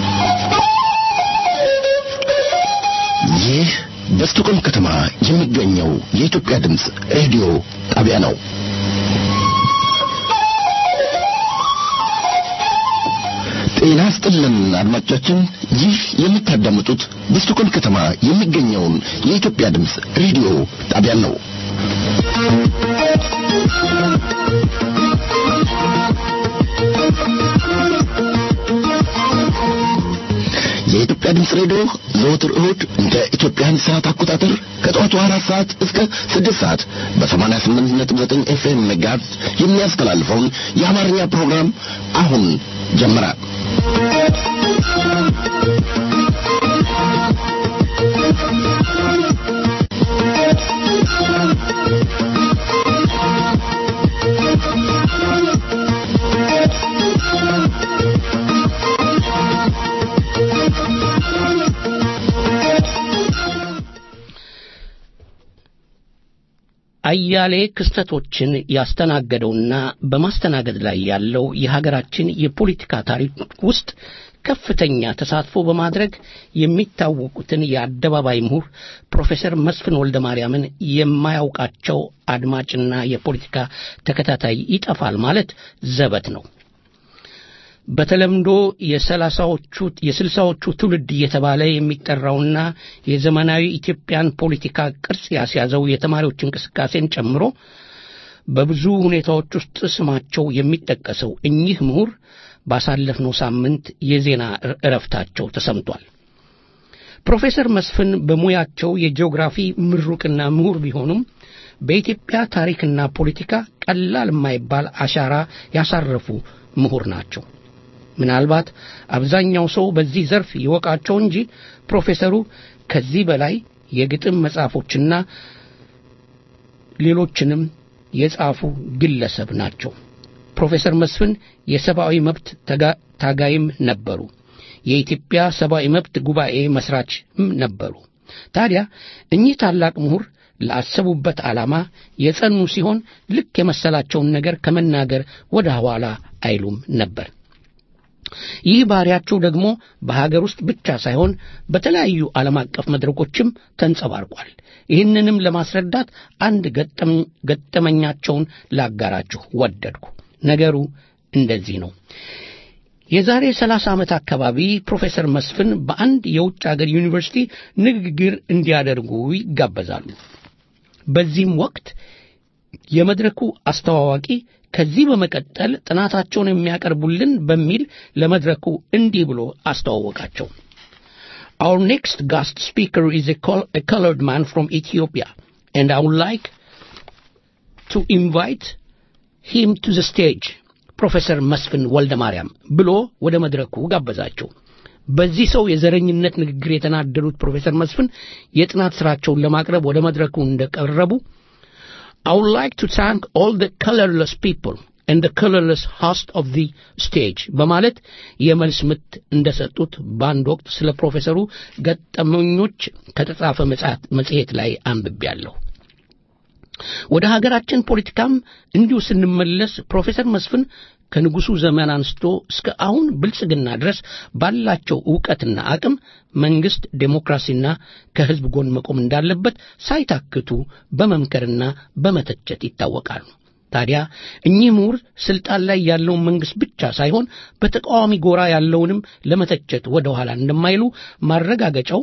ይህ በስቶኮልም ከተማ የሚገኘው የኢትዮጵያ ድምፅ ሬዲዮ ጣቢያ ነው። ጤና ስጥልን አድማጮቻችን፣ ይህ የምታዳምጡት በስቶኮልም ከተማ የሚገኘውን የኢትዮጵያ ድምፅ ሬዲዮ ጣቢያን ነው። የኢትዮጵያ ድምፅ ሬዲዮ ዘወትር እሁድ እንደ ኢትዮጵያን ሰዓት አቆጣጠር ከጠዋቱ አራት ሰዓት እስከ ስድስት ሰዓት በሰማንያ ስምንት ነጥብ ዘጠኝ ኤፍኤም ሜጋሄርዝ የሚያስተላልፈውን የአማርኛ ፕሮግራም አሁን ጀመረ። አያሌ ክስተቶችን ያስተናገደውና በማስተናገድ ላይ ያለው የሀገራችን የፖለቲካ ታሪክ ውስጥ ከፍተኛ ተሳትፎ በማድረግ የሚታወቁትን የአደባባይ ምሁር ፕሮፌሰር መስፍን ወልደ ማርያምን የማያውቃቸው አድማጭና የፖለቲካ ተከታታይ ይጠፋል ማለት ዘበት ነው። በተለምዶ የሰላሳዎቹ የስልሳዎቹ ትውልድ እየተባለ የሚጠራውና የዘመናዊ ኢትዮጵያን ፖለቲካ ቅርጽ ያስያዘው የተማሪዎች እንቅስቃሴን ጨምሮ በብዙ ሁኔታዎች ውስጥ ስማቸው የሚጠቀሰው እኚህ ምሁር ባሳለፍነው ሳምንት የዜና እረፍታቸው ተሰምቷል። ፕሮፌሰር መስፍን በሙያቸው የጂኦግራፊ ምሩቅና ምሁር ቢሆኑም በኢትዮጵያ ታሪክና ፖለቲካ ቀላል የማይባል አሻራ ያሳረፉ ምሁር ናቸው። ምናልባት አብዛኛው ሰው በዚህ ዘርፍ ይወቃቸው እንጂ ፕሮፌሰሩ ከዚህ በላይ የግጥም መጽሐፎችና ሌሎችንም የጻፉ ግለሰብ ናቸው። ፕሮፌሰር መስፍን የሰብአዊ መብት ታጋይም ነበሩ። የኢትዮጵያ ሰብአዊ መብት ጉባኤ መስራችም ነበሩ። ታዲያ እኚህ ታላቅ ምሁር ላሰቡበት ዓላማ የጸኑ ሲሆን ልክ የመሰላቸውን ነገር ከመናገር ወደ ኋላ አይሉም ነበር። ይህ ባህሪያቸው ደግሞ በሀገር ውስጥ ብቻ ሳይሆን በተለያዩ ዓለም አቀፍ መድረኮችም ተንጸባርቋል። ይህንንም ለማስረዳት አንድ ገጠመኛቸውን ላጋራችሁ ወደድኩ። ነገሩ እንደዚህ ነው። የዛሬ ሰላሳ ዓመት አካባቢ ፕሮፌሰር መስፍን በአንድ የውጭ አገር ዩኒቨርሲቲ ንግግር እንዲያደርጉ ይጋበዛሉ። በዚህም ወቅት የመድረኩ አስተዋዋቂ ከዚህ በመቀጠል ጥናታቸውን የሚያቀርቡልን በሚል ለመድረኩ እንዲህ ብሎ አስተዋወቃቸው። Our next guest speaker is a, col- a colored man from Ethiopia, and I would like to invite him to the stage. ፕሮፌሰር መስፍን ወልደ ማርያም ብሎ ወደ መድረኩ ጋበዛቸው። በዚህ ሰው የዘረኝነት ንግግር የተናደዱት ፕሮፌሰር መስፍን የጥናት ስራቸውን ለማቅረብ ወደ መድረኩ እንደቀረቡ I would like to thank all the colorless people and the colorless host of the stage በማለት የመልስ ምት እንደሰጡት በአንድ ወቅት ስለ ፕሮፌሰሩ ገጠመኞች ከተጻፈ መጽሔት ላይ አንብቤያለሁ። ወደ ሀገራችን ፖለቲካም እንዲሁ ስንመለስ ፕሮፌሰር መስፍን ከንጉሱ ዘመን አንስቶ እስከ አሁን ብልጽግና ድረስ ባላቸው ዕውቀትና አቅም መንግስት ዴሞክራሲና ከህዝብ ጎን መቆም እንዳለበት ሳይታክቱ በመምከርና በመተቸት ይታወቃሉ። ታዲያ እኚህ ምሁር ስልጣን ላይ ያለውን መንግስት ብቻ ሳይሆን በተቃዋሚ ጎራ ያለውንም ለመተቸት ወደ ኋላ እንደማይሉ ማረጋገጫው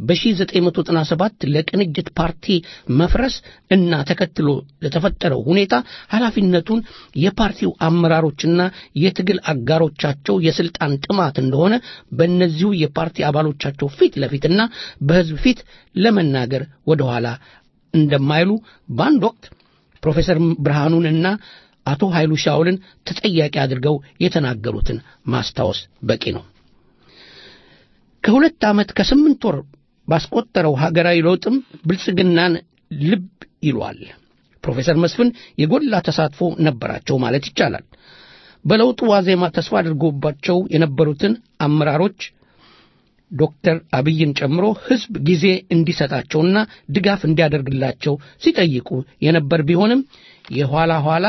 በ1997 ለቅንጅት ፓርቲ መፍረስ እና ተከትሎ ለተፈጠረው ሁኔታ ኃላፊነቱን የፓርቲው አመራሮችና የትግል አጋሮቻቸው የስልጣን ጥማት እንደሆነ በእነዚሁ የፓርቲ አባሎቻቸው ፊት ለፊትና በህዝብ ፊት ለመናገር ወደ ኋላ እንደማይሉ በአንድ ወቅት ፕሮፌሰር ብርሃኑንና አቶ ኃይሉ ሻውልን ተጠያቂ አድርገው የተናገሩትን ማስታወስ በቂ ነው። ከሁለት ዓመት ከስምንት ወር ባስቆጠረው ሀገራዊ ለውጥም ብልጽግናን ልብ ይሏል። ፕሮፌሰር መስፍን የጎላ ተሳትፎ ነበራቸው ማለት ይቻላል። በለውጡ ዋዜማ ተስፋ አድርጎባቸው የነበሩትን አመራሮች ዶክተር አብይን ጨምሮ ህዝብ ጊዜ እንዲሰጣቸውና ድጋፍ እንዲያደርግላቸው ሲጠይቁ የነበር ቢሆንም የኋላ ኋላ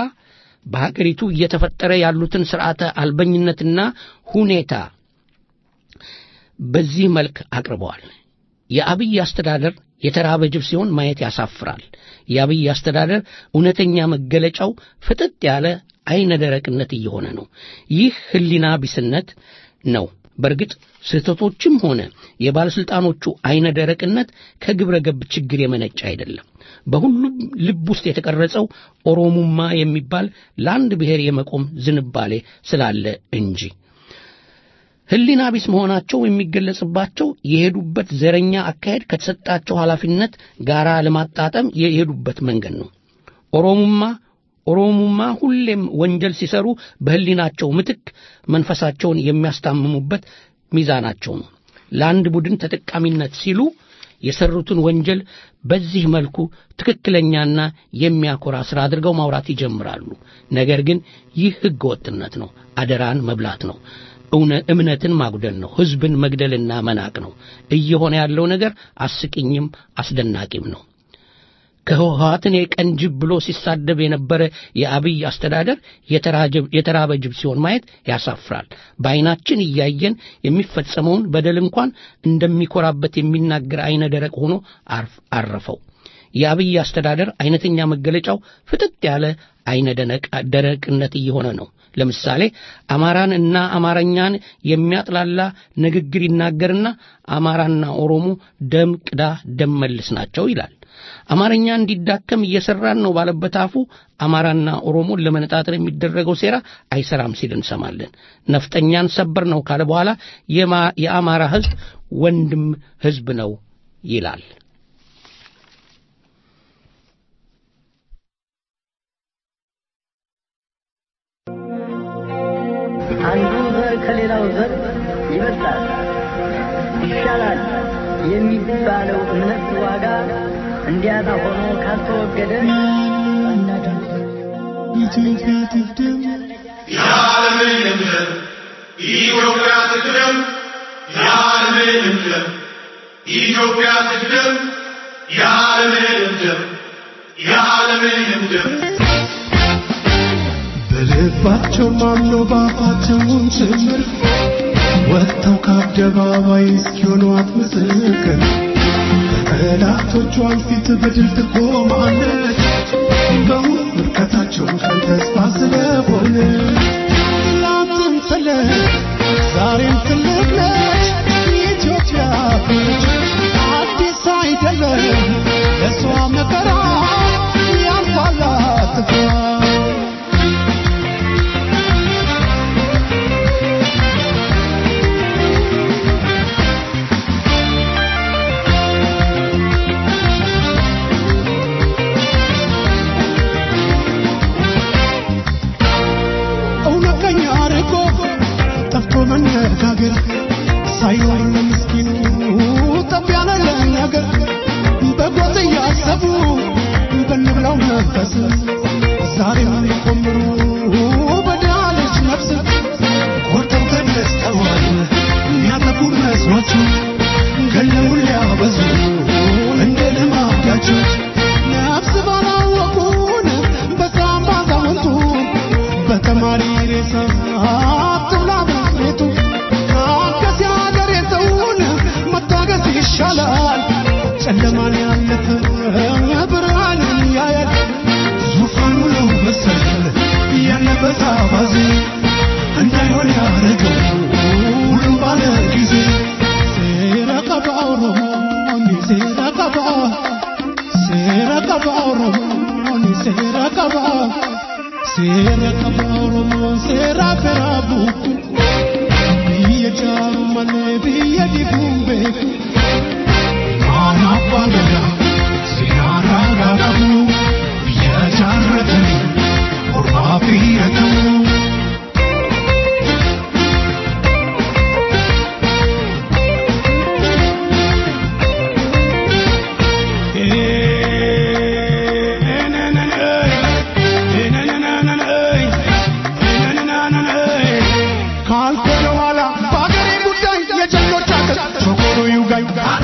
በሀገሪቱ እየተፈጠረ ያሉትን ስርዓተ አልበኝነትና ሁኔታ በዚህ መልክ አቅርበዋል። የአብይ አስተዳደር የተራበ ጅብ ሲሆን ማየት ያሳፍራል። የአብይ አስተዳደር እውነተኛ መገለጫው ፍጥጥ ያለ አይነ ደረቅነት እየሆነ ነው። ይህ ሕሊና ቢስነት ነው። በእርግጥ ስህተቶችም ሆነ የባለሥልጣኖቹ አይነ ደረቅነት ከግብረ ገብ ችግር የመነጨ አይደለም። በሁሉም ልብ ውስጥ የተቀረጸው ኦሮሙማ የሚባል ለአንድ ብሔር የመቆም ዝንባሌ ስላለ እንጂ ሕሊና ቢስ መሆናቸው የሚገለጽባቸው የሄዱበት ዘረኛ አካሄድ ከተሰጣቸው ኃላፊነት ጋር ለማጣጠም የሄዱበት መንገድ ነው። ኦሮሙማ ኦሮሙማ ሁሌም ወንጀል ሲሰሩ በሕሊናቸው ምትክ መንፈሳቸውን የሚያስታምሙበት ሚዛናቸው ነው። ለአንድ ቡድን ተጠቃሚነት ሲሉ የሰሩትን ወንጀል በዚህ መልኩ ትክክለኛና የሚያኮራ ሥራ አድርገው ማውራት ይጀምራሉ። ነገር ግን ይህ ሕገ ወጥነት ነው። አደራን መብላት ነው። እምነትን ማጉደል ነው። ሕዝብን መግደልና መናቅ ነው። እየሆነ ያለው ነገር አስቂኝም አስደናቂም ነው። ከህወሓትን የቀን ጅብ ብሎ ሲሳደብ የነበረ የአብይ አስተዳደር የተራበ ጅብ ሲሆን ማየት ያሳፍራል። በዐይናችን እያየን የሚፈጸመውን በደል እንኳን እንደሚኮራበት የሚናገር አይነ ደረቅ ሆኖ አረፈው። የአብይ አስተዳደር አይነተኛ መገለጫው ፍጥጥ ያለ አይነ ደረቅነት እየሆነ ነው። ለምሳሌ አማራን እና አማርኛን የሚያጥላላ ንግግር ይናገርና አማራና ኦሮሞ ደም ቅዳ ደም መልስ ናቸው ይላል። አማርኛ እንዲዳከም እየሰራን ነው ባለበት አፉ አማራና ኦሮሞን ለመነጣጠር የሚደረገው ሴራ አይሰራም ሲል እንሰማለን። ነፍጠኛን ሰበር ነው ካለ በኋላ የአማራ ሕዝብ ወንድም ሕዝብ ነው ይላል። አንዱ ዘር ከሌላው ዘር ይበልጣል፣ ይሻላል የሚባለው እምነት ዋጋ እንዲያጣ ሆኖ ካልተወገደ ኢትዮጵያ ትቅደም፣ የዓለምን ደም ኢትዮጵያ ትቅደም፣ የዓለምን ደም ኢትዮጵያ ትቅደም፣ የዓለምን ደም የዓለምን ደም በልባቸው ማምኖ ባፋቸውን ጭምር ወጥተው ከአደባባይ እስኪሆኗት ምስክር በጠላቶቿን ፊት በድል ትቆማለች። በሙሉ ውድቀታቸው ቀን ተስፋ ስለሆነ ትላንትም ትልቅ ዛሬም ትልቅ ነች ኢትዮጵያ ነች። አዲስ አይደለም ለእሷ መከራ ያልፋል አትፍራ። እውነተኛ ርቆ ጠፍቶ መነጋገር ሳይኖር ለምስኪኑ ጠብ ያለ ነገር በጎጥ እያሰቡ በንብላው መንፈስ ዛሬም ሊቆምሩ በድሃ ልጅ ነፍስ ቆርጠው ተነስተዋል የሚያጠፉ መስሏቸው ገለውን ሊያበዙ እንደ ልማዳቸው ነፍስ ባላወቁን በሳም ባዛውንቱ በተማሪ ሬሳ አትብላ ቤቱ ካገስ የሀገር የሰውን መታገስ ይሻላል ጨለማን ያለፈ ብርሃንን ያያል ዙፋኑ ነው መሰል ያለበት አባዜ እንዳይሆን ያረገው ሁሉም ባለ ጊዜ ሴራ ቀባ ኦሮሞኒ ሴራ ቀባ ሴራ ቀባ ኦሮሞኒ ሴራ ቀባ ሴራ ቀባ ኦሮሞን ሴራ ፈራ ቡኩ biyya jaaru malee biyya diguun beeku waan abbaan gadaa seeraan raagamu biyya jaarratanii ormaa fiyyatamu. ካልኮነ ኋላ በአገሬ ጉዳይ የጀግኖች አገር ሾኮሮ ይውጋኝ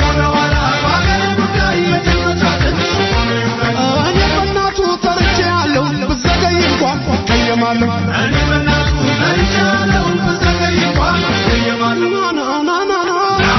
እኔ በእናቱ ተርቼ ያለው ብዘገይ እንኳን ቀየማለሁ ና ና ና ና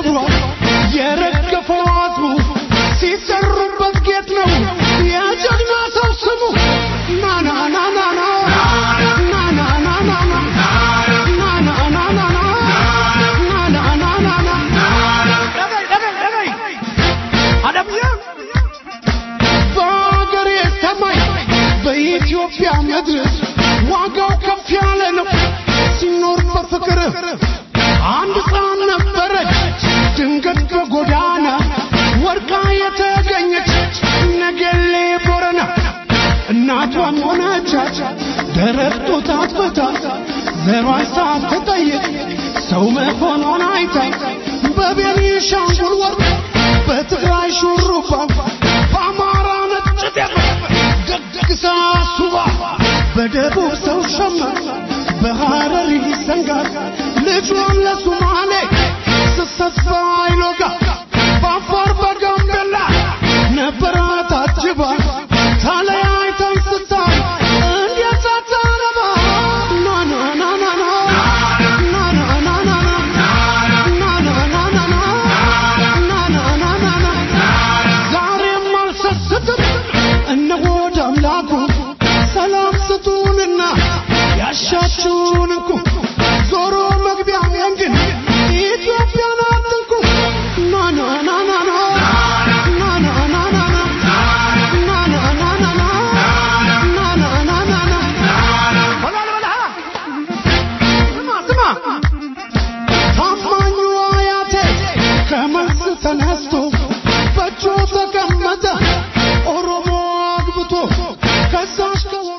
ክብሯ የረገፈው አጥሩ ሲሰሩበት ጌጥ ነው የጀግና ሰው ስሙ ናና ናና ናና ናና በአገሬ ሰማይ በኢትዮጵያ ምድር ዋጋው ከፍ ያለ ነው ሲኖር በፍቅር አንድ ሕፃን ነበረች ድንገት በጎዳና ወድቃ የተገኘች ነገሌ ቦረና እናቷም ሆነቻት ደረት ጡት አጥብታ ዘሯን ሳትጠይቅ ሰው መሆኗን አይታ በቤኒሻንጉል ወርቅ በትግራይ ሹሩባ በአማራ ነጭ ጤፍ ደግሳ ሱባ በደቡብ ሰው ሸማ በሐረሪ ሰንጋር ልጇን ለሱማሌ ስትሰፋ አይሎጋ በአፋር በጋምቤላ ነበረ ታጅባ ተለያይተን ስታይ እንዴት ሳታነባ ናና ናና ዛሬም አልሰስትም እነሆ ወደ አምላኩ ሰላም ስጡንና ያሻችሁን እንኩ ዞሮ መግቢያውን ግን ኢትዮጵያን አትንኩ ናና ናና ታማኙ አያቴ ከመልስ ተነስቶ በእጁ ተቀመጠ ኦሮሞ አግብቶ ከዛሽ ከወሮ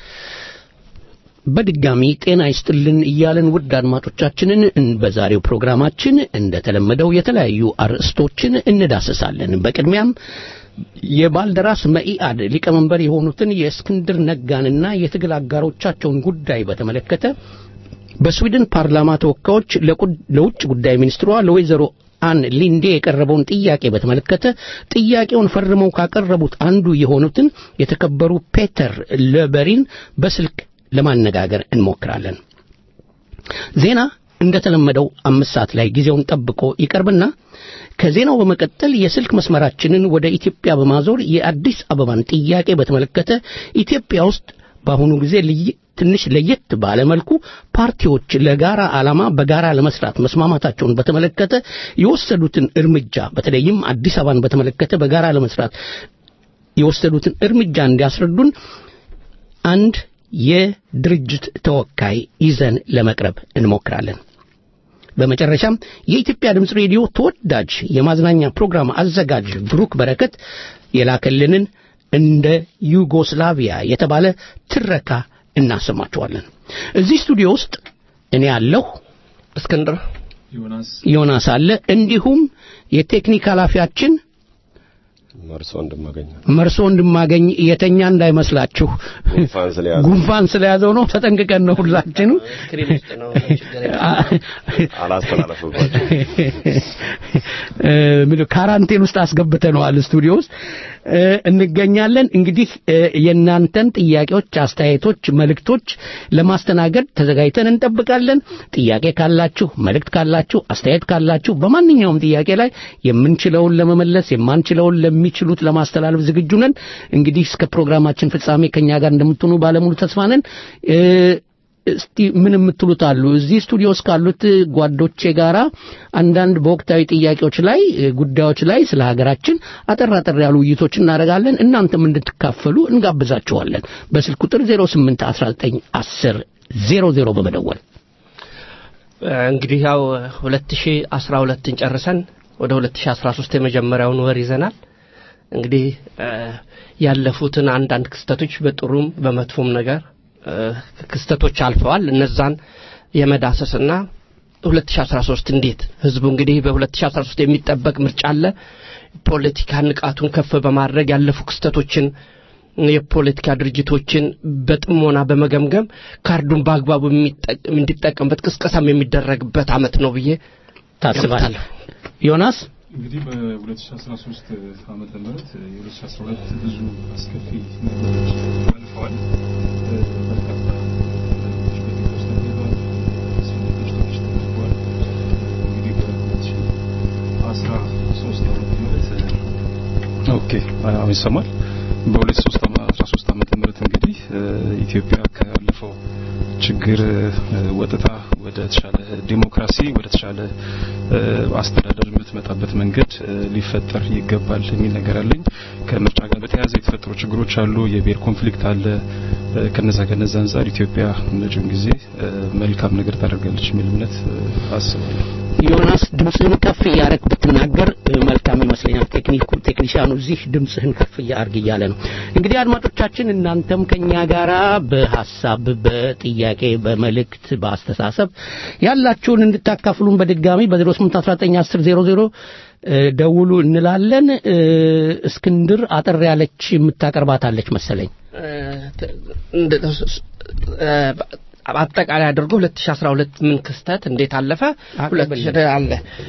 በድጋሚ ጤና ይስጥልን እያለን ውድ አድማጮቻችንን እን- በዛሬው ፕሮግራማችን እንደተለመደው የተለያዩ አርዕስቶችን እንዳሰሳለን። በቅድሚያም የባልደራስ መኢአድ ሊቀመንበር የሆኑትን የእስክንድር ነጋንና የትግል አጋሮቻቸውን ጉዳይ በተመለከተ በስዊድን ፓርላማ ተወካዮች ለቁ- ለውጭ ጉዳይ ሚኒስትሯ ለወይዘሮ አን ሊንዴ የቀረበውን ጥያቄ በተመለከተ ጥያቄውን ፈርመው ካቀረቡት አንዱ የሆኑትን የተከበሩ ፔተር ለበሪን በስልክ ለማነጋገር እንሞክራለን። ዜና እንደተለመደው አምስት ሰዓት ላይ ጊዜውን ጠብቆ ይቀርብና ከዜናው በመቀጠል የስልክ መስመራችንን ወደ ኢትዮጵያ በማዞር የአዲስ አበባን ጥያቄ በተመለከተ ኢትዮጵያ ውስጥ በአሁኑ ጊዜ ልይ- ትንሽ ለየት ባለ መልኩ ፓርቲዎች ለጋራ ዓላማ በጋራ ለመስራት መስማማታቸውን በተመለከተ የወሰዱትን እርምጃ በተለይም አዲስ አበባን በተመለከተ በጋራ ለመስራት የወሰዱትን እርምጃ እንዲያስረዱን አንድ የድርጅት ተወካይ ይዘን ለመቅረብ እንሞክራለን። በመጨረሻም የኢትዮጵያ ድምፅ ሬዲዮ ተወዳጅ የማዝናኛ ፕሮግራም አዘጋጅ ብሩክ በረከት የላከልንን እንደ ዩጎስላቪያ የተባለ ትረካ እናሰማችኋለን። እዚህ ስቱዲዮ ውስጥ እኔ ያለሁ እስክንድር ዮናስ አለ፣ እንዲሁም የቴክኒክ ኃላፊያችን መርሶ እንደማገኘ መርሶ እንድማገኝ የተኛ እንዳይመስላችሁ ጉንፋን ስለያዘ ጉንፋን ስለያዘው ነው። ተጠንቅቀን ነው ሁላችንም ስክሪን ውስጥ ነው ችግር የለም። አላስተላለፍባቸው እ፣ ምንድን ካራንቴን ውስጥ አስገብተነዋል ስቱዲዮ ውስጥ እ፣ እንገኛለን። እንግዲህ እ፣ የእናንተን ጥያቄዎች፣ አስተያየቶች፣ መልእክቶች ለማስተናገድ ተዘጋጅተን እንጠብቃለን። ጥያቄ ካላችሁ፣ መልእክት ካላችሁ፣ አስተያየት ካላችሁ በማንኛውም ጥያቄ ላይ የምንችለውን ለመመለስ የማንችለውን ለሚችሉት ለማስተላለፍ ዝግጁ ነን። እንግዲህ እስከ ፕሮግራማችን ፍጻሜ ከኛ ጋር እንደምትሆኑ ባለሙሉ ተስፋ ነን። እ፣ እስቲ ምን የምትሉት አሉ? እዚህ ስቱዲዮ ውስጥ ካሉት ጓዶቼ ጋራ አንዳንድ በወቅታዊ ጥያቄዎች ላይ እ፣ ጉዳዮች ላይ ስለ ሀገራችን አጠር አጠር ያሉ ውይይቶች እናደርጋለን። እናንተም እንድትካፈሉ እንጋብዛችኋለን። በስልክ ቁጥር 08 19 10 00 በመደወል እንግዲህ ያው 2012ን ጨርሰን ወደ 2013 የመጀመሪያውን ወር ይዘናል። እንግዲህ እ፣ ያለፉትን አንዳንድ ክስተቶች በጥሩም በመጥፎም ነገር እ፣ ክስተቶች አልፈዋል። እነዛን የመዳሰስና 2013 እንዴት ህዝቡ እንግዲህ በ2013 የሚጠበቅ ምርጫ አለ። ፖለቲካ ንቃቱን ከፍ በማድረግ ያለፉ ክስተቶችን የፖለቲካ ድርጅቶችን በጥሞና በመገምገም ካርዱን በአግባቡ የሚጠቅ- እንዲጠቀምበት ቅስቀሳም የሚደረግበት አመት ነው ብዬ ታስባለህ? ዮናስ እንግዲህ በ2013 ዓመተ ምህረት የ2012 ብዙ አስከፊ ነገሮች አልፈዋል። እ፣ በርካታ ነገሮች በኢትዮጵያ ውስጥ ተካሂደዋል። ስደቶች ተደርገዋል። እንግዲህ ኦኬ አሁን ይሰማል። በ2013 ዓመተ ምህረት እንግዲህ ኢትዮጵያ ካለፈው ችግር ወጥታ ወደ ተሻለ ዲሞክራሲ ወደ ተሻለ አስተዳደር የምትመጣበት መንገድ ሊፈጠር ይገባል የሚል ነገር አለኝ። ከምርጫ ጋር በተያያዘ የተፈጠሩ ችግሮች አሉ። የብሔር ኮንፍሊክት አለ። ከነዛ ከነዛ አንጻር ኢትዮጵያ መጪውን ጊዜ መልካም ነገር ታደርጋለች የሚል እምነት አስባለሁ። ዮናስ ድምፅህን ከፍ እያደረግ ብትናገር መልካም ይመስለኛል። ቴክኒኩ ቴክኒሽያኑ እዚህ ድምፅህን ከፍ እያደርግ እያለ ነው። እንግዲህ አድማጮቻችን እናንተም ከኛ ጋራ በሀሳብ በጥያቄ በመልእክት በአስተሳሰብ ያላችሁን እንድታካፍሉን በድጋሚ በ08191000 ደውሉ እንላለን። እስክንድር አጠር ያለች የምታቀርባታለች መሰለኝ። አጠቃላይ አድርጎ 2012 ምን ክስተት እንዴት አለፈ? አለ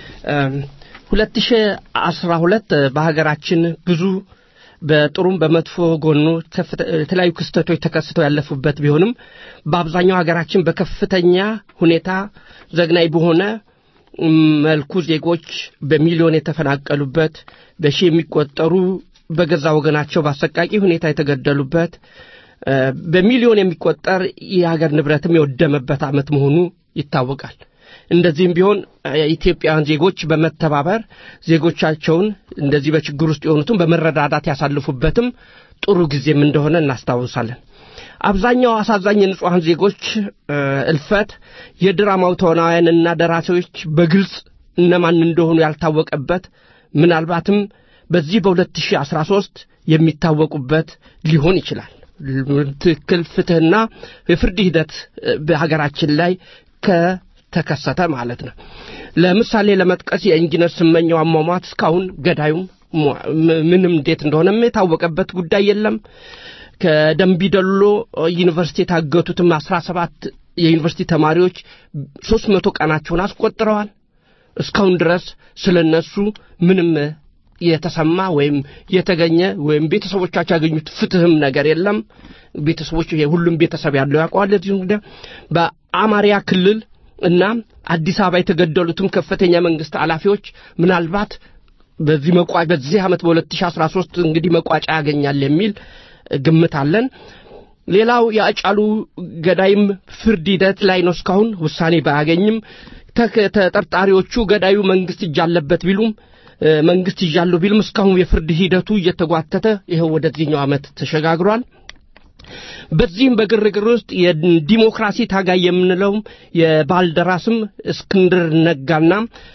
2012 በሀገራችን ብዙ በጥሩም በመጥፎ ጎኑ የተለያዩ ክስተቶች ተከስተው ያለፉበት ቢሆንም በአብዛኛው ሀገራችን በከፍተኛ ሁኔታ ዘግናይ በሆነ መልኩ ዜጎች በሚሊዮን የተፈናቀሉበት በሺህ የሚቆጠሩ በገዛ ወገናቸው በአሰቃቂ ሁኔታ የተገደሉበት በሚሊዮን የሚቆጠር የሀገር ንብረትም የወደመበት ዓመት መሆኑ ይታወቃል። እንደዚህም ቢሆን ኢትዮጵያውያን ዜጎች በመተባበር ዜጎቻቸውን እንደዚህ በችግር ውስጥ የሆኑትን በመረዳዳት ያሳልፉበትም ጥሩ ጊዜም እንደሆነ እናስታውሳለን። አብዛኛው አሳዛኝ የንጹሐን ዜጎች እልፈት የድራማው ተዋናያንና ደራሲዎች በግልጽ እነማን እንደሆኑ ያልታወቀበት ምናልባትም በዚህ በ2013 የሚታወቁበት ሊሆን ይችላል። ትክክል ፍትህና የፍርድ ሂደት በሀገራችን ላይ ከተከሰተ ማለት ነው። ለምሳሌ ለመጥቀስ የኢንጂነር ስመኘው አሟሟት እስካሁን ገዳዩም ምንም እንዴት እንደሆነም የታወቀበት ጉዳይ የለም። ከደንቢዶሎ ዩኒቨርሲቲ የታገቱትም አስራ ሰባት የዩኒቨርሲቲ ተማሪዎች ሶስት መቶ ቀናቸውን አስቆጥረዋል። እስካሁን ድረስ ስለ እነሱ ምንም የተሰማ ወይም የተገኘ ወይም ቤተሰቦቻቸው ያገኙት ፍትህም ነገር የለም። ቤተሰቦች ሁሉም ቤተሰብ ያለው ያውቀዋል። እዚህ ጉዳይ በአማርያ ክልል እና አዲስ አበባ የተገደሉትም ከፍተኛ መንግስት ኃላፊዎች ምናልባት በዚህ መቋ በዚህ ዓመት በ2013 እንግዲህ መቋጫ ያገኛል የሚል ግምት አለን። ሌላው የአጫሉ ገዳይም ፍርድ ሂደት ላይ ነው። እስካሁን ውሳኔ ባያገኝም ተጠርጣሪዎቹ ገዳዩ መንግስት እጅ አለበት ቢሉም መንግስት ይዣለሁ ቢልም እስካሁን የፍርድ ሂደቱ እየተጓተተ ይኸው ወደዚህኛው ዓመት ተሸጋግሯል። በዚህም በግርግር ውስጥ የዲሞክራሲ ታጋይ የምንለውም የባልደራስም እስክንድር ነጋና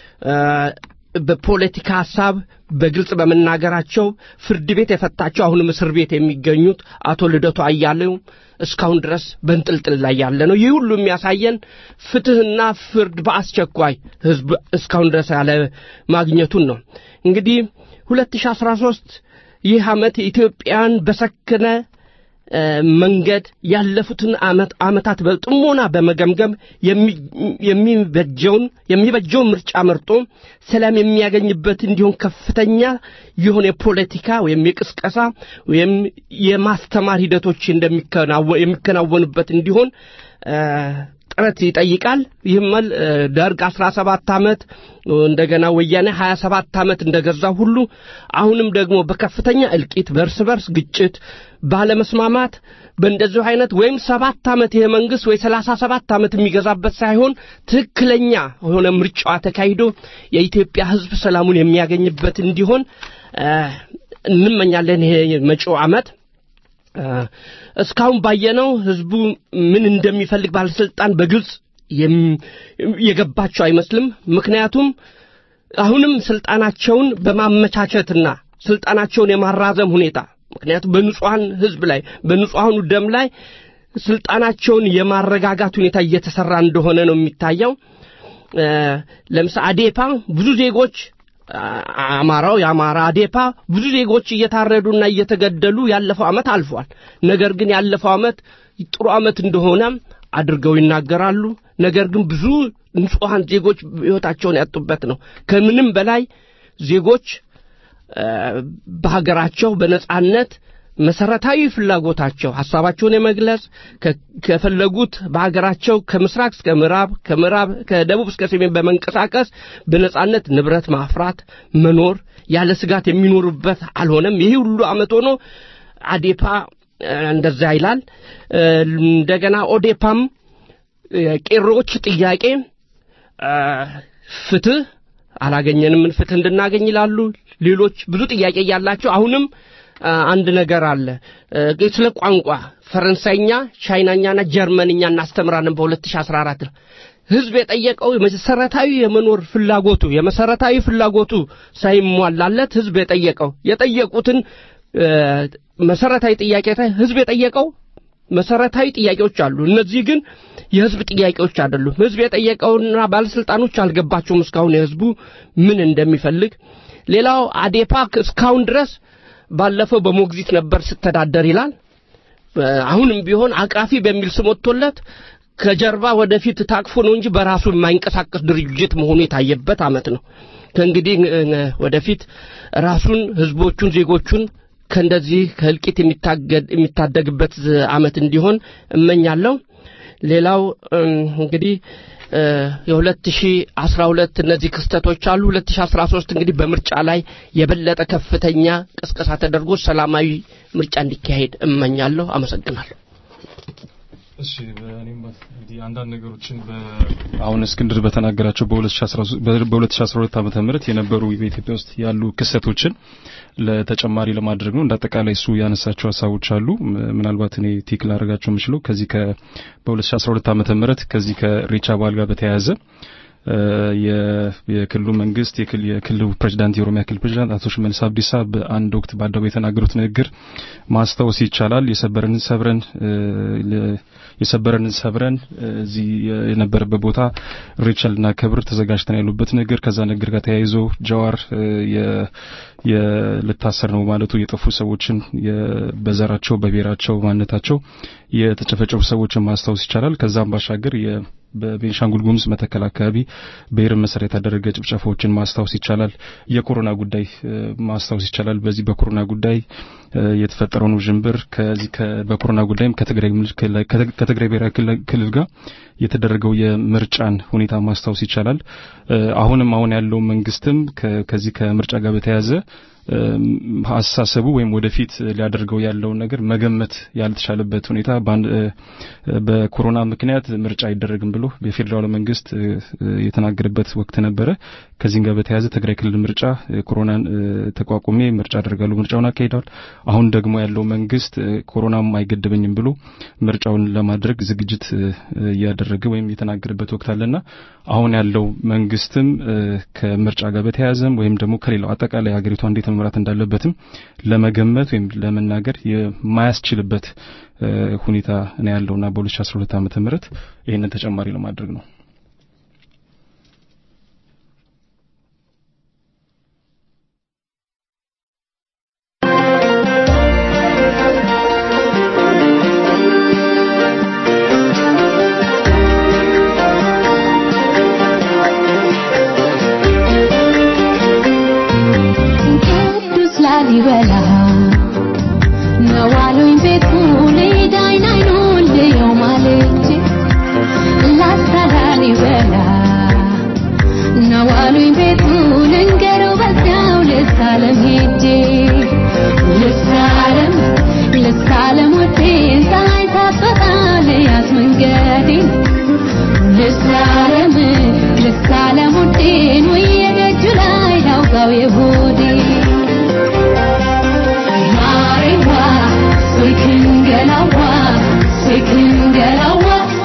በፖለቲካ ሀሳብ በግልጽ በመናገራቸው ፍርድ ቤት የፈታቸው አሁንም እስር ቤት የሚገኙት አቶ ልደቱ አያሌው እስካሁን ድረስ በንጥልጥል ላይ ያለ ነው። ይህ ሁሉ የሚያሳየን ፍትህና ፍርድ በአስቸኳይ ህዝብ እስካሁን ድረስ ያለ ማግኘቱን ነው። እንግዲህ 2013 ይህ ዓመት ኢትዮጵያን በሰከነ መንገድ ያለፉትን ዓመት ዓመታት በጥሞና በመገምገም የሚበጀውን የሚበጀውን ምርጫ መርጦ ሰላም የሚያገኝበት እንዲሆን ከፍተኛ የሆነ የፖለቲካ ወይም የቅስቀሳ ወይም የማስተማር ሂደቶች የሚከናወኑበት እንዲሆን ጥረት ይጠይቃል። ይህም ደርግ 17 ዓመት እንደገና ወያኔ 27 ዓመት እንደገዛ ሁሉ አሁንም ደግሞ በከፍተኛ እልቂት፣ በእርስ በርስ ግጭት፣ ባለመስማማት በእንደዚሁ አይነት ወይም ሰባት ዓመት ይሄ መንግስት ወይ ሰላሳ ሰባት ዓመት የሚገዛበት ሳይሆን ትክክለኛ የሆነ ምርጫዋ ተካሂዶ የኢትዮጵያ ሕዝብ ሰላሙን የሚያገኝበት እንዲሆን እንመኛለን። ይሄ መጪው ዓመት እስካሁን ባየነው ህዝቡ ምን እንደሚፈልግ ባለስልጣን በግልጽ የገባቸው አይመስልም። ምክንያቱም አሁንም ስልጣናቸውን በማመቻቸትና ስልጣናቸውን የማራዘም ሁኔታ ምክንያቱም በንጹሐን ህዝብ ላይ በንጹሐኑ ደም ላይ ስልጣናቸውን የማረጋጋት ሁኔታ እየተሰራ እንደሆነ ነው የሚታየው። ለምሳሌ አዴፓ ብዙ ዜጎች አማራው የአማራ አዴፓ ብዙ ዜጎች እየታረዱና እየተገደሉ ያለፈው ዓመት አልፏል። ነገር ግን ያለፈው ዓመት ጥሩ ዓመት እንደሆነ አድርገው ይናገራሉ። ነገር ግን ብዙ ንጹሐን ዜጎች ሕይወታቸውን ያጡበት ነው። ከምንም በላይ ዜጎች በሀገራቸው በነጻነት መሰረታዊ ፍላጎታቸው ሀሳባቸውን የመግለጽ ከ- ከፈለጉት በሀገራቸው ከምስራቅ እስከ ምዕራብ ከምዕራብ ከደቡብ እስከ ሰሜን በመንቀሳቀስ በነጻነት ንብረት ማፍራት መኖር ያለ ስጋት የሚኖሩበት አልሆነም። ይህ ሁሉ ዓመት ሆኖ አዴፓ እ፣ እንደዛ ይላል። እ፣ እንደገና ኦዴፓም የቄሮዎች ጥያቄ እ፣ ፍትህ አላገኘንም፣ ምን ፍትህ እንድናገኝ ይላሉ። ሌሎች ብዙ ጥያቄ እያላቸው አሁንም አ፣ አንድ ነገር አለ እ፣ ስለ ቋንቋ ፈረንሳይኛ፣ ቻይናኛና ጀርመንኛ እናስተምራለን በ2014 ነው። ህዝብ የጠየቀው መሰረታዊ የመኖር ፍላጎቱ የመሰረታዊ ፍላጎቱ ሳይሟላለት ህዝብ የጠየቀው የጠየቁትን እ፣ መሰረታዊ ጥያቄ ታይ- ህዝብ የጠየቀው መሰረታዊ ጥያቄዎች አሉ። እነዚህ ግን የህዝብ ጥያቄዎች አይደሉም። ህዝብ የጠየቀውና ባለስልጣኖች አልገባቸውም እስካሁን የህዝቡ ምን እንደሚፈልግ። ሌላው አዴፓ እስካሁን ድረስ ባለፈው በሞግዚት ነበር ስተዳደር ይላል። አሁንም ቢሆን አቃፊ በሚል ስም ወጥቶለት ከጀርባ ወደፊት ታቅፎ ነው እንጂ በራሱ የማይንቀሳቀስ ድርጅት መሆኑ የታየበት አመት ነው። ከእንግዲህ እ፣ ወደፊት ራሱን ህዝቦቹን ዜጎቹን ከእንደዚህ ከእልቂት የሚታገድ የሚታደግበት አመት እንዲሆን እመኛለሁ። ሌላው እም፣ እንግዲህ እ፣ የ2012 እነዚህ ክስተቶች አሉ። 2013 እንግዲህ በምርጫ ላይ የበለጠ ከፍተኛ ቅስቀሳ ተደርጎ ሰላማዊ ምርጫ እንዲካሄድ እመኛለሁ። አመሰግናለሁ። እሺ በእኔም እንግዲህ አንዳንድ ነገሮችን አሁን እስክንድር በተናገራቸው በ2013 በ2012 ዓመተ ምህረት የነበሩ በኢትዮጵያ ውስጥ ያሉ ክስተቶችን ለተጨማሪ ለማድረግ ነው። እንዳጠቃላይ እሱ ያነሳቸው ሀሳቦች አሉ። ም- ምናልባት እኔ ቲክ ላደርጋቸው የምችለው ከዚህ ከ በ2012 ዓመተ ምህረት ከዚህ ከሬቻ በዓል ጋር በተያያዘ እ፣ የ- የክልሉ መንግስት የክል- የክልሉ ፕሬዚዳንት የኦሮሚያ ክልል ፕሬዚዳንት አቶ ሽመልስ አብዲሳ በአንድ ወቅት በአደባባይ የተናገሩት ንግግር ማስታወስ ይቻላል። የሰበረንን ሰብረን እ፣ ለ- የሰበረንን ሰብረን እ፣ እዚህ የነበረበት ቦታ ሬቻል እና ክብር ተዘጋጅተን ያሉበት ንግግር ከዛ ንግግር ጋር ተያይዞ ጀዋር እ፣ የ- የ- ልታሰር ነው ማለቱ የጠፉ ሰዎችን የ- በዘራቸው በብሔራቸው ማንነታቸው የተጨፈጨፉ ሰዎችን ማስታወስ ይቻላል። ከዛም ባሻገር የ- በቤንሻንጉል ጉሙዝ መተከል አካባቢ ብሔርን መሰረት ያደረገ ጭፍጨፋዎችን ማስታወስ ይቻላል። የኮሮና ጉዳይ እ፣ ማስታወስ ይቻላል። በዚህ በኮሮና ጉዳይ እ፣ የተፈጠረውን ውዥንብር ከዚህ ከ- በኮሮና ጉዳይም ከትግራይ ምል- ክልል- ከትግ- ከትግራይ ብሔራዊ ክልል- ክልል ጋር የተደረገው የምርጫን ሁኔታ ማስታወስ ይቻላል። እ፣ አሁንም አሁን ያለው መንግስትም ከ- ከዚህ ከምርጫ ጋር በተያያዘ እም፣ አስተሳሰቡ ወይም ወደፊት ሊያደርገው ያለውን ነገር መገመት ያልተቻለበት ሁኔታ በአንድ እ፣ በኮሮና ምክንያት ምርጫ አይደረግም ብሎ የፌዴራሉ መንግስት እ፣ እ፣ የተናገረበት ወቅት ነበረ። ከዚህም ጋር በተያያዘ ትግራይ ክልል ምርጫ እ፣ ኮሮናን እ፣ ተቋቁሜ ምርጫ አደርጋለሁ ምርጫውን አካሂደዋል። አሁን ደግሞ ያለው መንግስት እ፣ ኮሮናም አይገድበኝም ብሎ ምርጫውን ለማድረግ ዝግጅት እ፣ እ፣ እያደረገ ወይም የተናገረበት ወቅት አለና አሁን ያለው መንግስትም እ፣ ከምርጫ ጋር በተያያዘም ወይም ደግሞ ከሌላው አጠቃላይ ሀገሪቷ እንዴት መምራት እንዳለበትም ለመገመት ወይም ለመናገር የማያስችልበት እ፣ ሁኔታ ነው ያለውና በ2012 ዓመተ ምህረት ይህንን ተጨማሪ ለማድረግ ነው። ቅዱስ ላሊበላ ነዋሉኝ ቤቱ ልዳይን አይኑን ልየው ማለች ላስታ ላሊበላ ነዋሉኝ ቤቱ ልንገረው በዚያው ልሳለም ሄጄ ልሳለም ልሳለም ወዴን ፀሐይ ሳትወጣ ልያዝ መንገዴን ልሳለም ልሳለም ውዴን ውዬ ደጁ ላይ ላውጋው የሆዴ ማሬዋ ስልክን ገላዋ ስልክን ገላዋ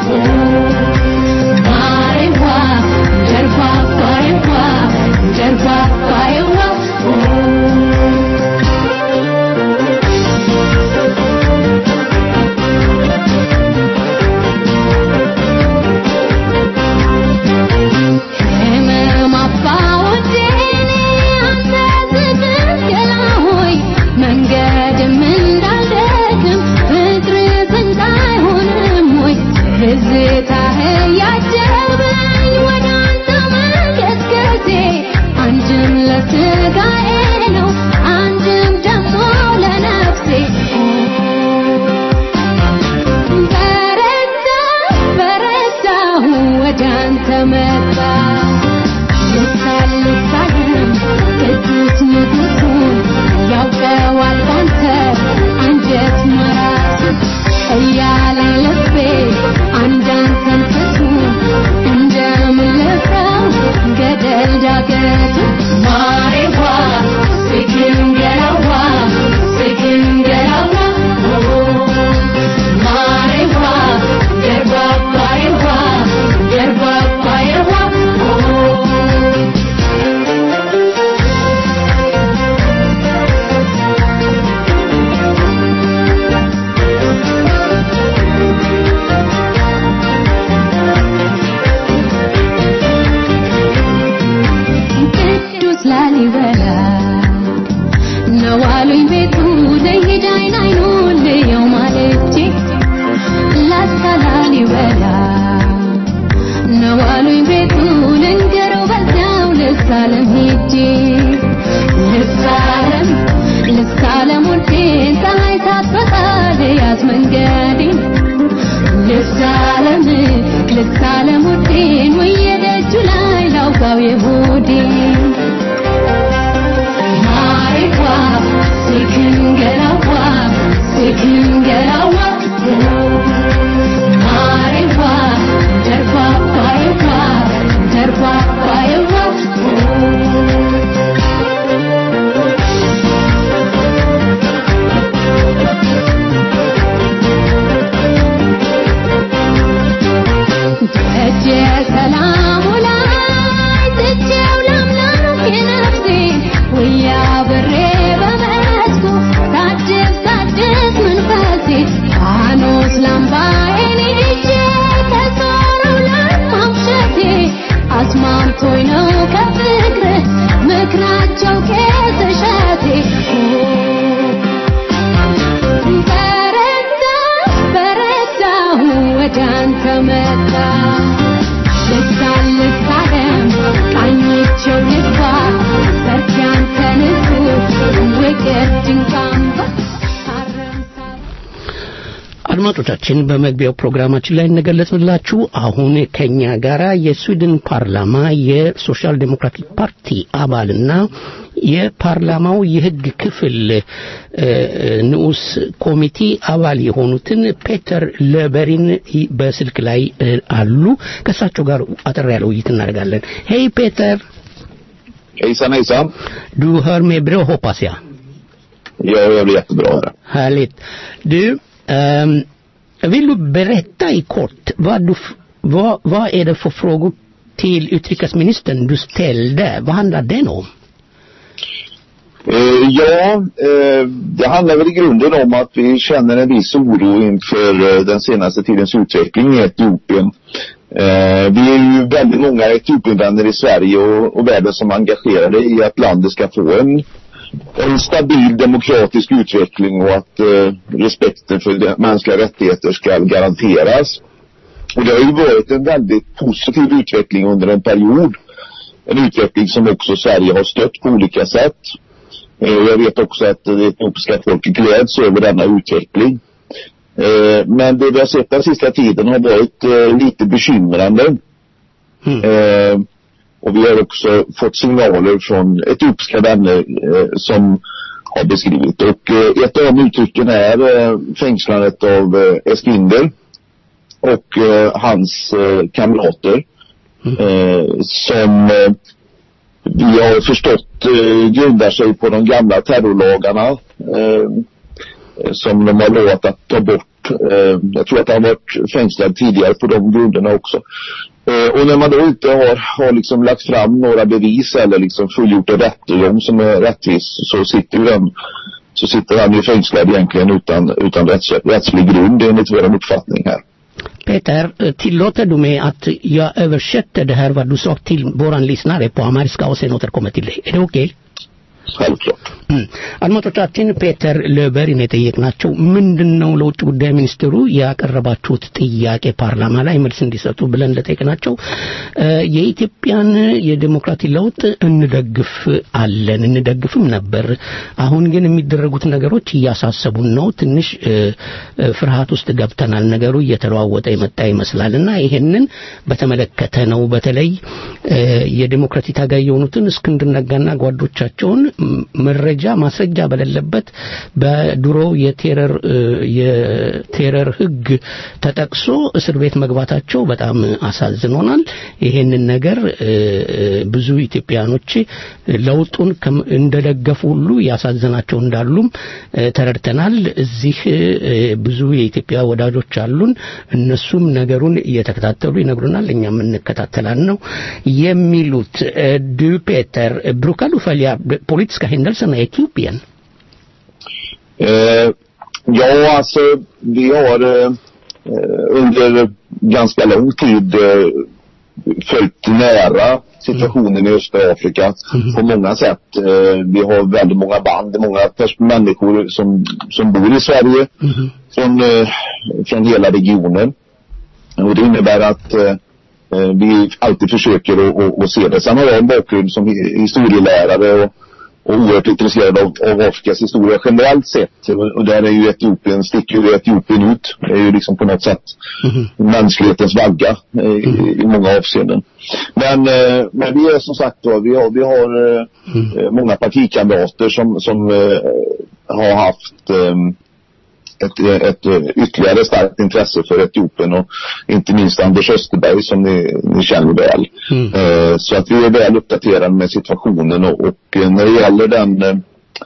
ማሬዋ ጀርባ ባየዋ ጀርባ ባየዋ ህመም አባወዴኔ አንተ ዝብገላ ሆይ መንገድም እንዳልደክም ፍቅር ዘንድ አይሆንም ወይ ትዝታህ ያጀበኝ ወደ አንተ መገስገሴ አንድም ለስጋዬ ነው አንድም ደግሞ ለነፍሴ ኦ ላሊበላ ነዋሉኝ ቤቱ ልሂድ አይን አይኑን ልየው ማለቼ ላስታ ላሊበላ ነዋሉኝ ቤቱ ልንገረው በዚያው ልሳለም ሄጄ ልሳለም ልሳለም ውዴን ፀሐይ ሳትወጣ ልያዝ መንገዴን ልሳለም ልሳለም ውዴን ወየ ደጁ ላይ ላውጋው የሆዴን ማሪቷ ሲክንገላዋ ሲክንገላዋ ማሪቷ ደርባባይዋ ደርባባይዋ ደጀ ሰላሙ ላይ ትቼው ላምላክ የነፍሴን ውያ ብሬ በመስኩ ታድስ ታድስ መንፈሴ ፋኖስ ላምባዬን ይዤ ከዞረው ለማምሸቴ አስማምቶኝ ነው ከፍቅር ምክራቸው ቄስ እሸቴ በረታ በረታሁ ወደ አንተ መጣ ልሳን ልሳለም ቃኝቼው ልግባ በርቺ አንተ ንጉሥ ውቅር ድንቅ አምባ አድማጮቻችን በመግቢያው ፕሮግራማችን ላይ እንደገለጽንላችሁ አሁን ከኛ ጋራ የስዊድን ፓርላማ የሶሻል ዴሞክራቲክ ፓርቲ አባልና የፓርላማው የሕግ ክፍል እ፣ ንዑስ ኮሚቴ አባል የሆኑትን ፔተር ለበሪን ይ- በስልክ ላይ እ፣ አሉ። ከእሳቸው ጋር አጠር ያለ ውይይት እናደርጋለን። ሄይ ፔተር! Hejsan hejsan. Du hör mig bra hoppas jag. Jag hör det jättebra här. Härligt. Du, ehm, vill du berätta i kort vad, du, f- vad, vad är det för frågor till utrikesministern du ställde? Vad handlar den om? Eh, ja, eh, det handlar väl i grunden om att vi känner en viss oro inför eh, den senaste tidens utveckling i Etiopien. Eh, vi är ju väldigt många Etiopienvänner i Sverige och, och världen som är engagerade i att landet ska få en, en stabil demokratisk utveckling och att eh, respekten för de mänskliga rättigheter ska garanteras. Och det har ju varit en väldigt positiv utveckling under en period. En utveckling som också Sverige har stött på olika sätt. Eh, Jag vet också att det etiopiska folket gläds över denna utveckling. Eh, Men det vi har sett den sista tiden har varit eh, lite bekymrande. Eh, Och vi har också fått signaler från etiopiska vänner eh, som har beskrivit. Och eh, ett av de uttrycken är eh, fängslandet av eh, Eskinder och eh, hans eh, kamrater. Eh, som eh, vi har förstått eh, grundar sig på de gamla terrorlagarna eh, som de har lovat att ta bort. Eh, jag tror att han varit fängslad tidigare på de grunderna också. Eh, och när man då inte har, har liksom lagt fram några bevis eller liksom fullgjort en rättegång som är rättvis så sitter ju den så sitter han ju fängslad egentligen utan, utan rätts, rättslig grund enligt vår uppfattning här. Peter, eh, tillåter du mig att jag översätter det här vad du sa till våran lyssnare på amariska och sen återkommer till dig? Är det okej? Självklart. አድማጮቻችን ፔተር ለበሪን የጠየቅናቸው ምንድን ነው ለውጭ ጉዳይ ሚኒስትሩ ያቀረባችሁት ጥያቄ ፓርላማ ላይ መልስ እንዲሰጡ ብለን ለጠየቅናቸው እ፣ የኢትዮጵያን የዴሞክራሲ ለውጥ እንደግፍ አለን እንደግፍም ነበር። አሁን ግን የሚደረጉት ነገሮች እያሳሰቡን ነው። ትንሽ እ፣ እ፣ ፍርሃት ውስጥ ገብተናል። ነገሩ እየተለዋወጠ የመጣ ይመስላል እና ይሄንን በተመለከተ ነው በተለይ እ፣ የዴሞክራሲ ታጋይ የሆኑትን እስክንድር ነጋና ጓዶቻቸውን ም- መረጃ ማስረጃ በሌለበት በድሮ የቴረር እ፣ የቴረር ሕግ ተጠቅሶ እስር ቤት መግባታቸው በጣም አሳዝኖናል። ይሄንን ነገር እ፣ እ፣ ብዙ ኢትዮጵያኖች ለውጡን ከም- እንደደገፉ ሁሉ ያሳዝናቸው እንዳሉም እ፣ ተረድተናል። እዚህ እ፣ ብዙ የኢትዮጵያ ወዳጆች አሉን። እነሱም ነገሩን እየተከታተሉ ይነግሩናል። እኛም እንከታተላል ነው የሚሉት። እ፣ Du Peter, brukar du följa de politiska händelserna i Etiopien? Eh, ja, alltså vi har eh, eh, under ganska lång tid eh, följt nära situationen i östra Afrika på många sätt. Eh, vi har väldigt många band, många pers- människor som, som bor i Sverige från, eh, från hela regionen. Och det innebär att eh, eh, vi alltid försöker att, att, att se det. Sen har jag en bakgrund som hi- historielärare och, och oerhört intresserad av, av Afrikas historia generellt sett. Och, och där är ju Etiopien, sticker ju Etiopien ut. Det är ju liksom på något sätt mänsklighetens vagga eh, i, i många avseenden. Men, eh, men vi är som sagt då, vi har, vi har eh, eh, många partikamrater som, som eh, har haft ehm, ett, ett eh, ytterligare starkt intresse för Etiopien och inte minst Anders Österberg som ni, ni känner väl. Eh, så att vi är väl uppdaterade med situationen och, och eh, när det gäller den eh,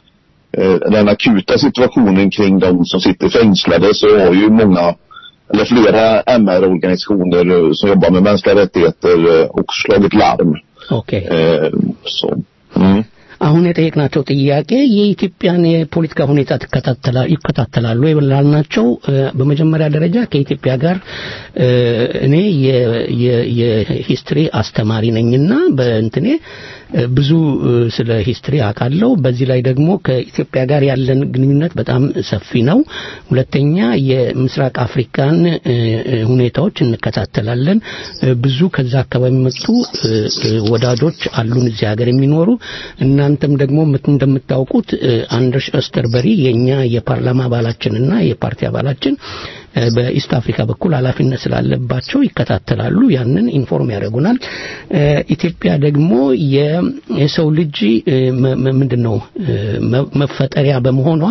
eh, den akuta situationen kring de som sitter fängslade så har ju många eller flera MR-organisationer eh, som jobbar med mänskliga rättigheter eh, också slagit larm. ኦኬ Eh, så. Mm. አሁን የጠየቅናቸው ጥያቄ የኢትዮጵያን የፖለቲካ ሁኔታ ትከታተላ- ይከታተላሉ ላልናቸው እ፣ በመጀመሪያ ደረጃ ከኢትዮጵያ ጋር እ፣ እኔ የ- የ- የሂስትሪ አስተማሪ ነኝና በእንትኔ እ፣ ብዙ እ፣ ስለ ሂስትሪ አውቃለሁ። በዚህ ላይ ደግሞ ከኢትዮጵያ ጋር ያለን ግንኙነት በጣም ሰፊ ነው። ሁለተኛ የምስራቅ አፍሪካን እ፣ እ፣ ሁኔታዎች እንከታተላለን። እ፣ ብዙ ከዛ አካባቢ የመጡ እ፣ እ፣ ወዳጆች አሉን እዚህ ሀገር የሚኖሩ እናንተም ደግሞ ምት- እንደምታውቁት እ፣ አንደርስ ኦስተርበሪ የኛ የፓርላማ አባላችንና የፓርቲ አባላችን እ፣ በኢስት አፍሪካ በኩል ኃላፊነት ስላለባቸው ይከታተላሉ። ያንን ኢንፎርም ያደርጉናል። እ፣ ኢትዮጵያ ደግሞ የ- የሰው ልጅ እ፣ መ- መ- ምንድን ነው እ፣ መ- መፈጠሪያ በመሆኗ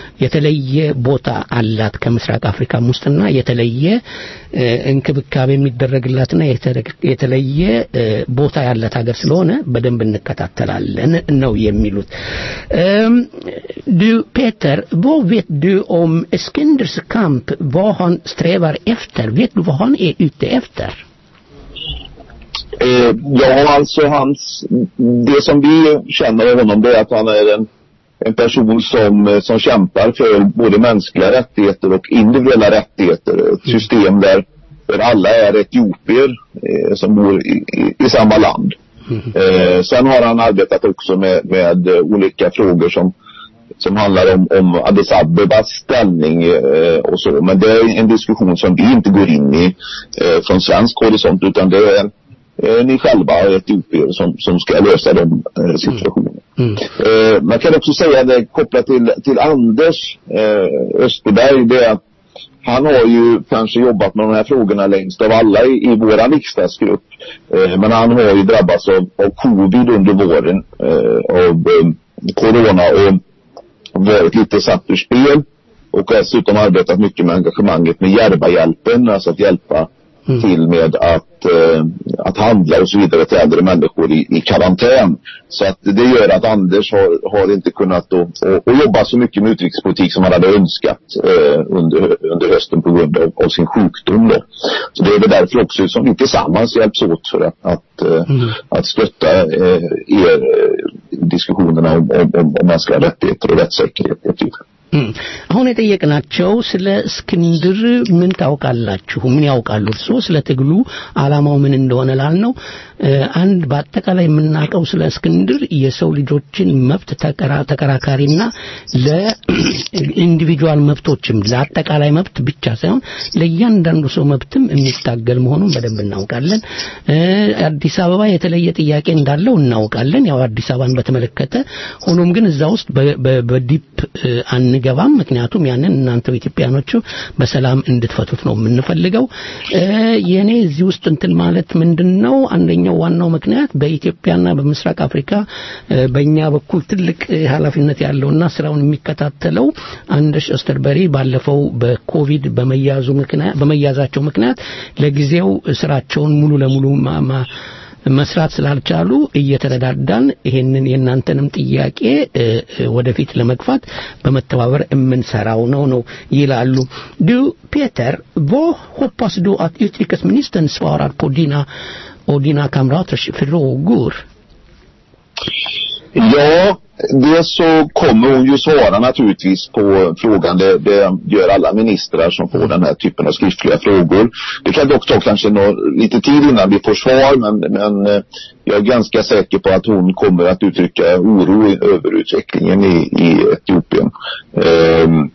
የተለየ ቦታ አላት ከምስራቅ አፍሪካም ውስጥና የተለየ እ፣ እንክብካቤ የሚደረግላትና የተረ- የተለየ እ፣ ቦታ ያላት ሀገር ስለሆነ በደንብ እንከታተላለን ነው የሚሉት። እም፣ du Peter, vad vet du om Eskinders kamp? Vad han strävar efter? Vet du vad han är ute efter? Eh, ja, alltså hans, det som vi känner av honom det är att han är en, en person som, eh, som kämpar för både mänskliga rättigheter och individuella rättigheter. Ett system där, där alla är etiopier eh, som bor i, i, i samma land. Eh, sen har han arbetat också med, med eh, olika frågor som som handlar om, om Addis Abebas ställning eh, och så. Men det är en diskussion som vi inte går in i eh, från svensk horisont utan det är eh, ni själva etiopier som, som ska lösa de eh, situationerna. Eh, man kan också säga det kopplat till, till Anders eh, Österberg, det är att han har ju kanske jobbat med de här frågorna längst av alla i, i våran riksdagsgrupp. Eh, men han har ju drabbats av, av covid under våren, eh, av eh, corona och varit lite satt ur spel. Och dessutom arbetat mycket med engagemanget med Järvahjälpen, alltså att hjälpa till med att, eh, att handla och så vidare till äldre människor i, i karantän. Så att det gör att Anders har, har inte kunnat då, och, och jobba så mycket med utrikespolitik som han hade önskat eh, under, under hösten på grund av, av sin sjukdom. Då. Så det är väl därför också som vi tillsammans hjälps åt för att, att, eh, att stötta eh, er eh, diskussionerna om, om, om, om mänskliga rättigheter och rättssäkerhet. i Etiopien. እም፣ አሁን የጠየቅናቸው ስለ እስክንድር ምን ታውቃላችሁ? ምን ያውቃሉ እርስዎ? ስለ ትግሉ ዓላማው ምን እንደሆነ ላልነው እ፣ አንድ በአጠቃላይ የምናውቀው ስለ እስክንድር የሰው ልጆችን መብት ተከራ- ተከራካሪና ለኢንዲቪጁዋል መብቶችም ለአጠቃላይ መብት ብቻ ሳይሆን ለእያንዳንዱ ሰው መብትም የሚታገል መሆኑን በደንብ እናውቃለን። እ፣ አዲስ አበባ የተለየ ጥያቄ እንዳለው እናውቃለን። ያው አዲስ አበባን በተመለከተ ሆኖም ግን እዛ ውስጥ በ- በ- በዲፕ እ፣ አንገባም። ምክንያቱም ያንን እናንተው ኢትዮጵያኖቹ በሰላም እንድትፈቱት ነው የምንፈልገው። እ፣ የኔ እዚህ ውስጥ እንትን ማለት ምንድን ነው አንደኛው ዋናው ምክንያት በኢትዮጵያና በምስራቅ አፍሪካ እ፣ በእኛ በኩል ትልቅ እ፣ ኃላፊነት ያለውና ስራውን የሚከታተለው አንደርስ ኦስተርበሪ ባለፈው በኮቪድ በመያዙ ምክንያት በመያዛቸው ምክንያት ለጊዜው ስራቸውን ሙሉ ለሙሉ ማ- ማ- መስራት ስላልቻሉ እየተረዳዳን ይሄንን የእናንተንም ጥያቄ እ፣ እ፣ ወደፊት ለመግፋት በመተባበር የምንሰራው ነው ነው ይላሉ። Du Peter, vad hoppas du att utrikesministern svarar på dina och dina kamraters frågor? Ja, dels så kommer hon ju svara naturligtvis på frågan. Det, det gör alla ministrar som får den här typen av skriftliga frågor. Det kan dock ta kanske nå, lite tid innan vi får svar men, men eh, jag är ganska säker på att hon kommer att uttrycka oro i- över utvecklingen i, i Etiopien. Ehm,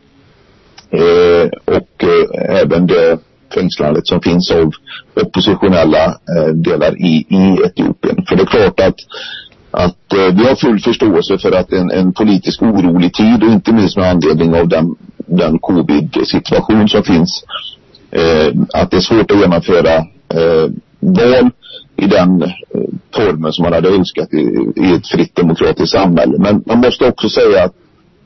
eh, och eh, även det fängslandet som finns av oppositionella eh, delar i, i Etiopien. För det är klart att att eh, vi har full förståelse för att en, en politisk orolig tid och inte minst med anledning av den, den covid-situation som finns eh, att det är svårt att genomföra eh, val i den eh, formen som man hade önskat i, i ett fritt demokratiskt samhälle. Men man måste också säga att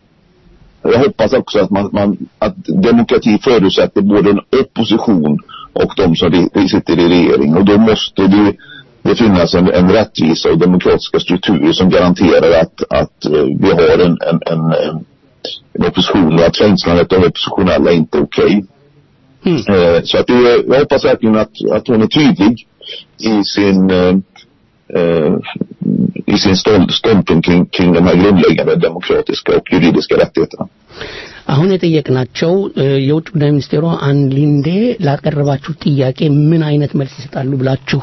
jag hoppas också att, man, man, att demokrati förutsätter både en opposition och de som re- sitter i regering. Och då måste det, det finnas en, en rättvisa och demokratiska strukturer som garanterar att, att eh, vi har en, en, en, en, en opposition och att fängslandet av oppositionella inte är okej. Eh, så att det, jag hoppas verkligen att, att hon är tydlig i sin eh, eh, i sin stånd, ståndpunkt kring, kring de här grundläggande demokratiska och juridiska rättigheterna. አሁን የጠየቅናቸው እ፣ የውጭ ጉዳይ ሚኒስቴሩ አንሊንዴ ላቀረባችሁ ጥያቄ ምን አይነት መልስ ይሰጣሉ ብላችሁ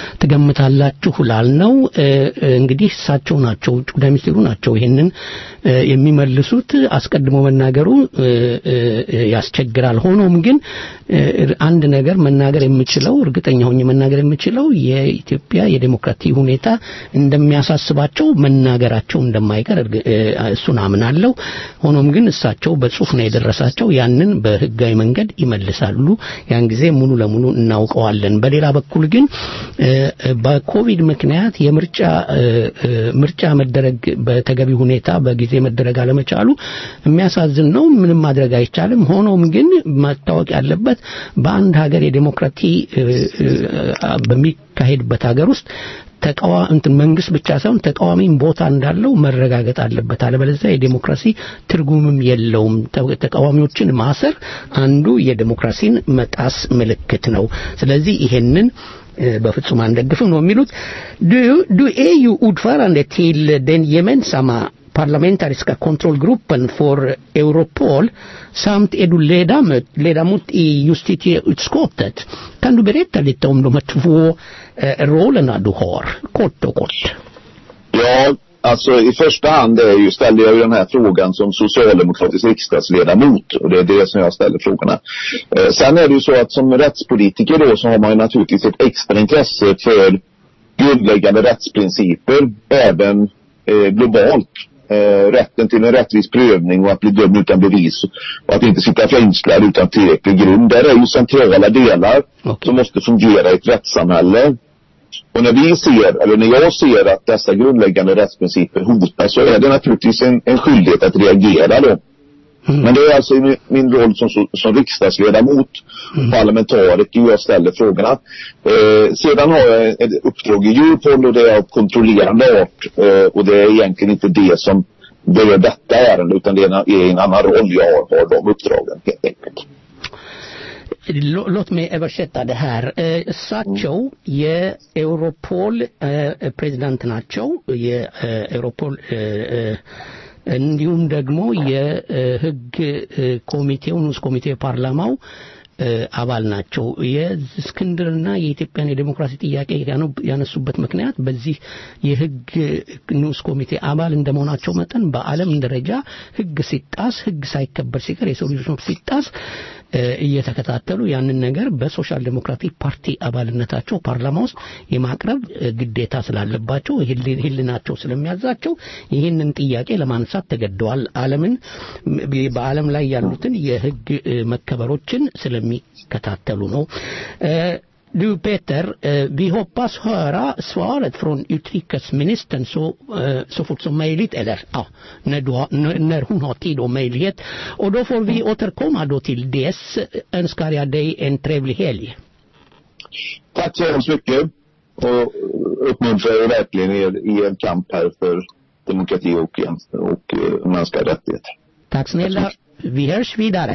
ትገምታላችሁ ላልነው እ፣ እ፣ እንግዲህ እሳቸው ናቸው ውጭ ጉዳይ ሚኒስቴሩ ናቸው ይሄንን እ፣ የሚመልሱት አስቀድሞ መናገሩ እ፣ እ፣ እ፣ ያስቸግራል ሆኖም ግን እ፣ አንድ ነገር መናገር የምችለው እርግጠኛ ሆኜ መናገር የምችለው የኢትዮጵያ የዴሞክራሲ ሁኔታ እንደሚያሳስባቸው መናገራቸው እንደማይቀር እርግ- እ፣ እሱን አምናለሁ ሆኖም ግን እሳቸው በጽሁፍ ነው የደረሳቸው ያንን በህጋዊ መንገድ ይመልሳሉ ያን ጊዜ ሙሉ ለሙሉ እናውቀዋለን በሌላ በኩል ግን እ፣ እ፣ በኮቪድ ምክንያት የምርጫ እ፣ እ፣ ምርጫ መደረግ በተገቢ ሁኔታ በጊዜ መደረግ አለመቻሉ የሚያሳዝን ነው ምንም ማድረግ አይቻልም ሆኖም ግን መታወቅ ያለበት በአንድ ሀገር የዴሞክራሲ እ፣ እ፣ በሚካሄድበት ሀገር ውስጥ ተቃዋ እንትን መንግስት ብቻ ሳይሆን ተቃዋሚም ቦታ እንዳለው መረጋገጥ አለበት አለበለዚያ የዴሞክራሲ ትርጉምም የለውም ተ- ተቃዋሚዎችን ማሰር አንዱ የዴሞክራሲን መጣስ ምልክት ነው ስለዚህ ይሄንን eh, በፍጹም አንደግፍም ነው የሚሉት du, du är ju ordförande till den gemensamma parlamentariska kontrollgruppen för Europol samt är du ledamot, ledamot i justitieutskottet. Kan du berätta lite om de här två eh, rollerna du har, kort och kort? Ja, alltså i första hand är ju, ställer jag ju den här frågan som socialdemokratisk riksdagsledamot och det är det som jag ställer frågorna. Eh, sen är det ju så att som rättspolitiker då så har man ju naturligtvis ett extra intresse för grundläggande rättsprinciper även eh, globalt. Eh, rätten till en rättvis prövning och att bli dömd utan bevis och att inte sitta fängslad utan tillräcklig grund. Där är ju centrala delar som måste fungera i ett rättssamhälle. Och när vi ser, eller när jag ser att dessa grundläggande rättsprinciper hotas så är det naturligtvis en, en skyldighet att reagera då. Men det är alltså i min, min roll som, som, som riksdagsledamot, parlamentariker, jag ställer frågorna. Eh, sedan har jag ett uppdrag i Europol och det är av kontrollerande art. Eh, och det är egentligen inte det som berör detta ärende utan det är en, är en annan roll jag har, har de uppdragen helt enkelt. ሎ- ሎት ሜ እበሸታ ደሃር እሳቸው የኤውሮፖል እ፣ ፕሬዚዳንት ናቸው የኤውሮፖል እ፣ እ፣ እንዲሁም ደግሞ የህግ እ፣ ኮሚቴው ንዑስ ኮሚቴ ፓርላማው እ፣ አባል ናቸው የእስክንድርና የኢትዮጵያን የዴሞክራሲ ጥያቄ ያኑ- ያነሱበት ምክንያት በዚህ የህግ ንዑስ ኮሚቴ አባል እንደመሆናቸው መጠን በዓለም ደረጃ ህግ ሲጣስ ህግ ሳይከበር ሲቀር የሰው ልጆች መብት ሲጣስ እ፣ እየተከታተሉ ያንን ነገር በሶሻል ዴሞክራቲክ ፓርቲ አባልነታቸው ፓርላማ ውስጥ የማቅረብ እ፣ ግዴታ ስላለባቸው ህሊ- ህሊናቸው ስለሚያዛቸው ይህንን ጥያቄ ለማንሳት ተገደዋል ዓለምን ም- በዓለም ላይ ያሉትን የህግ እ፣ መከበሮችን ስለሚከታተሉ ነው እ፣ Du Peter, eh, vi hoppas höra svaret från utrikesministern så, eh, så fort som möjligt, eller ja, när, du har, när, när hon har tid och möjlighet. Och då får vi återkomma då till dess önskar jag dig en trevlig helg. Tack så hemskt mycket och uppmuntrar er verkligen er i er kamp här för demokrati och, och eh, mänskliga rättigheter. Tack snälla. Vi hörs vidare.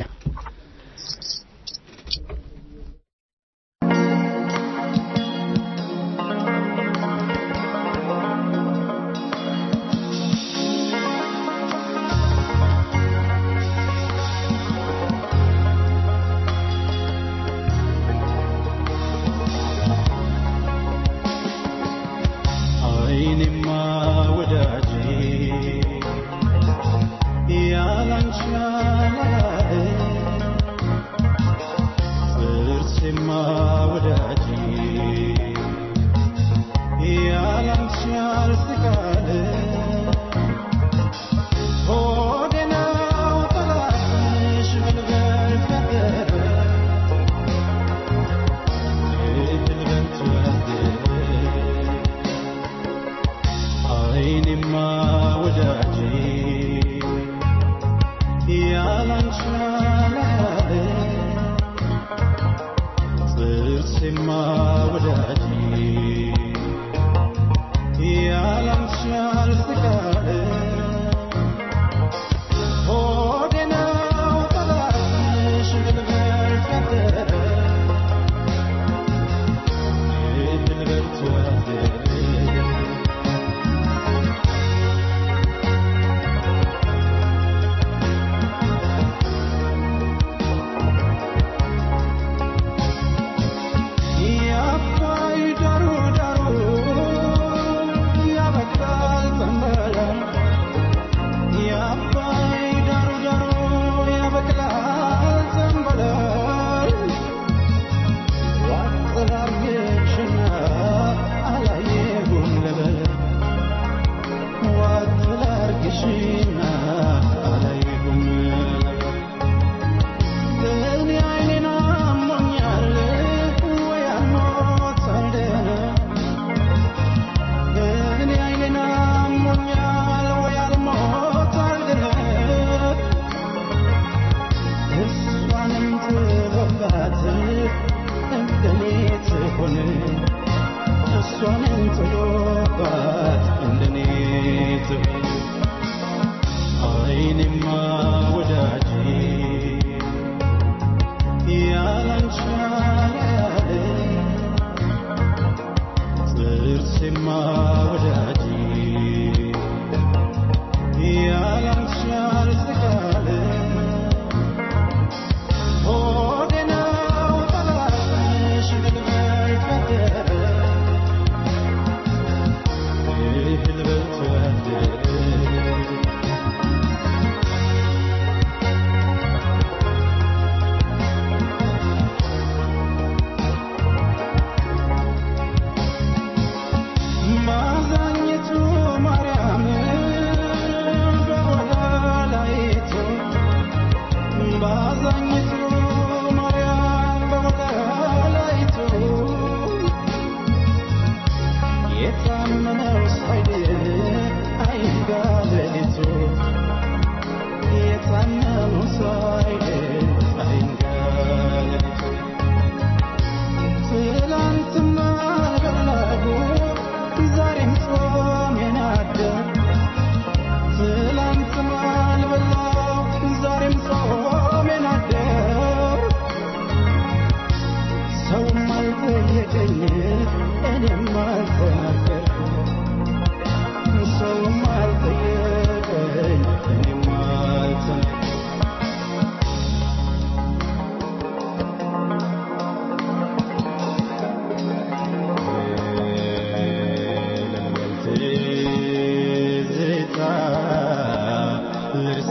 ልርሳ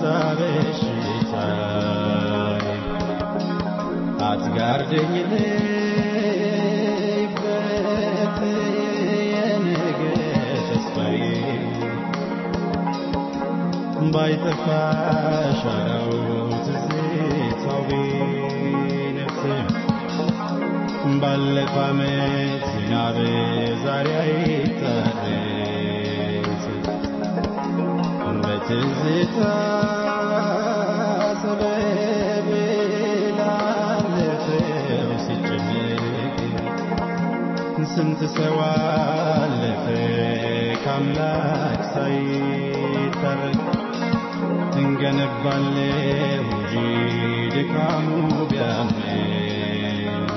በሽታዬ አትጋርደኝ ልይበት የነገ ተስፋዬ ባይጠፋ ሻራው ትዝታው ቢነፍስም ባለፈ ዓመት ዝናብ ዛሬ አይታረስ በትዝታ ሰበብ ላለፈው ሲጨነቅ ስንት ሰው አለፈ ከአምላክ ሳይታረቅ እንገነባለን እንጂ ድካሙ ቢያመን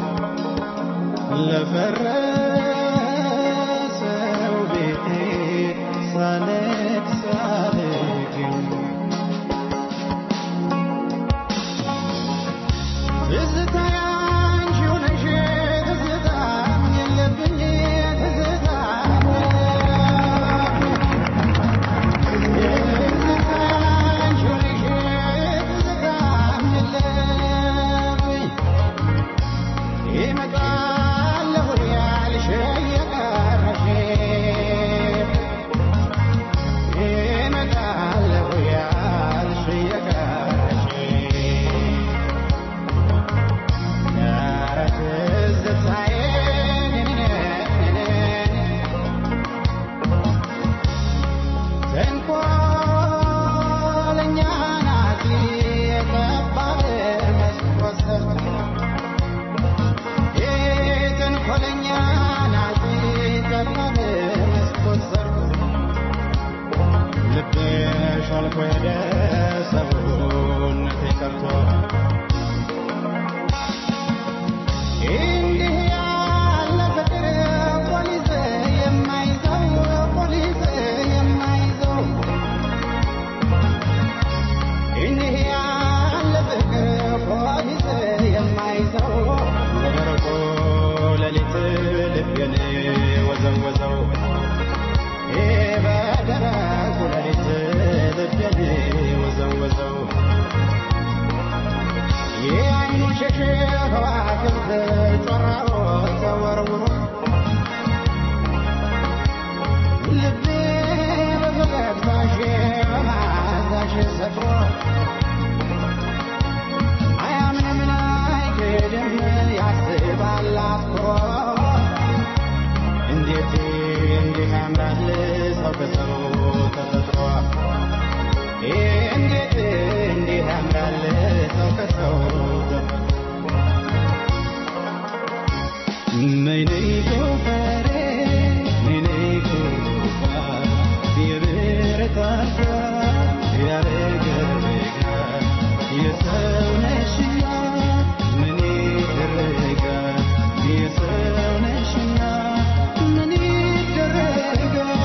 ለፈረሰው ቤቴ ሳለቅስ አልግም ትዝታ ያንቺው ነሽ ትዝታ የለብኝ ትዝታ ተንኮለኛ ናት የጠባብ መስኮት የተንኮለኛ ናት ጠባብ መስኮት ዘርቶ ልቤ ሾልኮ ሄደ ሰውነቴ ቀርቶ እንዲህ ያለ ፍቅር ፖሊስ የማይዘው ፖሊስ የማይዘው እንዲህ ያለ ፍቅር ፖሊስ የማይዘው በደረቁ ሌሊት ልቤን ወዘወዘው በደረቁ ሌሊት ልቤን ወዘወዘው የዓይኑ ሸሽ ከዋክብት ጮራው ተወርውሮ ልቤ በፈገግታሽ በመዓዛሽ ሰክሮ አያምንም አይክድም ያስባል አትኩሮ እንዴት እንዲህ ያምራል ሰው ከሰው ተፈጥሮ እንዴት እንዲህ ያምራል ሰው ከሰው ተፈጥሮ ነይነይ ጎፈሬ ነይነይ ጎፋ የብረታታ ያረገረጋ የሰው ነሽና ምን ይደረጋል የሰው ነሽና ምን ይደረጋል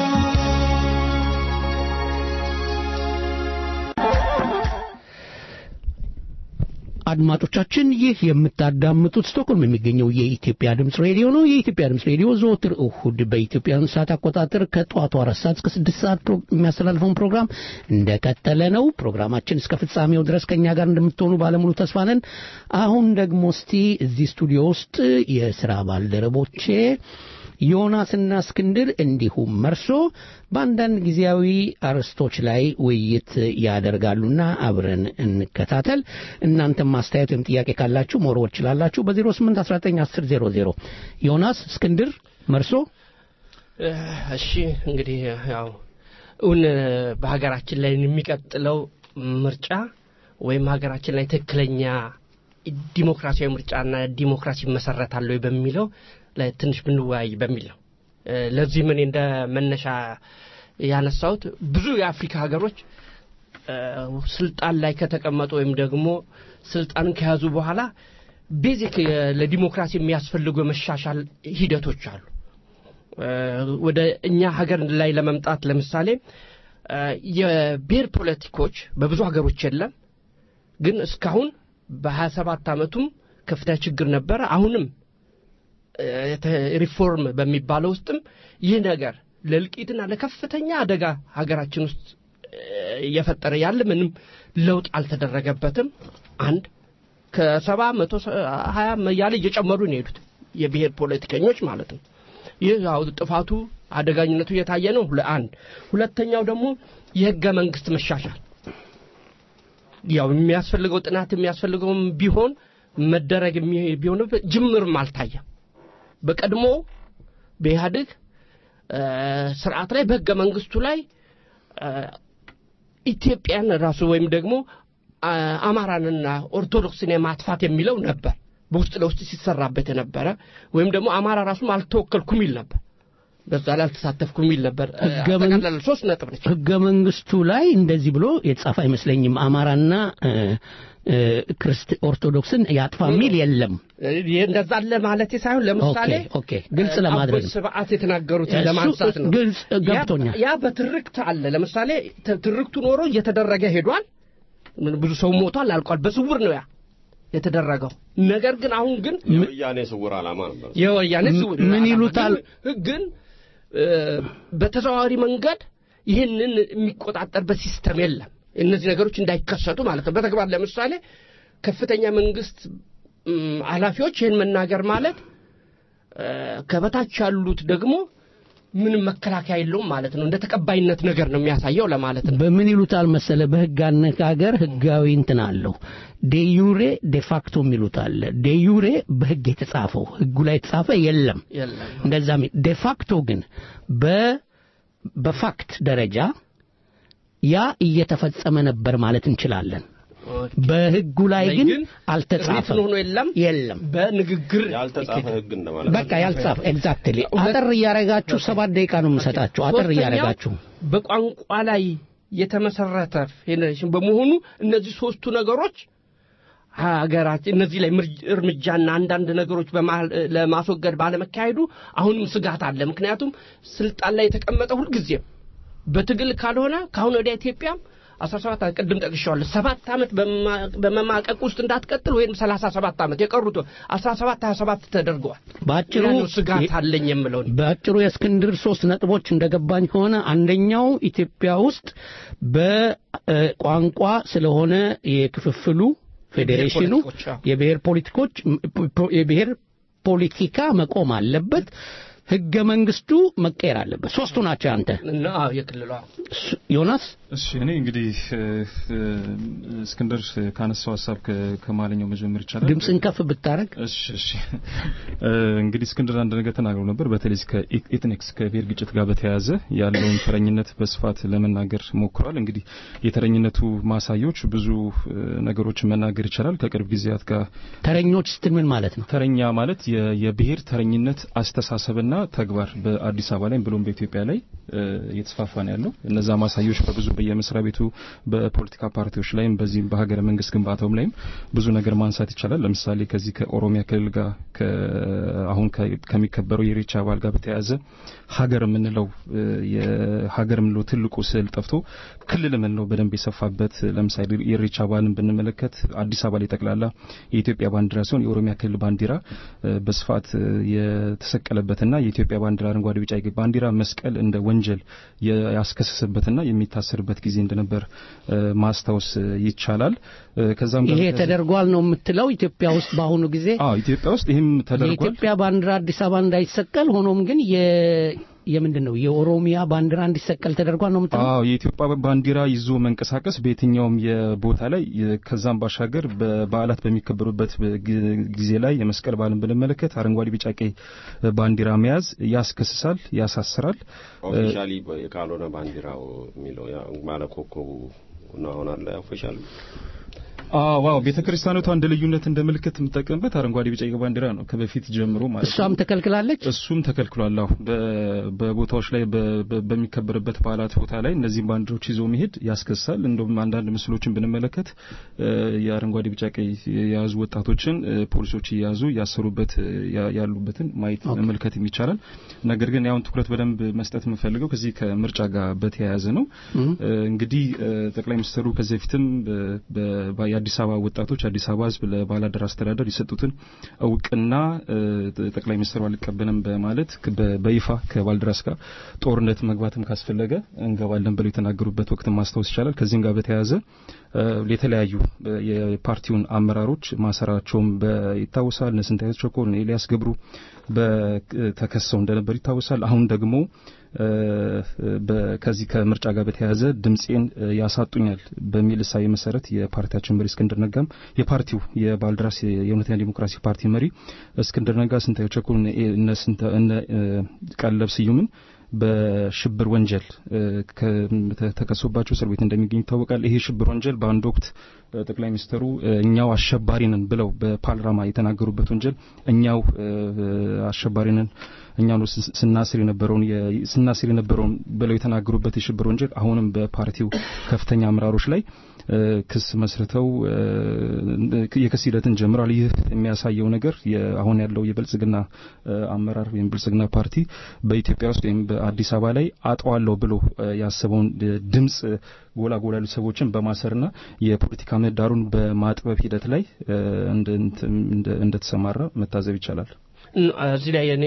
አድማጮቻችን ይህ የምታዳምጡት ስቶክሆልም የሚገኘው የኢትዮጵያ ድምፅ ሬዲዮ ነው። የኢትዮጵያ ድምፅ ሬዲዮ ዘወትር እሁድ በኢትዮጵያን ሰዓት አቆጣጠር ከጠዋቱ አራት ሰዓት እስከ ስድስት ሰዓት ፕሮ- የሚያስተላልፈውን ፕሮግራም እንደቀጠለ ነው። ፕሮግራማችን እስከ ፍጻሜው ድረስ ከእኛ ጋር እንደምትሆኑ ባለሙሉ ተስፋ ነን። አሁን ደግሞ እስቲ እዚህ ስቱዲዮ ውስጥ የስራ ባልደረቦቼ ዮናስና እስክንድር እንዲሁም መርሶ በአንዳንድ ጊዜያዊ አርዕስቶች ላይ ውይይት ያደርጋሉና አብረን እንከታተል። እናንተም ማስተያየት ወይም ጥያቄ ካላችሁ መወርወር ትችላላችሁ በ08191000 ዮናስ፣ እስክንድር፣ መርሶ እሺ እንግዲህ ያው እውን በሀገራችን ላይ የሚቀጥለው ምርጫ ወይም ሀገራችን ላይ ትክክለኛ ዲሞክራሲያዊ ምርጫና ዲሞክራሲ መሰረታል ወይ በሚለው ላይ ትንሽ ብንወያይ በሚል ነው። እ፣ ለዚህም እኔ እንደ መነሻ ያነሳሁት ብዙ የአፍሪካ ሀገሮች እ፣ ስልጣን ላይ ከተቀመጡ ወይም ደግሞ ስልጣንን ከያዙ በኋላ ቤዚክ ለዲሞክራሲ የሚያስፈልጉ የመሻሻል ሂደቶች አሉ። እ፣ ወደ እኛ ሀገር ላይ ለመምጣት ለምሳሌ እ፣ የብሔር ፖለቲኮች በብዙ ሀገሮች የለም። ግን እስካሁን በሀያ ሰባት ዓመቱም ከፍተኛ ችግር ነበረ። አሁንም እ፣ የተ- ሪፎርም በሚባለው ውስጥም ይህ ነገር ለእልቂትና ለከፍተኛ አደጋ ሀገራችን ውስጥ እየፈጠረ ያለ ምንም ለውጥ አልተደረገበትም። አንድ ከሰባ መቶ ሀያ እያለ እየጨመሩ ነው የሄዱት የብሔር ፖለቲከኞች ማለት ነው። ይህ ያው ጥፋቱ አደጋኝነቱ እየታየ ነው። ለአንድ ሁለተኛው ደግሞ የህገ መንግስት መሻሻል ያው የሚያስፈልገው ጥናት የሚያስፈልገውም ቢሆን መደረግ የሚ- ቢሆንበት ጅምርም አልታየም። በቀድሞ በኢህአዴግ እ፣ ስርዓት ላይ በህገ መንግስቱ ላይ እ፣ ኢትዮጵያን ራሱ ወይም ደግሞ አ፣ አማራንና ኦርቶዶክስን የማጥፋት የሚለው ነበር በውስጥ ለውስጥ ሲሰራበት የነበረ ወይም ደግሞ አማራ ራሱም አልተወከልኩም ይል ነበር። በዛ ላይ አልተሳተፍኩም ይል ነበር። እ፣ ህገ መን- አጠቃላይ ሶስት ነጥብ ነች። ህገ መንግስቱ ላይ እንደዚህ ብሎ የተጻፈ አይመስለኝም። አማራና እ፣ እ፣ ክርስት ኦርቶዶክስን ያጥፋ የሚል የለም። ይህ እንደዛ አለ ማለት ሳይሆን ለምሳሌ ኦኬ፣ ኦኬ፣ ግልጽ ለማድረግ አቦይ ነው። ስብዓት የተናገሩትን እሱ ለማንሳት ነው። ግልጽ ገብቶኛል። ያ ያ በትርክት አለ። ለምሳሌ ት- ትርክቱ ኖሮ እየተደረገ ሄዷል። ምን ብዙ ሰው ሞቷል፣ አልቋል። በስውር ነው ያ የተደረገው። ነገር ግን አሁን ግን የወያኔ ስውር ዓላማ ነበር። የወያኔ ስውር ምን ዓላማ ይሉታል? ግን- ግን እ፣ በተዘዋዋሪ መንገድ ይህንን የሚቆጣጠርበት ሲስተም የለም። እነዚህ ነገሮች እንዳይከሰቱ ማለት ነው። በተግባር ለምሳሌ ከፍተኛ መንግስት እም፣ ኃላፊዎች ይህን መናገር ማለት እ፣ ከበታች ያሉት ደግሞ ምንም መከላከያ የለውም ማለት ነው። እንደ ተቀባይነት ነገር ነው የሚያሳየው ለማለት ነው። በምን ይሉታል መሰለ በህግ አነጋገር ህጋዊ እንትን አለው ዴዩሬ ዴፋክቶ የሚሉት አለ ዴዩሬ በህግ የተጻፈው ህጉ ላይ የተጻፈ የለም የለም እንደዛ ዴፋክቶ ግን በ በፋክት ደረጃ ያ እየተፈጸመ ነበር ማለት እንችላለን በህጉ ላይ ግን አልተጻፈም ሪትን ሆኖ የለም የለም በንግግር ያልተጻፈ ህግ እንደማለት በቃ ያልተጻፈ ኤግዛክትሊ አጠር እያረጋችሁ ሰባት ደቂቃ ነው የምሰጣችሁ አጠር ሶስተኛው እያረጋችሁ በቋንቋ ላይ የተመሰረተ ፌዴሬሽን በመሆኑ እነዚህ ሶስቱ ነገሮች ሀገራችን እነዚህ ላይ ምርጅ- እርምጃና አንዳንድ ነገሮች በመሀል እ፣ ለማስወገድ ባለመካሄዱ አሁንም ስጋት አለ። ምክንያቱም ስልጣን ላይ የተቀመጠ ሁልጊዜም በትግል ካልሆነ ከአሁን ወዲያ ኢትዮጵያም አስራ ሰባት ዓመት ቅድም ጠቅሻዋለሁ ሰባት ዓመት በማ- በመማቀቅ ውስጥ እንዳትቀጥል ወይም ሰላሳ ሰባት ዓመት የቀሩት አስራ ሰባት ሀያ ሰባት ተደርገዋል። በአጭሩ ያ ነው ስጋት አለኝ የምለው እኔ። በአጭሩ የእስክንድር ሶስት ነጥቦች እንደገባኝ ከሆነ አንደኛው ኢትዮጵያ ውስጥ በቋንቋ ስለሆነ የክፍፍሉ ፌዴሬሽኑ ፖለቲኮች፣ አዎ። የብሔር ፖለቲኮች የብሔር ፖለቲካ መቆም አለበት ህገ መንግስቱ መቀየር አለበት ሶስቱ ናቸው አንተ እና አዎ፣ የክልሏ ዮናስ እሺ እኔ እንግዲህ እ፣ እ፣ እስክንድር ካነሳው ሀሳብ ከ- ከማለኛው መጀመር ይቻላል። ድምፅን ከፍ ብታረግ እሺ እሺ እ፣ እንግዲህ እስክንድር አንድ ነገር ተናግረው ነበር። በተለይ ከኤትኒክስ ከብሔር ግጭት ጋር በተያያዘ ያለውን ተረኝነት በስፋት ለመናገር ሞክሯል። እንግዲህ የተረኝነቱ ማሳያዎች ብዙ እ፣ ነገሮችን መናገር ይቻላል። ከቅርብ ጊዜያት ጋር ተረኞች ስትል ምን ማለት ነው ተረኛ ማለት የ- የብሔር ተረኝነት አስተሳሰብና ተግባር በአዲስ አበባ ላይ ብሎም በኢትዮጵያ ላይ እ፣ እየተስፋፋ ነው ያለው። እነዛ ማሳያዎች በብዙ በየመስሪያ ቤቱ በፖለቲካ ፓርቲዎች ላይም በዚህም በሀገረ መንግስት ግንባታውም ላይም ብዙ ነገር ማንሳት ይቻላል። ለምሳሌ ከዚህ ከኦሮሚያ ክልል ጋር ከ- አሁን ከ- ከሚከበረው የኢሬቻ በዓል ጋር በተያያዘ ሀገር የምንለው እ፣ የሀገር የምንለው ትልቁ ስዕል ጠፍቶ ክልል የምንለው በደንብ የሰፋበት ለምሳሌ የኢሬቻ በዓልን ብንመለከት አዲስ አበባ ላይ ጠቅላላ የኢትዮጵያ ባንዲራ ሲሆን የኦሮሚያ ክልል ባንዲራ እ፣ በስፋት እ፣ የተሰቀለበትና የኢትዮጵያ ባንዲራ አረንጓዴ፣ ቢጫ ቀይ ባንዲራ መስቀል እንደ ወንጀል የ- ያስከሰሰበትና የሚታሰርበት ጊዜ እንደነበር እ፣ ማስታወስ እ፣ ይቻላል። እ፣ ከዛም ጋር ይሄ በተያያዘ- ተደርጓል ነው የምትለው ኢትዮጵያ ውስጥ በአሁኑ ጊዜ አዎ ኢትዮጵያ ውስጥ ይህም ተደርጓል። የኢትዮጵያ ባንዲራ አዲስ አበባ እንዳይሰቀል ሆኖም ግን የ የምንድን ነው የኦሮሚያ ባንዲራ እንዲሰቀል ተደርጓል ነው የምትለው አዎ የኢትዮጵያ ባንዲራ ይዞ መንቀሳቀስ በየትኛውም የቦታ ላይ የ- ከዛም ባሻገር በበዓላት በሚከበሩበት ግ- ጊዜ ላይ የመስቀል በዓልን ብንመለከት አረንጓዴ፣ ቢጫ፣ ቀይ ባንዲራ መያዝ ያስከስሳል፣ ያሳስራል። ኦፊሻሊ ካልሆነ ባንዲራው የሚለው ያ ማለት ኮከቡ ነው አሁን አለ ኦፊሻሊ አዎ ዋው ቤተክርስቲያኖቷ እንደ ልዩነት እንደ ምልክት የምጠቀምበት አረንጓዴ፣ ቢጫ፣ ቀይ ባንዲራ ነው ከበፊት ጀምሮ ማለት ነው። እሷም ተከልክላለች እሱም ተከልክሏል። አዎ በ- በቦታዎች ላይ በ- በ- በሚከበርበት በዓላት ቦታ ላይ እነዚህም ባንዲራዎች ይዞ መሄድ ያስከሳል። እንደውም አንዳንድ ምስሎችን ብንመለከት እ፣ የአረንጓዴ ቢጫ ቀይ የያዙ ወጣቶችን እ፣ ፖሊሶች እየያዙ ያሰሩበት እ፣ ያ- ያሉበትን ማየት መመልከት ይቻላል። ነገር ግን ያውን ትኩረት በደንብ መስጠት የምፈልገው ከዚህ ከምርጫ ጋር በተያያዘ ነው። እ፣ እንግዲህ እ፣ ጠቅላይ ሚኒስትሩ ከዚህ በፊትም በ- በ- የአዲስ የአዲስ አበባ ወጣቶች አዲስ አበባ ህዝብ ለባላደር አስተዳደር የሰጡትን እውቅና ጠቅላይ ሚኒስትሩ አልቀበልም በማለት በይፋ ከባልደራስ ጋር ጦርነት መግባትም ካስፈለገ እንገባለን ብለው የተናገሩበት ወቅት ማስታወስ ይቻላል። ከዚህም ጋር በተያያዘ የተለያዩ የፓርቲውን አመራሮች ማሰራቸውም ይታወሳል። እነ ስንታየት ቸኮል፣ እነ ኤልያስ ገብሩ ተከሰው እንደነበር ይታወሳል። አሁን ደግሞ ከዚህ ከምርጫ ጋር በተያያዘ ድምፄን ያሳጡኛል በሚል እሳቤ መሰረት የፓርቲያችን መሪ እስክንድር ነጋም የፓርቲው የባልደራስ የእውነተኛ ዲሞክራሲ ፓርቲ መሪ እስክንድር ነጋ፣ ስንታየው ቸኮል፣ እነ ቀለብ ስዩምን በሽብር ወንጀል ተከሶባቸው እስር ቤት እንደሚገኝ ይታወቃል። ይሄ ሽብር ወንጀል በአንድ ወቅት ጠቅላይ ሚኒስትሩ እኛው አሸባሪ ነን ብለው በፓርላማ የተናገሩበት ወንጀል እኛው አሸባሪ ነን እኛ ነው ስናስር የነበረውን ስናስር የነበረውን ብለው የተናገሩበት የሽብር ወንጀል አሁንም በፓርቲው ከፍተኛ አመራሮች ላይ ክስ መስርተው የክስ ሂደትን ጀምሯል። ይህ የሚያሳየው ነገር አሁን ያለው የብልጽግና አመራር ወይም ብልጽግና ፓርቲ በኢትዮጵያ ውስጥ ወይም በአዲስ አበባ ላይ አጠዋለሁ ብሎ ያሰበውን ድምጽ ጎላ ጎላ ያሉ ሰዎችን በማሰርና የፖለቲካ ምህዳሩን በማጥበብ ሂደት ላይ እንደተሰማራ መታዘብ ይቻላል። እዚህ ላይ እኔ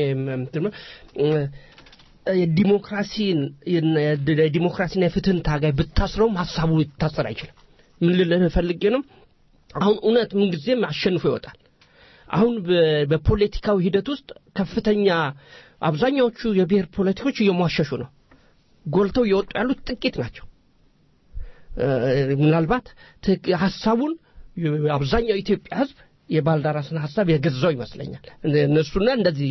ዲሞክራሲን የዲሞክራሲና የፍትህን ታጋይ ብታስረውም ሀሳቡ ሊታሰር አይችልም። ምን ልልህ ፈልጌ ነው? አሁን እውነት ምንጊዜም አሸንፎ ይወጣል። አሁን በፖለቲካዊ ሂደት ውስጥ ከፍተኛ አብዛኛዎቹ የብሔር ፖለቲኮች እየሟሸሹ ነው። ጎልተው እየወጡ ያሉት ጥቂት ናቸው። ምናልባት ሀሳቡን አብዛኛው የኢትዮጵያ ሕዝብ የባልደራስን ሀሳብ የገዛው ይመስለኛል። እነሱና እንደዚህ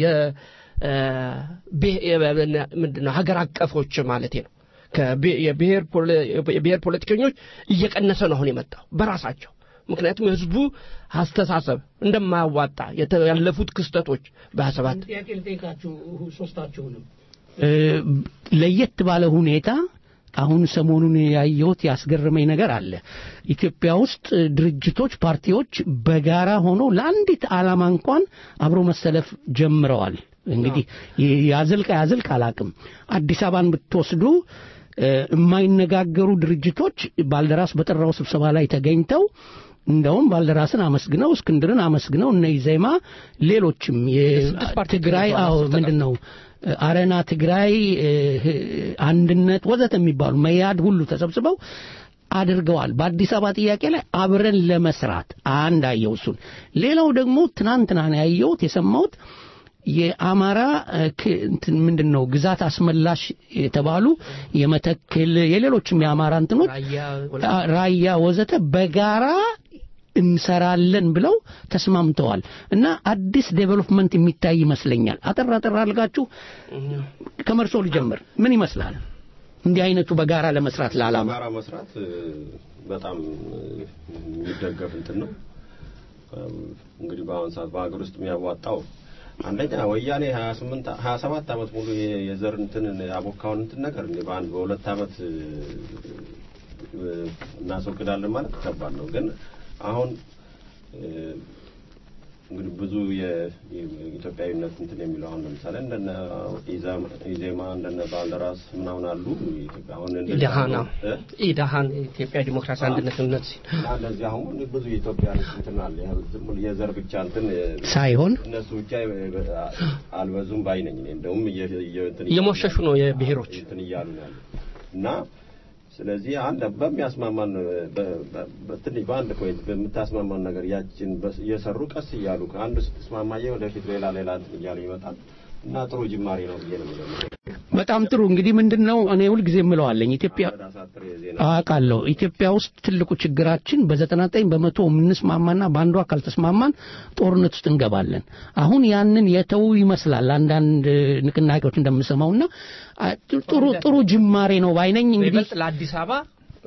ምንድነው ሀገር አቀፎች ማለት ነው። የብሔር ፖለቲከኞች እየቀነሰ ነው አሁን የመጣው በራሳቸው ምክንያቱም የህዝቡ አስተሳሰብ እንደማያዋጣ ያለፉት ክስተቶች በሰባት ጥያቄ ልጠይቃችሁ ሶስታችሁንም ለየት ባለ ሁኔታ አሁን ሰሞኑን ያየሁት ያስገረመኝ ነገር አለ። ኢትዮጵያ ውስጥ ድርጅቶች፣ ፓርቲዎች በጋራ ሆነው ለአንዲት ዓላማ እንኳን አብሮ መሰለፍ ጀምረዋል። እንግዲህ ያዘልቅ ያዘልቅ አላቅም። አዲስ አበባን ብትወስዱ የማይነጋገሩ ድርጅቶች ባልደራስ በጠራው ስብሰባ ላይ ተገኝተው እንደውም ባልደራስን አመስግነው እስክንድርን አመስግነው እነ ኢዜማ ሌሎችም የትግራይ አዎ ምንድን ነው አረና ትግራይ አንድነት ወዘተ የሚባሉ መያድ ሁሉ ተሰብስበው አድርገዋል። በአዲስ አበባ ጥያቄ ላይ አብረን ለመስራት አንድ አየው እሱን። ሌላው ደግሞ ትናንትና ነው ያየሁት የሰማሁት የአማራ ምንድን ነው ግዛት አስመላሽ የተባሉ የመተክል የሌሎችም የአማራ እንትኖች ራያ ወዘተ በጋራ እንሰራለን ብለው ተስማምተዋል እና አዲስ ዴቨሎፕመንት የሚታይ ይመስለኛል። አጠር አጠር አድርጋችሁ ከመርሶ ልጀምር። ምን ይመስላል እንዲህ አይነቱ በጋራ ለመስራት ለዓላማ በጋራ መስራት በጣም የሚደገፍ እንትን ነው። እንግዲህ በአሁን ሰዓት በሀገር ውስጥ የሚያዋጣው አንደኛ ወያኔ 28 27 ዓመት ሙሉ የዘር እንትን ያቦካውን እንትን ነገር እንዴ በአንድ በሁለት ዓመት እናስወግዳለን ማለት ከባድ ነው። ግን አሁን እንግዲህ ብዙ የኢትዮጵያዊነት እንትን የሚለው አሁን ለምሳሌ እንደነ ኢዜማ እንደነ ባልደራስ ምናምን አሉ። አሁን ኢዳሃና ኢዳሃን የኢትዮጵያ ዲሞክራሲ አንድነት እምነት እና እንደዚህ አሁን ብዙ የኢትዮጵያ እንትን አለ። ዝም ብሎ የዘር ብቻ እንትን ሳይሆን እነሱ ብቻ አልበዙም ባይ ነኝ። እኔ እንደውም እየሞሸሹ ነው የብሔሮች እንትን እያሉ ነው ያሉት እና ስለዚህ አንድ በሚያስማማን በትንሽ በአንድ ፖይንት በምታስማማን ነገር ያችን እየሰሩ ቀስ እያሉ ከአንዱ ስትስማማየ ወደፊት ሌላ ሌላ እንትን እያለ ይመጣል እና ጥሩ ጅማሬ ነው ብዬ ነው የምለው። በጣም ጥሩ እንግዲህ ምንድን ነው እኔ ሁልጊዜ የምለዋለኝ ኢትዮጵያ አውቃለሁ ኢትዮጵያ ውስጥ ትልቁ ችግራችን በዘጠና ዘጠኝ በመቶ የምንስማማና በአንዷ ካልተስማማን ጦርነት ውስጥ እንገባለን አሁን ያንን የተው ይመስላል አንዳንድ ንቅናቄዎች እንደምሰማውና ጥሩ ጥሩ ጅማሬ ነው ባይነኝ እንግዲህ ለአዲስ አበባ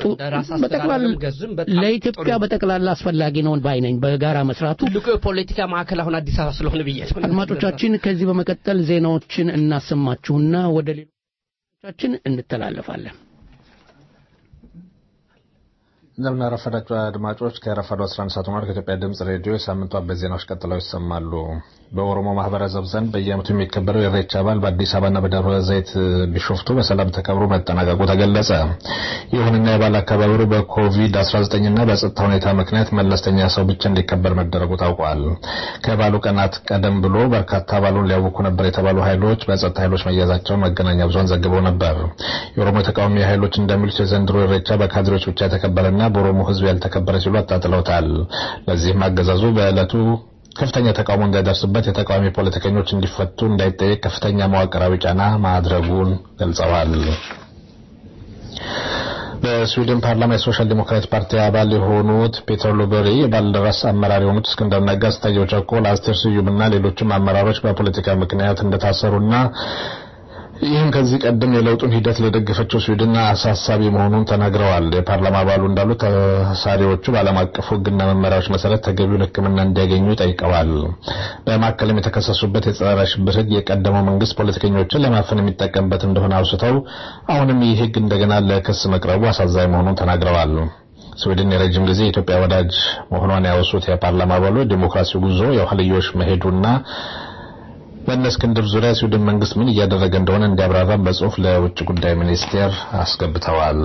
ለኢትዮጵያ በጠቅላላ አስፈላጊ ነው ባይነኝ በጋራ መስራቱ ትልቁ የፖለቲካ ማዕከል አሁን አዲስ አበባ ስለሆነ ብዬ አድማጮቻችን ከዚህ በመቀጠል ዜናዎችን እናሰማችሁና ወደ ሌሎቻችን እንተላለፋለን እንደምን አረፈዳችሁ አድማጮች። ከረፋዱ 11 ሰዓት ሆኗል። ከኢትዮጵያ ድምጽ ሬዲዮ የሳምንቱ አበይት ዜናዎች ቀጥለው ይሰማሉ። በኦሮሞ ማህበረሰብ ዘንድ በየዓመቱ የሚከበረው የኢሬቻ በዓል በአዲስ አበባና በደብረ ዘይት ቢሾፍቱ በሰላም ተከብሮ መጠናቀቁ ተገለጸ። ይሁንና የበዓል አከባበሩ በኮቪድ-19ና በጸጥታ ሁኔታ ምክንያት መለስተኛ ሰው ብቻ እንዲከበር መደረጉ ታውቋል። ከበዓሉ ቀናት ቀደም ብሎ በርካታ በዓሉን ሊያውኩ ነበር የተባሉ ኃይሎች በጸጥታ ኃይሎች መያዛቸውን መገናኛ ብዙኃን ዘግበው ነበር። የኦሮሞ ተቃዋሚ ኃይሎች እንደሚሉት የዘንድሮ ኢሬቻ በካድሬዎች ብቻ የተከበረና በኦሮሞ ሕዝብ ያልተከበረ ሲሉ አጣጥለውታል። በዚህም አገዛዙ በዕለቱ ከፍተኛ ተቃውሞ እንዳይደርስበት የተቃዋሚ ፖለቲከኞች እንዲፈቱ እንዳይጠየቅ ከፍተኛ መዋቅራዊ ጫና ማድረጉን ገልጸዋል። በስዊድን ፓርላማ የሶሻል ዲሞክራት ፓርቲ አባል የሆኑት ፔተር ሎበሪ የባልደራስ አመራር የሆኑት እስክንድር ነጋ፣ ስታየው ቸኮል፣ አስቴር ስዩምና ሌሎችም አመራሮች በፖለቲካ ምክንያት እንደታሰሩና ይህም ከዚህ ቀደም የለውጡን ሂደት ለደገፈችው ስዊድን አሳሳቢ መሆኑን ተናግረዋል። የፓርላማ አባሉ እንዳሉት ተሳሪዎቹ በዓለም አቀፉ ሕግና መመሪያዎች መሰረት ተገቢውን ሕክምና እንዲያገኙ ጠይቀዋል። በማዕከልም የተከሰሱበት የጸረ ሽብር ሕግ የቀደመው መንግስት ፖለቲከኞችን ለማፈን የሚጠቀምበት እንደሆነ አውስተው አሁንም ይህ ሕግ እንደገና ለክስ መቅረቡ አሳዛኝ መሆኑን ተናግረዋል። ስዊድን የረጅም ጊዜ የኢትዮጵያ ወዳጅ መሆኗን ያወሱት የፓርላማ አባሉ ዲሞክራሲ ጉዞ የኋልዮሽ መሄዱና በእነ እስክንድር ዙሪያ ስዊድን መንግስት ምን እያደረገ እንደሆነ እንዲያብራራም በጽሁፍ ለውጭ ጉዳይ ሚኒስቴር አስገብተዋል።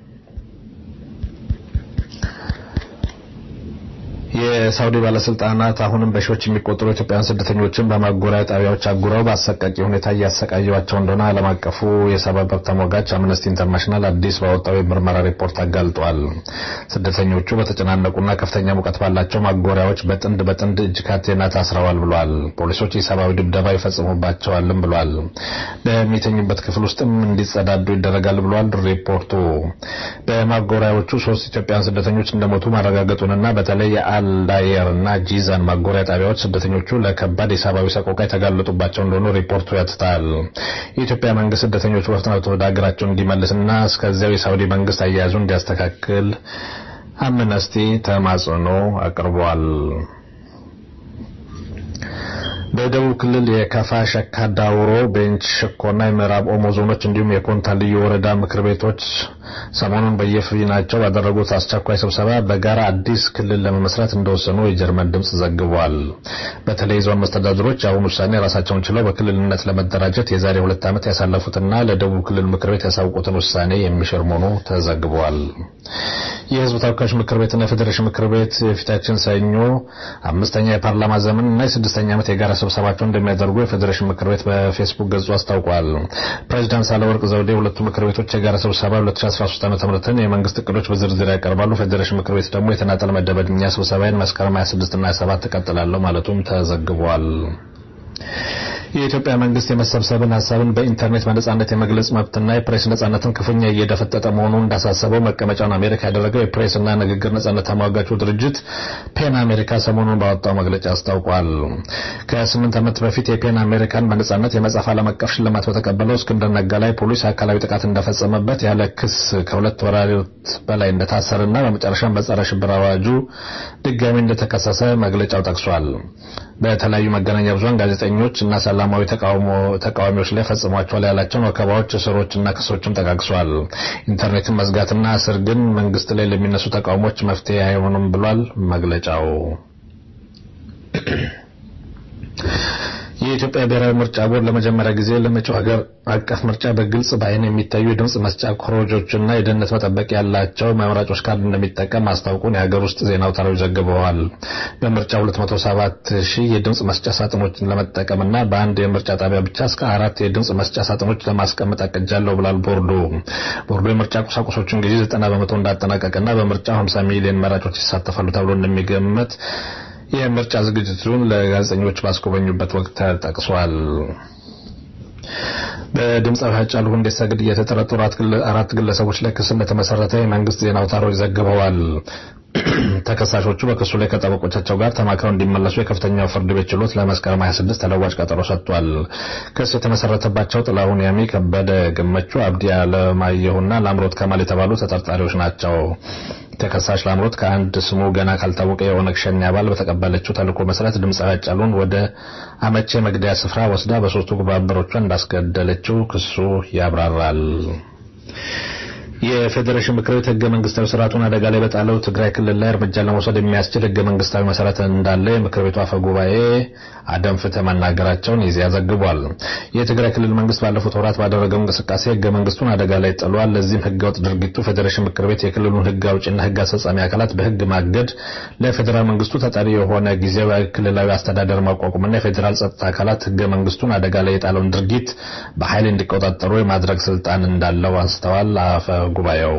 የሳውዲ ባለስልጣናት አሁንም በሺዎች የሚቆጠሩ ኢትዮጵያውያን ስደተኞችን በማጎሪያ ጣቢያዎች አጉረው በአሰቃቂ ሁኔታ እያሰቃዩቸው እንደሆነ ዓለም አቀፉ የሰብአዊ መብት ተሟጋች አምነስቲ ኢንተርናሽናል አዲስ ባወጣው የምርመራ ሪፖርት አጋልጧል። ስደተኞቹ በተጨናነቁና ከፍተኛ ሙቀት ባላቸው ማጎሪያዎች በጥንድ በጥንድ እጅ ካቴና ታስረዋል ብሏል። ፖሊሶች የሰብአዊ ድብደባ ይፈጽሙባቸዋልም ብሏል። በሚተኙበት ክፍል ውስጥም እንዲጸዳዱ ይደረጋል ብሏል ሪፖርቱ። በማጎሪያዎቹ ሶስት ኢትዮጵያውያን ስደተኞች እንደሞቱ ማረጋገጡንና በተለይ አልዳየር እና ጂዛን ማጎሪያ ጣቢያዎች ስደተኞቹ ለከባድ የሰብአዊ ሰቆቃ የተጋለጡባቸው እንደሆኑ ሪፖርቱ ያትታል። የኢትዮጵያ መንግስት ስደተኞቹ በፍጥነት ወደ ሀገራቸው እንዲመልስና እስከዚያው የሳውዲ መንግስት አያያዙ እንዲያስተካክል አምነስቲ ተማጽኖ አቅርቧል። በደቡብ ክልል የከፋ ሸካ፣ ዳውሮ፣ ቤንች ሸኮና የምዕራብ ኦሞ ዞኖች እንዲሁም የኮንታ ልዩ ወረዳ ምክር ቤቶች ሰሞኑን በየፊናቸው ባደረጉት አስቸኳይ ስብሰባ በጋራ አዲስ ክልል ለመመስረት እንደወሰኑ የጀርመን ድምፅ ዘግቧል። በተለይ ዞን መስተዳድሮች አሁን ውሳኔ ራሳቸውን ችለው በክልልነት ለመደራጀት የዛሬ ሁለት ዓመት ያሳለፉትና ለደቡብ ክልል ምክር ቤት ያሳውቁትን ውሳኔ የሚሽር መሆኑ ተዘግቧል። የህዝብ ተወካዮች ምክር ቤትና የፌዴሬሽን ምክር ቤት የፊታችን ሰኞ አምስተኛ የፓርላማ ዘመን እና የስድስተኛ ዓመት የጋራ ስብሰባቸውን እንደሚያደርጉ የፌዴሬሽን ምክር ቤት በፌስቡክ ገጹ አስታውቋል። ፕሬዚዳንት ሳህለወርቅ ዘውዴ ሁለቱ ምክር ቤቶች የጋራ ስብሰባ 2013 ዓ.ም የመንግስት እቅዶች በዝርዝር ያቀርባሉ። ፌዴሬሽን ምክር ቤት ደግሞ የተናጠል መደበኛ ስብሰባዬን መስከረም 26 እና 27 እቀጥላለሁ ማለቱም ተዘግቧል። የኢትዮጵያ መንግስት የመሰብሰብን ሀሳብን በኢንተርኔት በነጻነት የመግለጽ መብትና የፕሬስ ነጻነትን ክፉኛ እየደፈጠጠ መሆኑን እንዳሳሰበው መቀመጫውን አሜሪካ ያደረገው የፕሬስና ንግግር ነጻነት ተሟጋቹ ድርጅት ፔን አሜሪካ ሰሞኑን ባወጣው መግለጫ አስታውቋል። ከስምንት ዓመት በፊት የፔን አሜሪካን በነጻነት የመጻፍ ዓለም አቀፍ ሽልማት በተቀበለው እስክንድር ነጋ ላይ ፖሊስ አካላዊ ጥቃት እንደፈጸመበት ያለ ክስ ከሁለት ወራት በላይ እንደታሰረና በመጨረሻም በጸረ ሽብር አዋጁ ድጋሚ እንደተከሰሰ መግለጫው ጠቅሷል። በተለያዩ መገናኛ ብዙኃን ጋዜጠኞች እና ሰላማዊ ተቃዋሚዎች ላይ ፈጽሟቸዋል ያላቸውን ወከባዎች፣ እስሮችና ክሶችም ጠቃቅሷል። ኢንተርኔትን መዝጋትና እስር ግን መንግስት ላይ ለሚነሱ ተቃውሞች መፍትሄ አይሆኑም ብሏል መግለጫው። የኢትዮጵያ ብሔራዊ ምርጫ ቦርድ ለመጀመሪያ ጊዜ ለመጪው ሀገር አቀፍ ምርጫ በግልጽ በዓይን የሚታዩ የድምፅ መስጫ ኮረጆችና የደህንነት መጠበቂያ ያላቸው መምራጮች ካርድ እንደሚጠቀም ማስታወቁን የሀገር ውስጥ ዜና አውታሮች ዘግበዋል። በምርጫ 207 ሺህ የድምፅ መስጫ ሳጥኖችን ለመጠቀምና በአንድ የምርጫ ጣቢያ ብቻ እስከ አራት የድምፅ መስጫ ሳጥኖች ለማስቀመጥ አቅጃለሁ ብሏል ቦርዱ። ቦርዱ የምርጫ ቁሳቁሶችን ጊዜ 90 በመቶ እንዳጠናቀቀና በምርጫው 50 ሚሊዮን መራጮች ይሳተፋሉ ተብሎ እንደሚገመት የምርጫ ዝግጅቱን ለጋዜጠኞች ባስጎበኙበት ወቅት ተጠቅሷል። በድምፃዊ ሃጫሉ ሁንዴሳ ግድያ የተጠረጠሩ አራት ግለሰቦች ላይ ክስ እንደተመሰረተ የመንግስት ዜና አውታሮች ዘግበዋል። ተከሳሾቹ በክሱ ላይ ከጠበቆቻቸው ጋር ተማክረው እንዲመለሱ የከፍተኛው ፍርድ ቤት ችሎት ለመስከረም 26 ተለዋጭ ቀጠሮ ሰጥቷል። ክስ የተመሰረተባቸው ጥላሁን ያሚ፣ ከበደ ገመቹ፣ አብዲ አለማየሁና ላምሮት ከማል የተባሉ ተጠርጣሪዎች ናቸው። ተከሳሽ ላምሮት ከአንድ ስሙ ገና ካልታወቀ የኦነግ ሸኔ አባል በተቀበለችው ተልዕኮ መሰረት ድምፃዊ ሃጫሉን ወደ አመቼ መግደያ ስፍራ ወስዳ በሶስቱ ግብረ አበሮቿ እንዳስገደለችው ክሱ ያብራራል። የፌዴሬሽን ምክር ቤት ህገ መንግስታዊ ስርዓቱን አደጋ ላይ በጣለው ትግራይ ክልል ላይ እርምጃ ለመውሰድ የሚያስችል ህገ መንግስታዊ መሰረት እንዳለ የምክር ቤቱ አፈ ጉባኤ አደም ፍትህ መናገራቸውን ይዚያ ዘግቧል። የትግራይ ክልል መንግስት ባለፉት ወራት ባደረገው እንቅስቃሴ ህገ መንግስቱን አደጋ ላይ ጥሏል። ለዚህም ህገወጥ ድርጊቱ ፌዴሬሽን ምክር ቤት የክልሉን ህግ አውጭና ህግ አስፈጻሚ አካላት በህግ ማገድ፣ ለፌዴራል መንግስቱ ተጠሪ የሆነ ጊዜያዊ ክልላዊ አስተዳደር ማቋቋምና የፌዴራል ጸጥታ አካላት ህገ መንግስቱን አደጋ ላይ የጣለውን ድርጊት በኃይል እንዲቆጣጠሩ የማድረግ ስልጣን እንዳለው አንስተዋል። አፈ ጉባኤው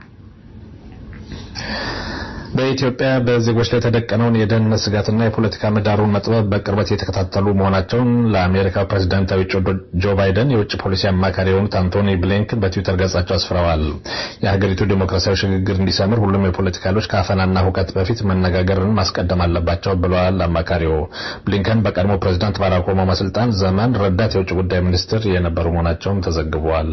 በኢትዮጵያ በዜጎች ላይ የተደቀነውን የደህንነት ስጋትና የፖለቲካ ምህዳሩን መጥበብ በቅርበት የተከታተሉ መሆናቸውን ለአሜሪካ ፕሬዝዳንታዊ እጩ ጆ ባይደን የውጭ ፖሊሲ አማካሪ የሆኑት አንቶኒ ብሊንከን በትዊተር ገጻቸው አስፍረዋል። የሀገሪቱ ዴሞክራሲያዊ ሽግግር እንዲሰምር ሁሉም የፖለቲካ ኃይሎች ከአፈናና ሁከት በፊት መነጋገርን ማስቀደም አለባቸው ብለዋል። አማካሪው ብሊንከን በቀድሞ ፕሬዝዳንት ባራክ ኦባማ ስልጣን ዘመን ረዳት የውጭ ጉዳይ ሚኒስትር የነበሩ መሆናቸውም ተዘግቧል።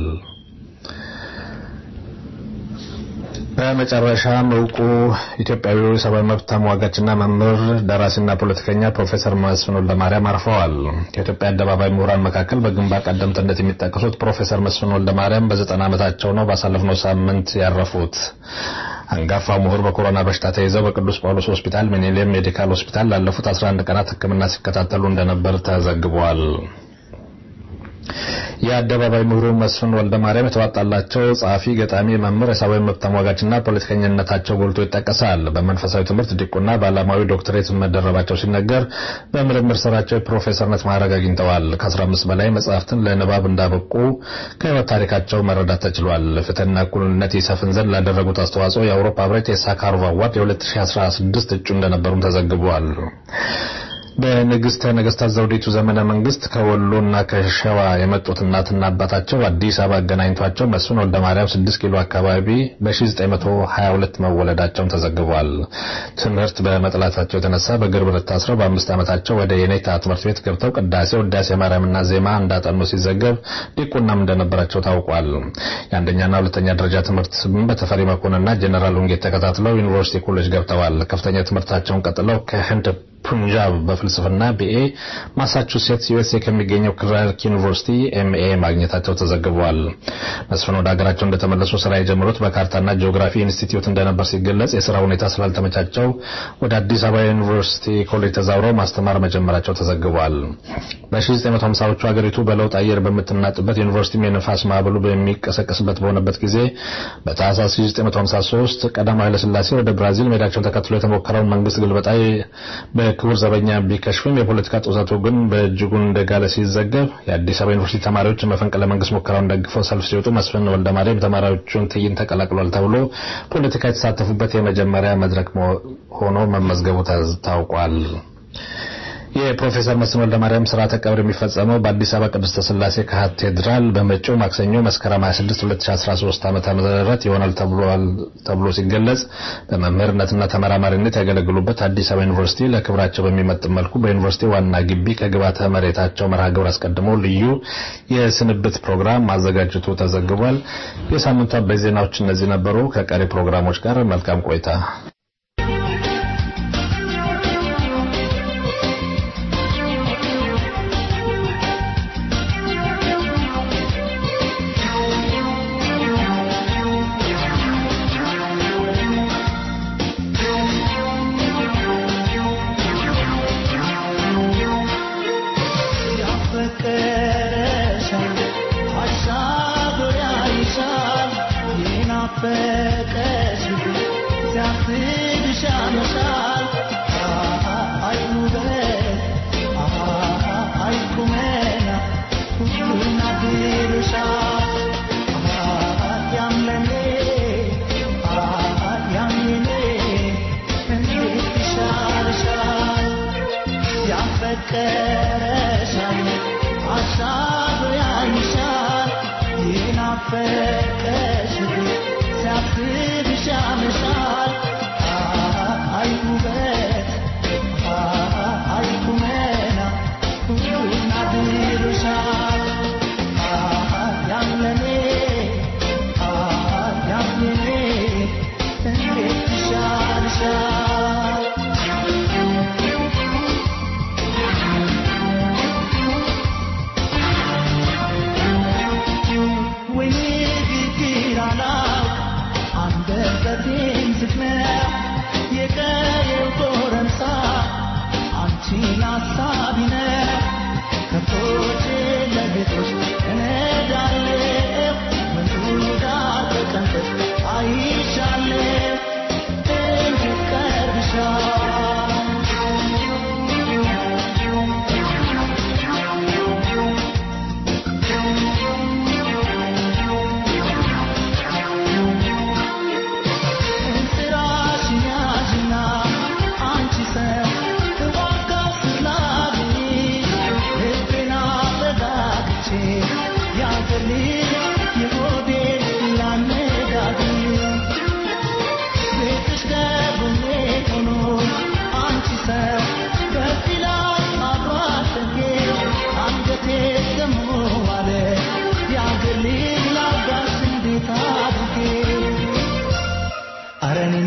በመጨረሻም እውቁ ኢትዮጵያዊ ሰብአዊ መብት ተሟጋችና መምህር ደራሲና ፖለቲከኛ ፕሮፌሰር መስፍን ወልደማርያም አርፈዋል። ከኢትዮጵያ አደባባይ ምሁራን መካከል በግንባር ቀደምትነት የሚጠቀሱት ፕሮፌሰር መስፍን ወልደማርያም በዘጠና ዓመታቸው ነው ባሳለፍነው ሳምንት ያረፉት። አንጋፋው ምሁር በኮሮና በሽታ ተይዘው በቅዱስ ጳውሎስ ሆስፒታል ሚኒሊየም ሜዲካል ሆስፒታል ላለፉት 11 ቀናት ሕክምና ሲከታተሉ እንደነበር ተዘግቧል። የአደባባይ ምሁሩ መስፍን ወልደ ማርያም የተዋጣላቸው ጸሐፊ፣ ገጣሚ፣ መምህር፣ የሰብአዊ መብት ተሟጋችና ፖለቲከኝነታቸው ጎልቶ ይጠቀሳል። በመንፈሳዊ ትምህርት ዲቁና በዓለማዊ ዶክትሬት መደረባቸው ሲነገር በምርምር ስራቸው የፕሮፌሰርነት ማዕረግ አግኝተዋል። ከ15 በላይ መጽሐፍትን ለንባብ እንዳበቁ ከህይወት ታሪካቸው መረዳት ተችሏል። ፍትህና እኩልነት ይሰፍን ዘንድ ላደረጉት አስተዋጽኦ የአውሮፓ ህብረት የሳካሮቭ አዋርድ የ2016 እጩ እንደነበሩም ተዘግቧል። በንግስተ ነገስታት ዘውዲቱ ዘመነ መንግስት ከወሎና ከሸዋ የመጡት እናትና አባታቸው አዲስ አበባ አገናኝቷቸው መስፍን ወልደ ማርያም 6 ኪሎ አካባቢ በ1922 መወለዳቸውን ተዘግቧል። ትምህርት በመጥላታቸው የተነሳ በእግር ብረት ታስረው በአምስት ዓመታቸው ወደ የኔታ ትምህርት ቤት ገብተው ቅዳሴ፣ ውዳሴ ማርያምና ዜማ እንዳጠኑ ሲዘገብ ዲቁናም እንደነበራቸው ታውቋል። የአንደኛና ሁለተኛ ደረጃ ትምህርት በተፈሪ መኮንንና ጀኔራል ውንጌት ተከታትለው ዩኒቨርሲቲ ኮሌጅ ገብተዋል። ከፍተኛ ትምህርታቸውን ቀጥለው ከህንድ ፑንጃብ በፍልስፍና ቢኤ ማሳቹሴትስ ዩኤስኤ ከሚገኘው ክላርክ ዩኒቨርሲቲ ኤምኤ ማግኘታቸው ተዘግቧል። መስፍን ወደ ሀገራቸው እንደተመለሱ ስራ የጀመሩት በካርታና ጂኦግራፊ ኢንስቲትዩት እንደነበር ሲገለጽ የስራ ሁኔታ ስላልተመቻቸው ወደ አዲስ አበባ ዩኒቨርሲቲ ኮሌጅ ተዛውረው ማስተማር መጀመራቸው ተዘግቧል። በ1950ዎቹ ሀገሪቱ በለውጥ አየር በምትናጥበት ዩኒቨርሲቲም የንፋስ ማዕበሉ በሚቀሰቀስበት በሆነበት ጊዜ በታህሳስ 1953 ቀዳማዊ ኃይለሥላሴ ወደ ብራዚል መሄዳቸውን ተከትሎ የተሞከረውን መንግስት ግልበጣ በክቡር ዘበኛ ቢከሽፍም የፖለቲካ ጦዛቱ ግን በእጅጉን እንደጋለ ሲዘገብ የአዲስ አበባ ዩኒቨርሲቲ ተማሪዎች መፈንቅለ መንግስት ሙከራውን ደግፈው ሰልፍ ሲወጡ መስፍን ወልደ ማርያም የተማሪዎቹን ትዕይንት ተቀላቅሏል ተብሎ ፖለቲካ የተሳተፉበት የመጀመሪያ መድረክ ሆኖ መመዝገቡ ታውቋል። የፕሮፌሰር መስፍን ወልደ ማርያም ስርዓተ ቀብር የሚፈጸመው በአዲስ አበባ ቅድስተ ሥላሴ ካቴድራል በመጪው ማክሰኞ መስከረም 26 2013 ዓ.ም ይሆናል ተብሎ ሲገለጽ በመምህርነትና ተመራማሪነት ያገለግሉበት አዲስ አበባ ዩኒቨርሲቲ ለክብራቸው በሚመጥን መልኩ በዩኒቨርሲቲ ዋና ግቢ ከግብዓተ መሬታቸው መርሃ ግብር አስቀድሞ ልዩ የስንብት ፕሮግራም ማዘጋጀቱ ተዘግቧል። የሳምንቱ አበይት ዜናዎች እነዚህ ነበሩ። ከቀሪ ፕሮግራሞች ጋር መልካም ቆይታ። We need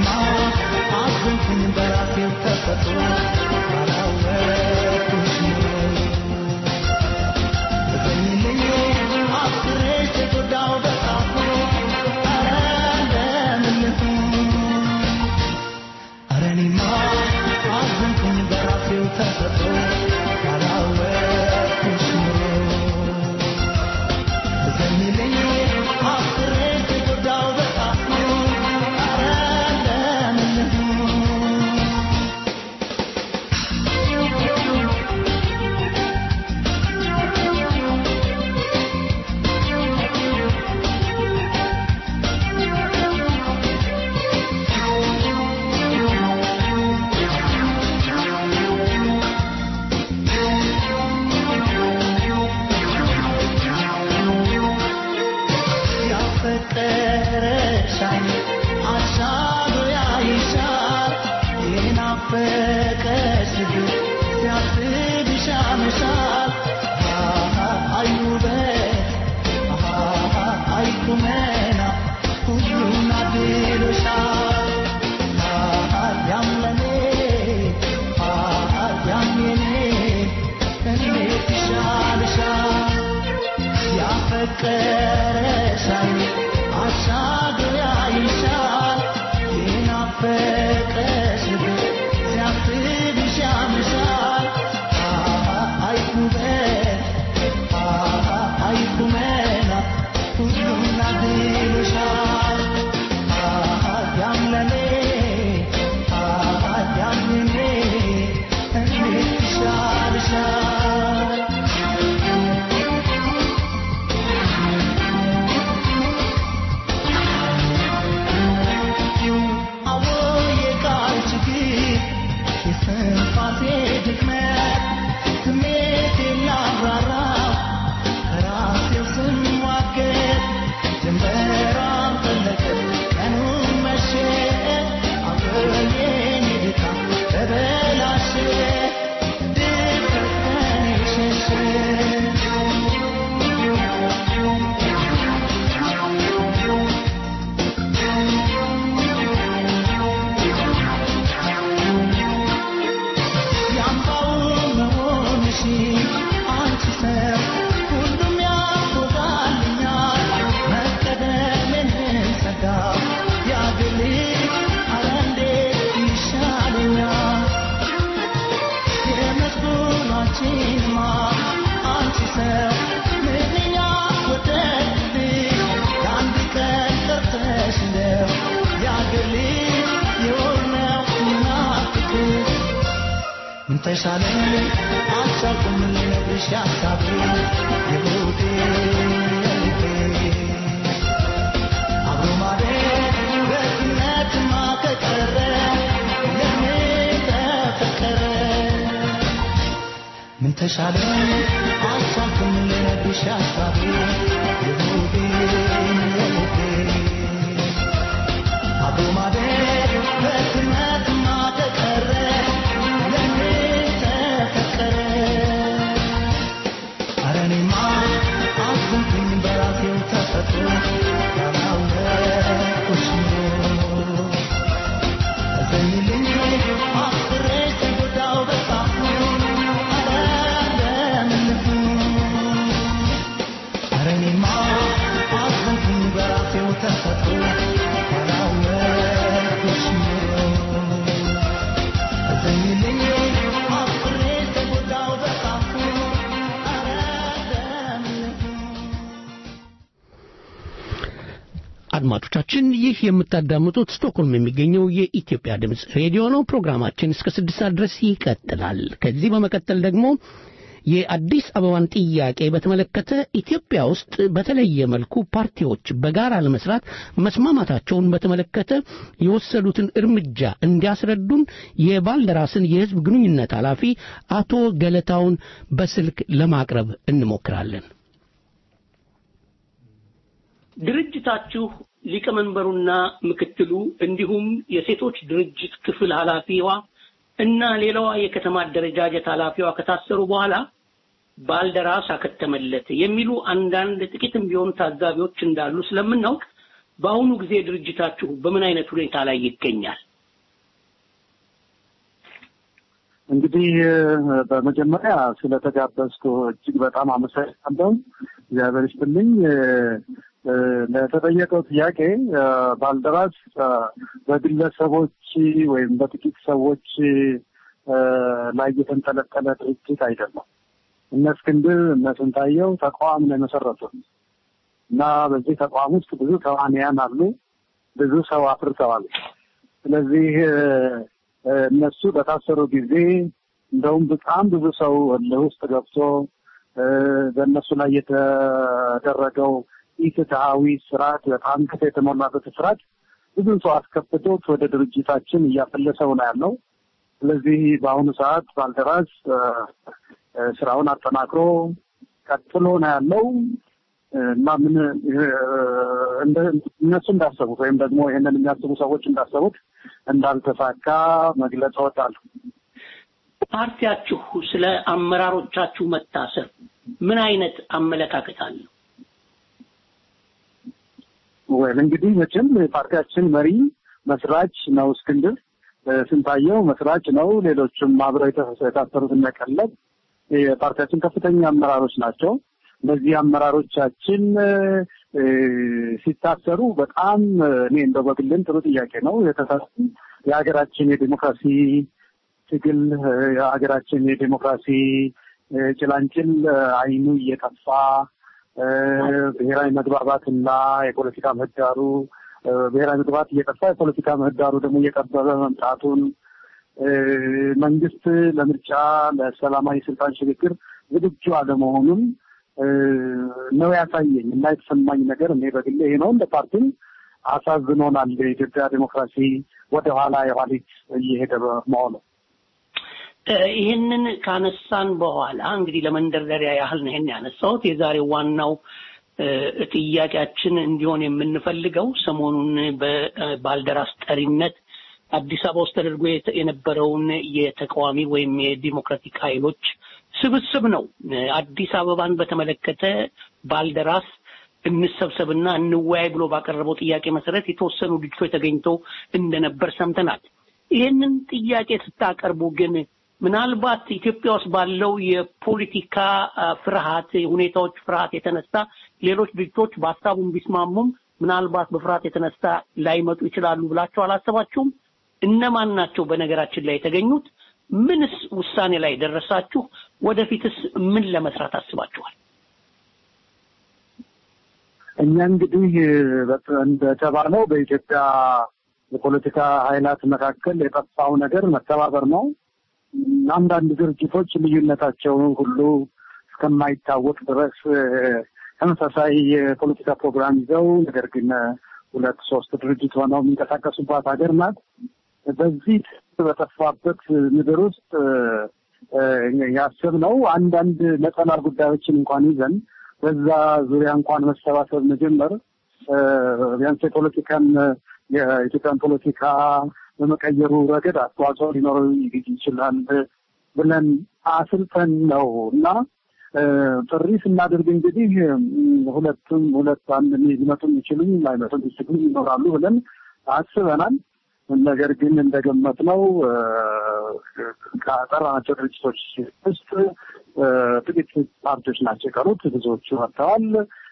አዘንኩኝ በራሴው ተፈጥሮ ባላወቅኩሽ እዘኝልኝ አፍቅሬሽ ተጎዳው በጣም ኧረ እንደምን ልሁን ኧረ እኔማ አዘንኩኝ በራሴው ተፈጥሮ ባላወቅኩሽ እዘኝልኝ አፍቅሬሽ ተጎዳው በጣም ኧረ እንደምን ልሁን ያፈቀረሻል አሻግሮ ያይሻል የናፈቀሽ ልብ ሲያስብሽ ያመሻል አሃ አይ ውበት አሃ አይ ቁመና ሁሉን አድሎሻል አሃ ያም ለኔ አሃ ያም የኔ እንዴት ይሻልሻል ያፈቀረሻል አሻግሮ ያይሻል የናፈቀሽ ልብ ሲያስብሽ ያምሻል አሃ አይ ውበት አሃ አይ ቁመና ሁሉን አድሎሻል አሃ ያም ለኔ አሃ ያም የኔ እንዴት ይሻልሻል አዎ የቃል ችግር የስንፋሴ ድክመት ስሜቴን ላብራራው ከራሴው ስሟገት ጀንበሯን ጠለቀ ቀኑን መሸ አበየኝ ድካም ተበላሸ ድፍረት ከኔ ሸሸ ያምባው መሆንሽ አንቺ ሰው ሁሉም ያውቃልኛል መቀደምን ሰጋ ያግል አረ እንዴት ይሻለኛል የመስሎናችንማ አንቺ ሰው ምንኛ ወደድልሽ የአንድ ቀን ቀርተሽ እንደው ያግል የሆነው ምናፍቅሽ ምን ተሻለኝ አልቻልኩም ልነግርሽ ሀሳቤ የሆዴ የልቤ አብሮ ማደግ በእምነትማ ከቀረ ለምን ተፈቀረ ምን ተሻለኝ አልቻልኩም ልነግርሽ ሀሳቤ የሆዴ የልቤ አብሮ ማደግ በእምነትማ ከቀረ ለምን ተፈቀረ ኧረ እኔማ አዘንኩኝ በራሴው ተፈጥሮ ያላወቅኩሽ ኑሮ እዘኝልኝ አፍቅሬሽ ተጎዳው በጣም ኧረ እንደምን ልሁን ኧረ እኔማ አዘንኩኝ በራሴው ተፈጥሮ ያላወቅኩሽ ኑሮ እዘኝልኝ አፍቅሬሽ ተጎዳው በጣም ኧረ እንደምን ልሁን አድማጮቻችን ይህ የምታዳምጡት ስቶክሆልም የሚገኘው የኢትዮጵያ ድምፅ ሬዲዮ ነው። ፕሮግራማችን እስከ ስድስት ሰዓት ድረስ ይቀጥላል። ከዚህ በመቀጠል ደግሞ የአዲስ አበባን ጥያቄ በተመለከተ ኢትዮጵያ ውስጥ በተለየ መልኩ ፓርቲዎች በጋራ ለመስራት መስማማታቸውን በተመለከተ የወሰዱትን እርምጃ እንዲያስረዱን የባልደራስን የሕዝብ ግንኙነት ኃላፊ አቶ ገለታውን በስልክ ለማቅረብ እንሞክራለን። ድርጅታችሁ ሊቀመንበሩና ምክትሉ እንዲሁም የሴቶች ድርጅት ክፍል ኃላፊዋ እና ሌላዋ የከተማ አደረጃጀት ኃላፊዋ ከታሰሩ በኋላ ባልደራስ አከተመለት የሚሉ አንዳንድ ጥቂትም ቢሆኑ ታዛቢዎች እንዳሉ ስለምናውቅ በአሁኑ ጊዜ ድርጅታችሁ በምን አይነት ሁኔታ ላይ ይገኛል? እንግዲህ በመጀመሪያ ስለተጋበዝኩ እጅግ በጣም አመሰግናለሁ። እግዚአብሔር ይስጥልኝ። ለተጠየቀው ጥያቄ ባልደራስ በግለሰቦች ወይም በጥቂት ሰዎች ላይ የተንጠለጠለ ድርጅት አይደለም። እነ እስክንድር እነ ስንታየው ተቋም ነው የመሰረቱት እና በዚህ ተቋም ውስጥ ብዙ ተዋንያን አሉ፣ ብዙ ሰው አፍርተዋል። ስለዚህ እነሱ በታሰሩ ጊዜ እንደውም በጣም ብዙ ሰው እልህ ውስጥ ገብቶ በእነሱ ላይ የተደረገው ኢፍትሐዊ ስርዓት በጣም ግፍ የተሞላበት ስርዓት ብዙ ሰው አስከፍቶት ወደ ድርጅታችን እያፈለሰው ነው ያለው። ስለዚህ በአሁኑ ሰዓት ባልደራስ ስራውን አጠናክሮ ቀጥሎ ነው ያለው እና ምን እነሱ እንዳሰቡት ወይም ደግሞ ይህንን የሚያስቡ ሰዎች እንዳሰቡት እንዳልተሳካ መግለጽ እወዳለሁ። ፓርቲያችሁ ስለ አመራሮቻችሁ መታሰር ምን አይነት አመለካከት አለው? ወይም እንግዲህ መቼም የፓርቲያችን መሪ መስራች ነው እስክንድር ስንታየው መስራች ነው። ሌሎችም አብረው የታሰሩት እነቀለብ የፓርቲያችን ከፍተኛ አመራሮች ናቸው። እነዚህ አመራሮቻችን ሲታሰሩ በጣም እኔ እንደው በግልን ጥሩ ጥያቄ ነው የተሰሩ የሀገራችን የዲሞክራሲ ትግል የሀገራችን የዲሞክራሲ ጭላንጭል አይኑ እየጠፋ ብሔራዊ መግባባትና የፖለቲካ ምህዳሩ ብሔራዊ መግባባት እየጠፋ የፖለቲካ ምህዳሩ ደግሞ እየጠበበ መምጣቱን መንግስት ለምርጫ ለሰላማዊ ስልጣን ሽግግር ዝግጁ አለመሆኑን ነው ያሳየኝ እና የተሰማኝ ነገር እኔ በግሌ ይሄ ነው። እንደ ፓርቲም አሳዝኖናል። የኢትዮጵያ ዲሞክራሲ ወደኋላ የኋሊት እየሄደ መሆኑ ይህንን ካነሳን በኋላ እንግዲህ ለመንደርደሪያ ያህል ነው ይህን ያነሳሁት። የዛሬው ዋናው ጥያቄያችን እንዲሆን የምንፈልገው ሰሞኑን በባልደራስ ጠሪነት አዲስ አበባ ውስጥ ተደርጎ የነበረውን የተቃዋሚ ወይም የዲሞክራቲክ ኃይሎች ስብስብ ነው። አዲስ አበባን በተመለከተ ባልደራስ እንሰብሰብና እንወያይ ብሎ ባቀረበው ጥያቄ መሰረት የተወሰኑ ድርጅቶች ተገኝተው እንደነበር ሰምተናል። ይህንን ጥያቄ ስታቀርቡ ግን ምናልባት ኢትዮጵያ ውስጥ ባለው የፖለቲካ ፍርሃት ሁኔታዎች ፍርሃት የተነሳ ሌሎች ድርጅቶች በሀሳቡን ቢስማሙም ምናልባት በፍርሃት የተነሳ ላይመጡ ይችላሉ ብላችሁ አላሰባችሁም? እነማን ናቸው በነገራችን ላይ የተገኙት? ምንስ ውሳኔ ላይ ደረሳችሁ? ወደፊትስ ምን ለመስራት አስባችኋል? እኛ እንግዲህ እንደተባለው በኢትዮጵያ የፖለቲካ ኃይላት መካከል የጠፋው ነገር መተባበር ነው። አንዳንድ ድርጅቶች ልዩነታቸውን ሁሉ እስከማይታወቅ ድረስ ተመሳሳይ የፖለቲካ ፕሮግራም ይዘው ነገር ግን ሁለት ሶስት ድርጅት ሆነው የሚንቀሳቀሱባት ሀገር ናት። በዚህ በጠፋበት ምድር ውስጥ ያሰብነው አንዳንድ ነጠላ ጉዳዮችን እንኳን ይዘን በዛ ዙሪያ እንኳን መሰባሰብ መጀመር ቢያንስ የፖለቲካን የኢትዮጵያን ፖለቲካ በመቀየሩ ረገድ አስተዋጽኦ ሊኖረው ይችላል ብለን አስልተን ነው እና ጥሪ ስናደርግ እንግዲህ ሁለቱም ሁለት አንድ ሊመጡ የሚችሉም ላይመጡ የሚችሉ ይኖራሉ ብለን አስበናል። ነገር ግን እንደገመት ነው ከጠራናቸው ድርጅቶች ውስጥ ጥቂት ፓርቲዎች ናቸው የቀሩት። ብዙዎቹ መጥተዋል።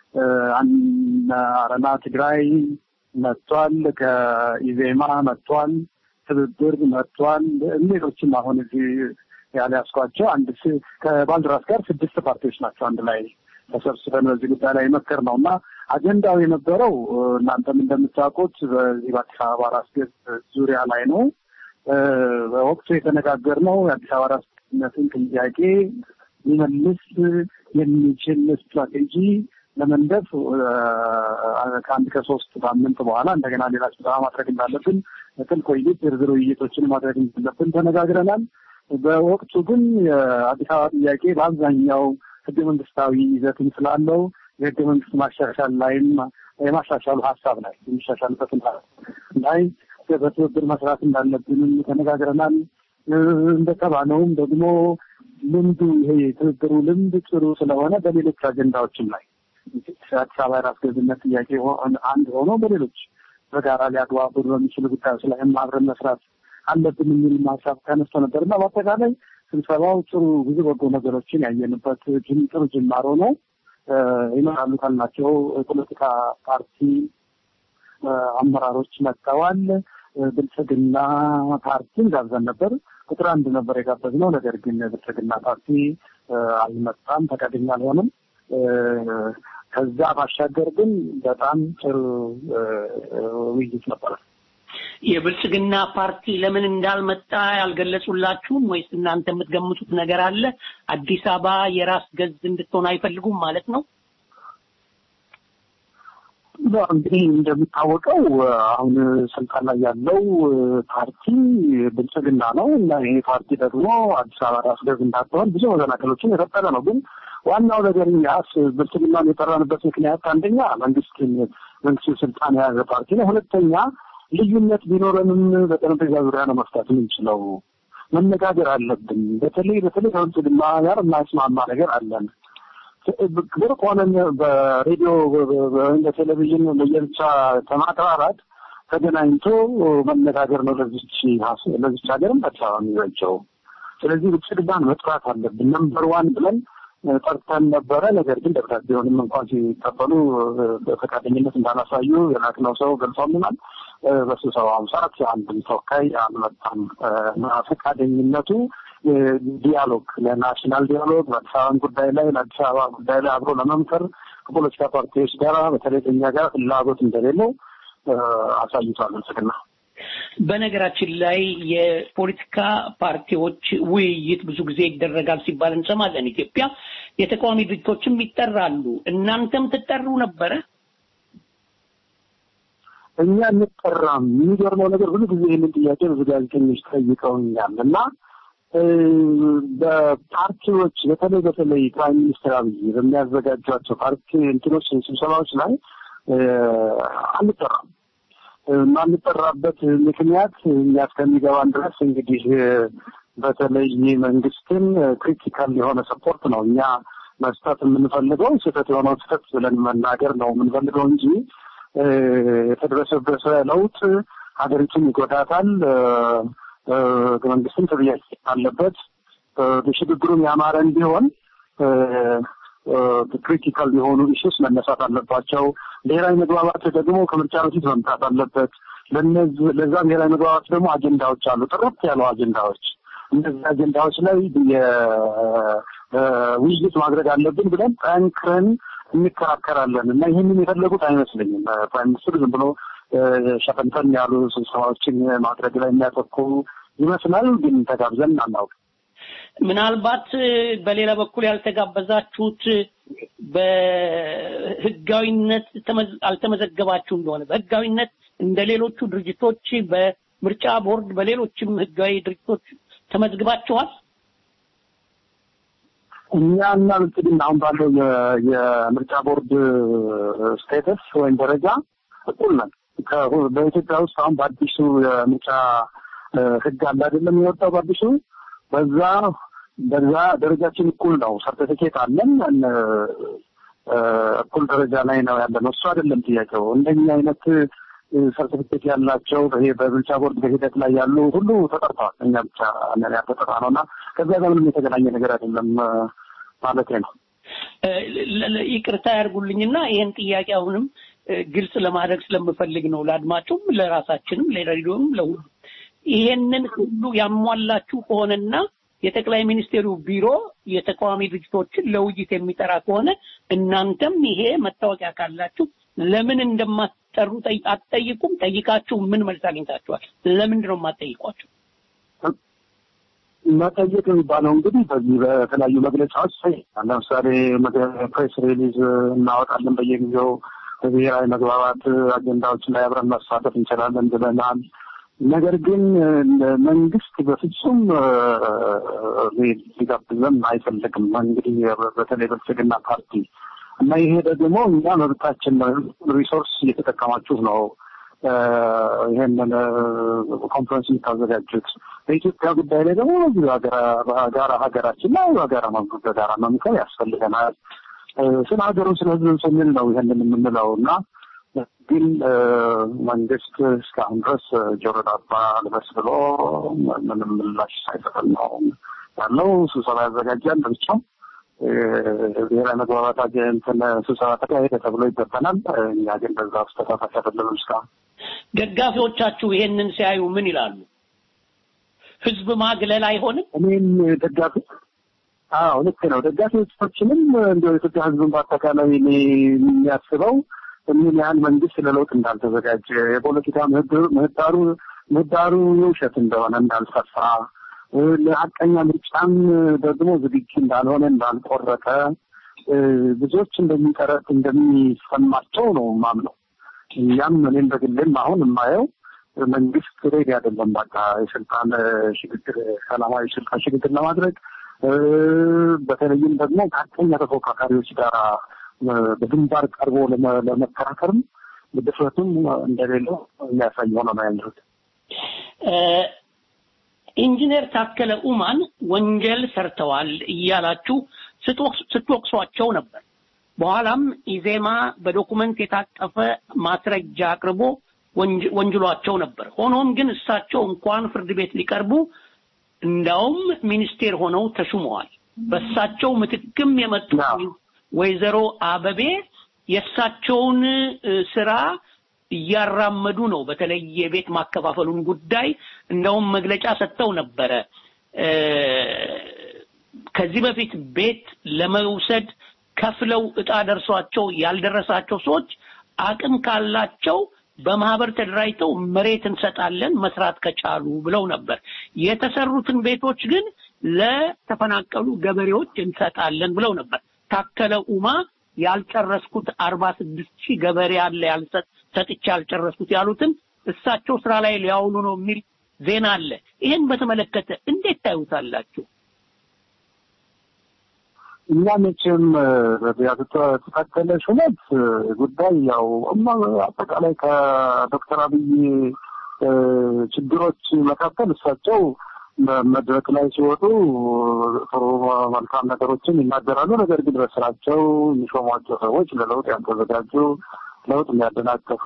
አረና ትግራይ መጥቷል። ከኢዜማ መጥቷል። ትብብር መጥቷል። ሌሎችም አሁን እዚህ ያልያዝኳቸው አንድ ከባልደራስ ጋር ስድስት ፓርቲዎች ናቸው አንድ ላይ ተሰብስበን በዚህ ጉዳይ ላይ መከር ነው እና አጀንዳው የነበረው እናንተም እንደምታውቁት በዚህ በአዲስ አበባ ራስ ገዝ ዙሪያ ላይ ነው። በወቅቱ የተነጋገርነው የአዲስ አበባ ራስነትን ጥያቄ ሊመልስ የሚችል ስትራቴጂ ለመንደፍ ከአንድ ከሶስት ሳምንት በኋላ እንደገና ሌላ ስብሰባ ማድረግ እንዳለብን ጥልቅ ውይይት፣ ዝርዝር ውይይቶችን ማድረግ እንዳለብን ተነጋግረናል። በወቅቱ ግን የአዲስ አበባ ጥያቄ በአብዛኛው ህገ መንግስታዊ ይዘትም ስላለው የህገ መንግስት ማሻሻል ላይም የማሻሻሉ ሀሳብ ላይ የሚሻሻልበትን ላይ በትብብር መስራት እንዳለብንም ተነጋግረናል። እንደተባለውም ደግሞ ልምዱ ይሄ የትብብሩ ልምድ ጥሩ ስለሆነ በሌሎች አጀንዳዎችም ላይ አዲስ አበባ የራስ ገዝነት ጥያቄ አንድ ሆኖ በሌሎች በጋራ ሊያግባቡን በሚችሉ ጉዳዮች ላይ አብረን መስራት አለብን የሚል ሀሳብ ተነስቶ ነበር እና በአጠቃላይ ስብሰባው ጥሩ ብዙ በጎ ነገሮችን ያየንበት ጥሩ ጅማሮ ነው። ይኖራሉ ካልናቸው የፖለቲካ ፓርቲ አመራሮች መጥተዋል። ብልጽግና ፓርቲን ጋብዘን ነበር። ቁጥር አንድ ነበር የጋበዝነው። ነገር ግን ብልጽግና ፓርቲ አልመጣም፣ ፈቃደኛ አልሆነም። ከዛ ባሻገር ግን በጣም ጥሩ ውይይት ነበረ። የብልጽግና ፓርቲ ለምን እንዳልመጣ ያልገለጹላችሁም ወይስ እናንተ የምትገምቱት ነገር አለ? አዲስ አበባ የራስ ገዝ እንድትሆን አይፈልጉም ማለት ነው? እንግዲህ እንደሚታወቀው አሁን ስልጣን ላይ ያለው ፓርቲ ብልጽግና ነው እና ይሄ ፓርቲ ደግሞ አዲስ አበባ ራስ ገዝ እንዳትሆን ብዙ መሰናክሎችን የፈጠረ ነው። ግን ዋናው ነገር እኛስ ብልጽግናን የጠራንበት ምክንያት አንደኛ መንግስትን መንግስትን ስልጣን የያዘ ፓርቲ ነው። ሁለተኛ ልዩነት ቢኖረንም በጠረጴዛ ዙሪያ ነው መፍታት የምንችለው። መነጋገር አለብን። በተለይ በተለይ ከብልጽግና ጋር የማይስማማ ነገር አለን። ብርቅ ሆነን በሬዲዮ ወይም በቴሌቪዥን ለየብቻ ከማቅራራት ተገናኝቶ መነጋገር ነው ለዚች ለዚች ሀገርም አዲስ አበባ የሚበጀው። ስለዚህ ብልጽግናን መጥራት አለብን ነምበር ዋን ብለን ጠርተን ነበረ። ነገር ግን ደብዳቤውንም እንኳን ሲቀበሉ በፈቃደኝነት እንዳላሳዩ የላክነው ሰው ገልጾልናል። በስብሰባውም ሰዓት አንድም ተወካይ አልመጣም እና ፈቃደኝነቱ ዲያሎግ ለናሽናል ዲያሎግ በአዲስ አበባን ጉዳይ ላይ ለአዲስ አበባ ጉዳይ ላይ አብሮ ለመምከር ከፖለቲካ ፓርቲዎች ጋር በተለይ ከኛ ጋር ፍላጎት እንደሌለው አሳይቷል ብልጽግና። በነገራችን ላይ የፖለቲካ ፓርቲዎች ውይይት ብዙ ጊዜ ይደረጋል ሲባል እንሰማለን። ኢትዮጵያ የተቃዋሚ ድርጅቶችም ይጠራሉ። እናንተም ትጠሩ ነበረ? እኛ እንጠራም። የሚገርመው ነገር ብዙ ጊዜ ይህንን ጥያቄ ብዙ ጋዜጠኞች ጠይቀውኛል እና በፓርቲዎች በተለይ በተለይ ፕራይም ሚኒስትር አብይ በሚያዘጋጇቸው ፓርቲ እንትኖች ስብሰባዎች ላይ አንጠራም። የማንጠራበት ምክንያት እኛ እስከሚገባን ድረስ እንግዲህ በተለይ መንግስትን ክሪቲካል የሆነ ሰፖርት ነው እኛ መስጠት የምንፈልገው። ስህተት የሆነው ስህተት ብለን መናገር ነው የምንፈልገው እንጂ የተደረሰበሰ ለውጥ ሀገሪቱን ይጎዳታል፣ መንግስትም ተጠያቂ አለበት፣ ሽግግሩም ያማረ እንዲሆን ክሪቲካል የሆኑ ኢሹስ መነሳት አለባቸው። ብሔራዊ መግባባት ደግሞ ከምርጫ በፊት መምጣት አለበት። ለዛ ብሔራዊ መግባባት ደግሞ አጀንዳዎች አሉ፣ ጥርት ያሉ አጀንዳዎች። እነዚህ አጀንዳዎች ላይ ውይይት ማድረግ አለብን ብለን ጠንክረን እንከራከራለን እና ይህንን የፈለጉት አይመስለኝም። ፕራይም ሚኒስትር ዝም ብሎ ሸፈንፈን ያሉ ስብሰባዎችን ማድረግ ላይ የሚያተኩሩ ይመስላል። ግን ተጋብዘን አናውቅም። ምናልባት በሌላ በኩል ያልተጋበዛችሁት በህጋዊነት አልተመዘገባችሁ እንደሆነ በህጋዊነት እንደ ሌሎቹ ድርጅቶች በምርጫ ቦርድ በሌሎችም ህጋዊ ድርጅቶች ተመዝግባችኋል? እኛ እና ብልጽግና አሁን ባለው የምርጫ ቦርድ ስቴተስ ወይም ደረጃ እኩል ነን። በኢትዮጵያ ውስጥ አሁን በአዲሱ የምርጫ ህግ አለ አይደለም የወጣው በአዲሱ በዛ በዛ ደረጃችን እኩል ነው። ሰርቲፊኬት አለን። እኩል ደረጃ ላይ ነው ያለ ነው። እሱ አይደለም ጥያቄው። እንደኛ አይነት ሰርቲፊኬት ያላቸው ይሄ በምርጫ ቦርድ በሂደት ላይ ያሉ ሁሉ ተጠርተዋል። እኛ ብቻ ነን ያልተጠራ ነው እና ከዚያ ጋር ምንም የተገናኘ ነገር አይደለም ማለት ነው። ይቅርታ ያድርጉልኝና ይህን ጥያቄ አሁንም ግልጽ ለማድረግ ስለምፈልግ ነው ለአድማጩም፣ ለራሳችንም፣ ለሬዲዮም፣ ለሁሉ ይሄንን ሁሉ ያሟላችሁ ከሆነና የጠቅላይ ሚኒስቴሩ ቢሮ የተቃዋሚ ድርጅቶችን ለውይይት የሚጠራ ከሆነ እናንተም ይሄ መታወቂያ ካላችሁ ለምን እንደማትጠሩ አትጠይቁም? ጠይቃችሁ ምን መልስ አግኝታችኋል? ለምንድን ነው የማትጠይቋቸው? መጠየቅ የሚባለው እንግዲህ በዚህ በተለያዩ መግለጫዎች ለምሳሌ ፕሬስ ሪሊዝ እናወጣለን በየጊዜው በብሔራዊ መግባባት አጀንዳዎች ላይ አብረን መሳተፍ እንችላለን ብለናል። ነገር ግን መንግስት በፍጹም ሊጋብዘን አይፈልግም። እንግዲህ በተለይ ብልጽግና ፓርቲ እና ይሄ ደግሞ እኛ መብታችን ነው። ሪሶርስ እየተጠቀማችሁ ነው ይሄንን ኮንፈረንስ የምታዘጋጁት። በኢትዮጵያ ጉዳይ ላይ ደግሞ በጋራ ሀገራችን ላይ በጋራ በጋራ መምከር ያስፈልገናል ስለ ሀገሩ ስለ ህዝብ ስንል ነው ይህንን የምንለው እና ግን መንግስት እስካሁን ድረስ ጆሮ ዳባ ልበስ ብሎ ምንም ምላሽ ሳይሰጠን ነው ያለው። ስብሰባ ያዘጋጃል ብቻው ብሔራዊ መግባባት እንትን ስብሰባ ተካሄደ ተብሎ ይበተናል። እኛ ግን በዛ ውስጥ ተሳታፊ አይደለንም እስካሁን። ደጋፊዎቻችሁ ይሄንን ሲያዩ ምን ይላሉ? ህዝብ ማግለል አይሆንም? እኔም ደጋፊ አዎ ልክ ነው። ደጋፊዎቻችንም እንዲያው የኢትዮጵያ ህዝብን በአጠቃላይ እኔ የሚያስበው ምን ያህል መንግስት ለለውጥ እንዳልተዘጋጀ የፖለቲካ ምህዳሩ ምህዳሩ የውሸት እንደሆነ እንዳልሰፋ ለሀቀኛ ምርጫም ደግሞ ዝግጁ እንዳልሆነ እንዳልቆረጠ ብዙዎች እንደሚቀረት እንደሚሰማቸው ነው ማምነው። እኛም እኔም በግሌም አሁን የማየው መንግስት ሬዲ አይደለም። በቃ የስልጣን ሽግግር ሰላማዊ ስልጣን ሽግግር ለማድረግ በተለይም ደግሞ ከሀቀኛ ተፎካካሪዎች ጋር በግንባር ቀርቦ ለመከራከርም ድፍረቱም እንደሌለው የሚያሳይ ሆኖ ነው ያለሁት። ኢንጂነር ታከለ ኡማን ወንጀል ሰርተዋል እያላችሁ ስትወቅሷቸው ነበር። በኋላም ኢዜማ በዶኩመንት የታቀፈ ማስረጃ አቅርቦ ወንጅሏቸው ነበር። ሆኖም ግን እሳቸው እንኳን ፍርድ ቤት ሊቀርቡ እንዳውም ሚኒስቴር ሆነው ተሹመዋል። በእሳቸው ምትክም የመጡ ወይዘሮ አበቤ የእሳቸውን ስራ እያራመዱ ነው። በተለይ የቤት ማከፋፈሉን ጉዳይ እንደውም መግለጫ ሰጥተው ነበረ። ከዚህ በፊት ቤት ለመውሰድ ከፍለው እጣ ደርሷቸው ያልደረሳቸው ሰዎች አቅም ካላቸው በማህበር ተደራጅተው መሬት እንሰጣለን መስራት ከቻሉ ብለው ነበር። የተሰሩትን ቤቶች ግን ለተፈናቀሉ ገበሬዎች እንሰጣለን ብለው ነበር። ታከለ ኡማ ያልጨረስኩት አርባ ስድስት ሺህ ገበሬ አለ ያልሰጥ ሰጥቼ ያልጨረስኩት ያሉትን እሳቸው ስራ ላይ ሊያውሉ ነው የሚል ዜና አለ። ይህን በተመለከተ እንዴት ታዩታላችሁ? እኛ መቼም የተታከለ ሹመት ጉዳይ ያው አጠቃላይ ከዶክተር አብይ ችግሮች መካከል እሳቸው መድረክ ላይ ሲወጡ ጥሩ መልካም ነገሮችን ይናገራሉ። ነገር ግን በስራቸው የሚሾሟቸው ሰዎች ለለውጥ ያልተዘጋጁ ለውጥ የሚያደናቀፉ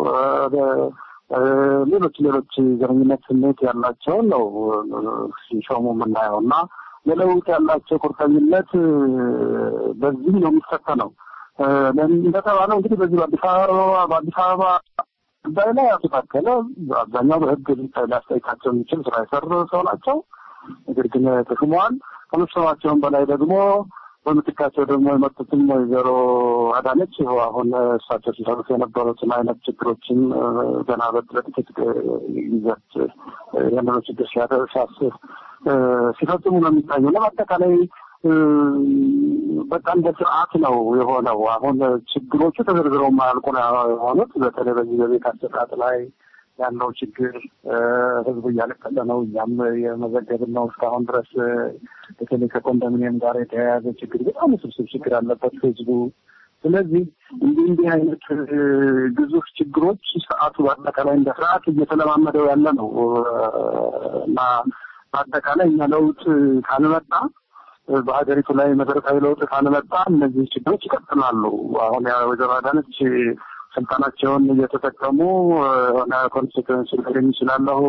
ሌሎች ሌሎች ዘረኝነት ስሜት ያላቸውን ነው ሲሾሙ የምናየው እና ለለውጥ ያላቸው ቁርጠኝነት በዚህ ነው የሚፈተነው። እንደተባለው እንግዲህ በዚህ በአዲስ አበባ በአዲስ አበባ ጉዳይ ላይ አቶ ታከለ አብዛኛው በህግ ሊያስጠይቃቸው የሚችል ስራ የሰሩ ሰው ናቸው። ነገር ግን ተሹመዋል። ከመሾማቸውም በላይ ደግሞ በምትካቸው ደግሞ የመጡትም ወይዘሮ አዳነች አሁን እሳቸው ሲሰሩት የነበሩትን አይነት ችግሮችን ገና በጥቂት ጊዜያት ያንኑ ችግር ሲያስብ ሲፈጽሙ ነው የሚታየው እና በአጠቃላይ በቃ እንደ ስርዓት ነው የሆነው። አሁን ችግሮቹ ተዘርዝረው የማያልቁ ነው የሆኑት። በተለይ በዚህ በቤት አሰጣጥ ላይ ያለው ችግር ህዝቡ እያለቀሰ ነው። እኛም የመዘገብን ነው እስካሁን ድረስ በተለይ ከኮንዶሚኒየም ጋር የተያያዘ ችግር በጣም ውስብስብ ችግር አለበት ህዝቡ። ስለዚህ እንዲህ እንዲህ አይነት ግዙፍ ችግሮች ስርዓቱ በአጠቃላይ እንደ ስርዓት እየተለማመደው ያለ ነው እና በአጠቃላይ እኛ ለውጥ ካልመጣ በሀገሪቱ ላይ መሰረታዊ ለውጥ ካልመጣ እነዚህ ችግሮች ይቀጥላሉ። አሁን ወይዘሮ አዳነች ስልጣናቸውን እየተጠቀሙ የሆነ ኮንስቲትዌንሲ ላገኝ ይችላለሁ፣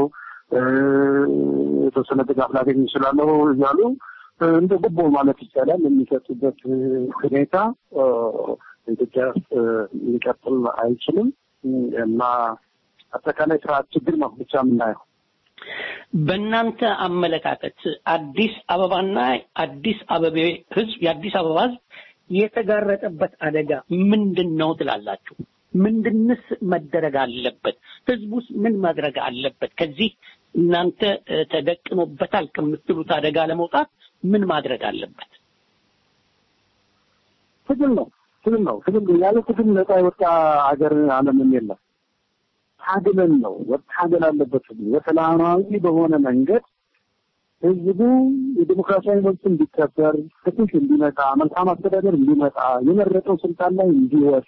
የተወሰነ ድጋፍ ላገኝ ይችላለሁ እያሉ እንደ ጉቦ ማለት ይቻላል የሚሰጡበት ሁኔታ ኢትዮጵያ ውስጥ ሊቀጥል አይችልም እና አጠቃላይ ስርዓት ችግር ነው ብቻ የምናየው። በእናንተ አመለካከት አዲስ አበባና አዲስ አበቤ ህዝብ የአዲስ አበባ ህዝብ የተጋረጠበት አደጋ ምንድን ነው ትላላችሁ? ምንድንስ መደረግ አለበት? ህዝቡስ ምን ማድረግ አለበት? ከዚህ እናንተ ተደቅኖበታል ከምትሉት አደጋ ለመውጣት ምን ማድረግ አለበት? ትግል ነው፣ ትግል ነው፣ ትግል ያለ ትግል ነፃ የወጣ ሀገር ዓለምም የለም። ታግለን ነው መታገል አለበት። በሰላማዊ በሆነ መንገድ ህዝቡ የዲሞክራሲያዊ መብት እንዲከበር፣ ፍትህ እንዲመጣ፣ መልካም አስተዳደር እንዲመጣ፣ የመረጠው ስልጣን ላይ እንዲወጣ፣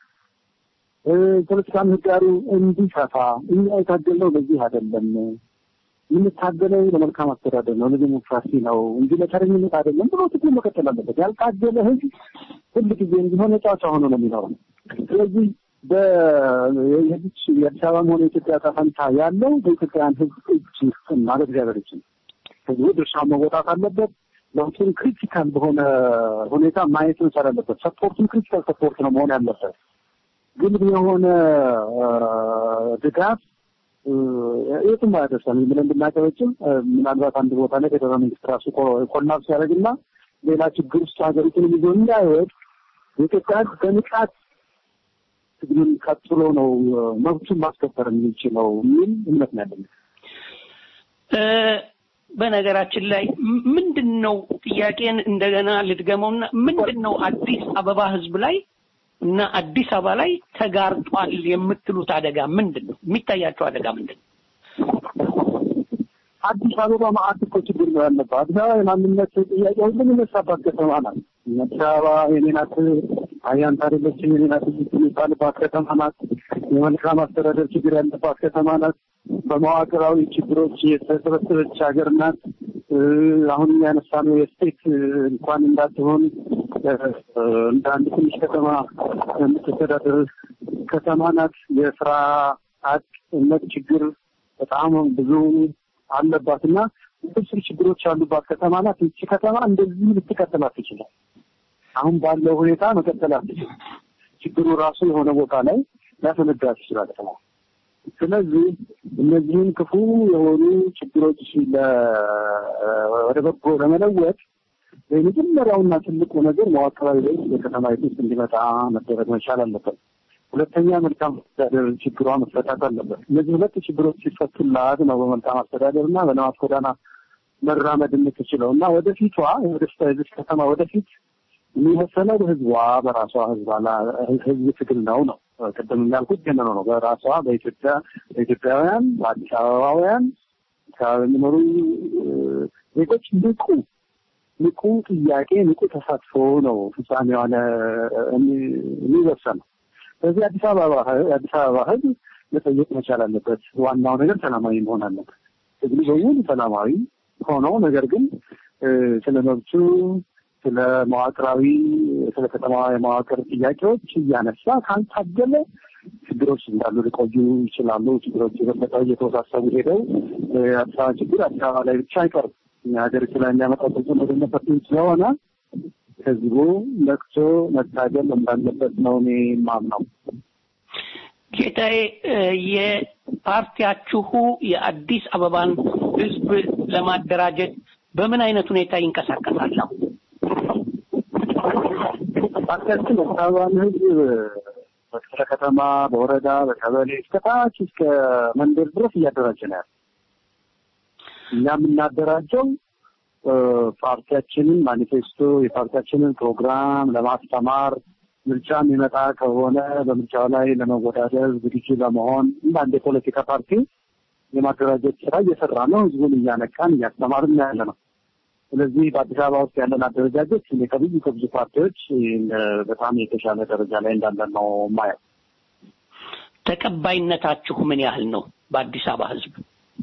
ፖለቲካ ምህዳሩ እንዲሰፋ እኛ የታገልነው ለዚህ አይደለም። የምታገለው ለመልካም አስተዳደር ነው፣ ለዲሞክራሲ ነው እንጂ ለተረኝነት አይደለም ብሎ ትግል መቀጠል አለበት። ያልታገለ ህዝብ ሁል ጊዜ እንዲሆን ጫጫ ሆኖ ነው የሚኖረው። ስለዚህ በየዚች የአዲስ አበባም ሆነ የኢትዮጵያ ዕጣ ፈንታ ያለው በኢትዮጵያውያን ሕዝብ እጅ ውስጥና በእግዚአብሔር እጅ ነው። ሕዝቡ ድርሻውን መወጣት አለበት። ለውጡን ክሪቲካል በሆነ ሁኔታ ማየት መቻል አለበት። ሰፖርቱን ክሪቲካል ሰፖርት ነው መሆን ያለበት። ግን የሆነ ድጋፍ የትም አያደርሰን ብለን ብናቀበጭም ምናልባት አንድ ቦታ ላይ ፌደራል መንግስት ራሱ ኮላፕስ ያደርግና ሌላ ችግር ውስጥ ሀገሪቱን ይዞ እንዳይወድ የኢትዮጵያ ሕዝብ በንቃት ትግሉን ቀጥሎ ነው መብቱን ማስከበር የሚችለው የሚል እምነት ነው ያለኝ። በነገራችን ላይ ምንድን ነው ጥያቄን እንደገና ልድገመውና ምንድን ነው አዲስ አበባ ህዝብ ላይ እና አዲስ አበባ ላይ ተጋርጧል የምትሉት አደጋ ምንድን ነው? የሚታያቸው አደጋ ምንድን ነው? አዲስ አበባ ማአት እኮ ችግር ነው ያለባት። አዲስ አበባ የማንነት ጥያቄ ሁሉ የሚነሳባት ከተማ ናት። አዲስ አበባ የኔ ናት፣ አያንት አይደለችም የኔ ናት የሚባልባት ከተማ ናት። የመልካም አስተዳደር ችግር ያለባት ከተማ ናት። በመዋቅራዊ ችግሮች የተሰበሰበች ሀገር ናት። አሁን ያነሳነው የስቴት እንኳን እንዳትሆን እንደ አንድ ትንሽ ከተማ የምትተዳደር ከተማ ናት። የስራ አጥነት ችግር በጣም ብዙ አለባት እና ውስብስብ ችግሮች ያሉባት ከተማ ናት። ይቺ ከተማ እንደዚህ ልትቀጥል አትችልም። አሁን ባለው ሁኔታ መቀጠል አትችልም። ችግሩ ራሱ የሆነ ቦታ ላይ ሊያፈነዳ ይችላል ከተማ ስለዚህ እነዚህን ክፉ የሆኑ ችግሮች ወደ በጎ ለመለወጥ የመጀመሪያውና ትልቁ ነገር መዋቅራዊ ለውጥ በከተማይቱ ውስጥ እንዲመጣ መደረግ መቻል አለበት። ሁለተኛ መልካም አስተዳደር ችግሯ መፈታት አለበት። እነዚህ ሁለት ችግሮች ሲፈቱላት ነው በመልካም አስተዳደር እና በልማት ጎዳና መራመድ የምትችለው እና ወደፊቷ ወደፊቷ የዚች ከተማ ወደፊት የሚወሰነው በህዝቧ በራሷ ህዝብ ትግል ነው ነው ቅድም እንዳልኩት ገነ ነው በራሷ በኢትዮጵያ በኢትዮጵያውያን በአዲስ አበባውያን አካባቢ የሚኖሩ ዜጎች ንቁ ንቁ ጥያቄ ንቁ ተሳትፎ ነው ፍጻሜዋን የሚወሰነው። ስለዚህ አዲስ አበባ አዲስ አበባ ህዝብ መጠየቅ መቻል አለበት። ዋናው ነገር ሰላማዊ መሆን አለበት። ትግሉ በሙሉ ሰላማዊ ሆኖ ነገር ግን ስለ መብቱ ስለ መዋቅራዊ ስለ ከተማዋ የመዋቅር ጥያቄዎች እያነሳ ካልታገለ ችግሮች እንዳሉ ሊቆዩ ይችላሉ። ችግሮች የበለጠ እየተወሳሰቡ ሄደው የአዲስ አበባ ችግር አዲስ አበባ ላይ ብቻ አይቀርም። ሀገሪቱ ላይ የሚያመጣው ተጽዕኖ ደነፈት ስለሆነ ህዝቡ ነቅቶ መታገል እንዳለበት ነው እኔ የማምነው። ጌታዬ፣ የፓርቲያችሁ የአዲስ አበባን ህዝብ ለማደራጀት በምን አይነት ሁኔታ ይንቀሳቀሳል? ፓርቲያችን አዲስ አበባን ህዝብ በክፍለ ከተማ፣ በወረዳ፣ በቀበሌ እስከ ታች እስከ መንደር ድረስ እያደራጀ ነው ያለ። እኛ የምናደራጀው ፓርቲያችንን ማኒፌስቶ የፓርቲያችንን ፕሮግራም ለማስተማር ምርጫ የሚመጣ ከሆነ በምርጫው ላይ ለመወዳደር ዝግጁ ለመሆን እንደ አንድ የፖለቲካ ፓርቲ የማደራጀት ስራ እየሰራ ነው። ህዝቡን እያነቃን እያስተማርን ያለ ነው። ስለዚህ በአዲስ አበባ ውስጥ ያለን አደረጃጀት እኔ ከብዙ ከብዙ ፓርቲዎች በጣም የተሻለ ደረጃ ላይ እንዳለን ነው ማየው። ተቀባይነታችሁ ምን ያህል ነው በአዲስ አበባ ህዝብ?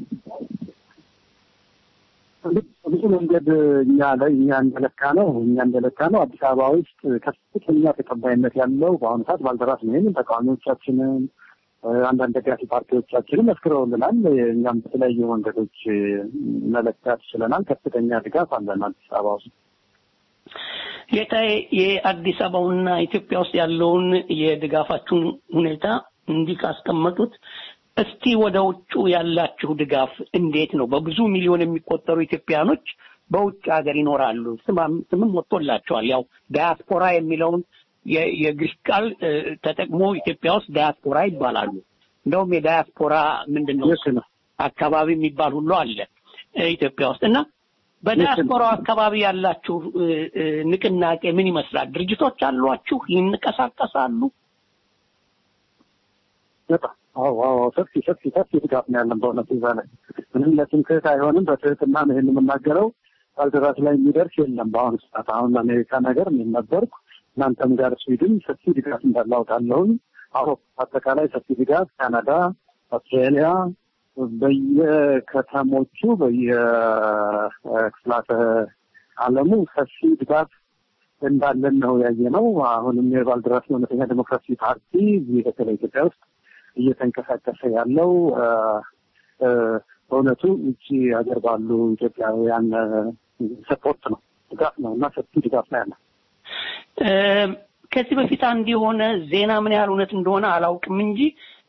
ብዙ መንገድ እኛ ላይ እኛ እንደለካ ነው እኛ እንደለካ ነው አዲስ አበባ ውስጥ ከፍተኛ ተቀባይነት ያለው በአሁኑ ሰዓት ባልደራስ ነው። ይህንን ተቃዋሚዎቻችንን አንዳንድ ደጋፊ ፓርቲዎቻችንም መስክረውልናል። እኛም በተለያዩ መንገዶች መለካት ችለናል። ከፍተኛ ድጋፍ አለን አዲስ አበባ ውስጥ። ጌታዬ የአዲስ አበባውና ኢትዮጵያ ውስጥ ያለውን የድጋፋችሁን ሁኔታ እንዲህ ካስቀመጡት እስቲ ወደ ውጩ ያላችሁ ድጋፍ እንዴት ነው? በብዙ ሚሊዮን የሚቆጠሩ ኢትዮጵያኖች በውጭ ሀገር ይኖራሉ። ስምም ወጥቶላቸዋል። ያው ዳያስፖራ የሚለውን የግሪክ ቃል ተጠቅሞ ኢትዮጵያ ውስጥ ዳያስፖራ ይባላሉ። እንደውም የዳያስፖራ ምንድን ነው አካባቢ የሚባል ሁሉ አለ ኢትዮጵያ ውስጥ እና በዳያስፖራው አካባቢ ያላችሁ ንቅናቄ ምን ይመስላል? ድርጅቶች አሏችሁ? ይንቀሳቀሳሉ? በጣም አዎ አዎ ሰፊ ሰፊ ሰፊ ድጋፍ ነው ያለን በእውነት እዛ ላይ ምንም ለትምክህት አይሆንም። በትህትና ነው ይህን የምናገረው። ባልደራስ ላይ የሚደርስ የለም በአሁኑ ሰዓት። አሁን ለአሜሪካ ነገር እኔም ነበርኩ እናንተም ጋር ስዊድን ሰፊ ድጋፍ እንዳለ አውቃለሁኝ። አውሮፓ አጠቃላይ ሰፊ ድጋፍ፣ ካናዳ፣ አውስትራሊያ በየከተሞቹ በየክፍላተ ዓለሙ ሰፊ ድጋፍ እንዳለን ነው ያየ ነው። አሁንም የባልደራስ እውነተኛ ዴሞክራሲ ፓርቲ እዚህ በተለይ ኢትዮጵያ ውስጥ እየተንቀሳቀሰ ያለው በእውነቱ ውጭ ሀገር ባሉ ኢትዮጵያውያን ሰፖርት ነው፣ ድጋፍ ነው እና ሰፊ ድጋፍ ነው ያለ። ከዚህ በፊት አንድ የሆነ ዜና ምን ያህል እውነት እንደሆነ አላውቅም እንጂ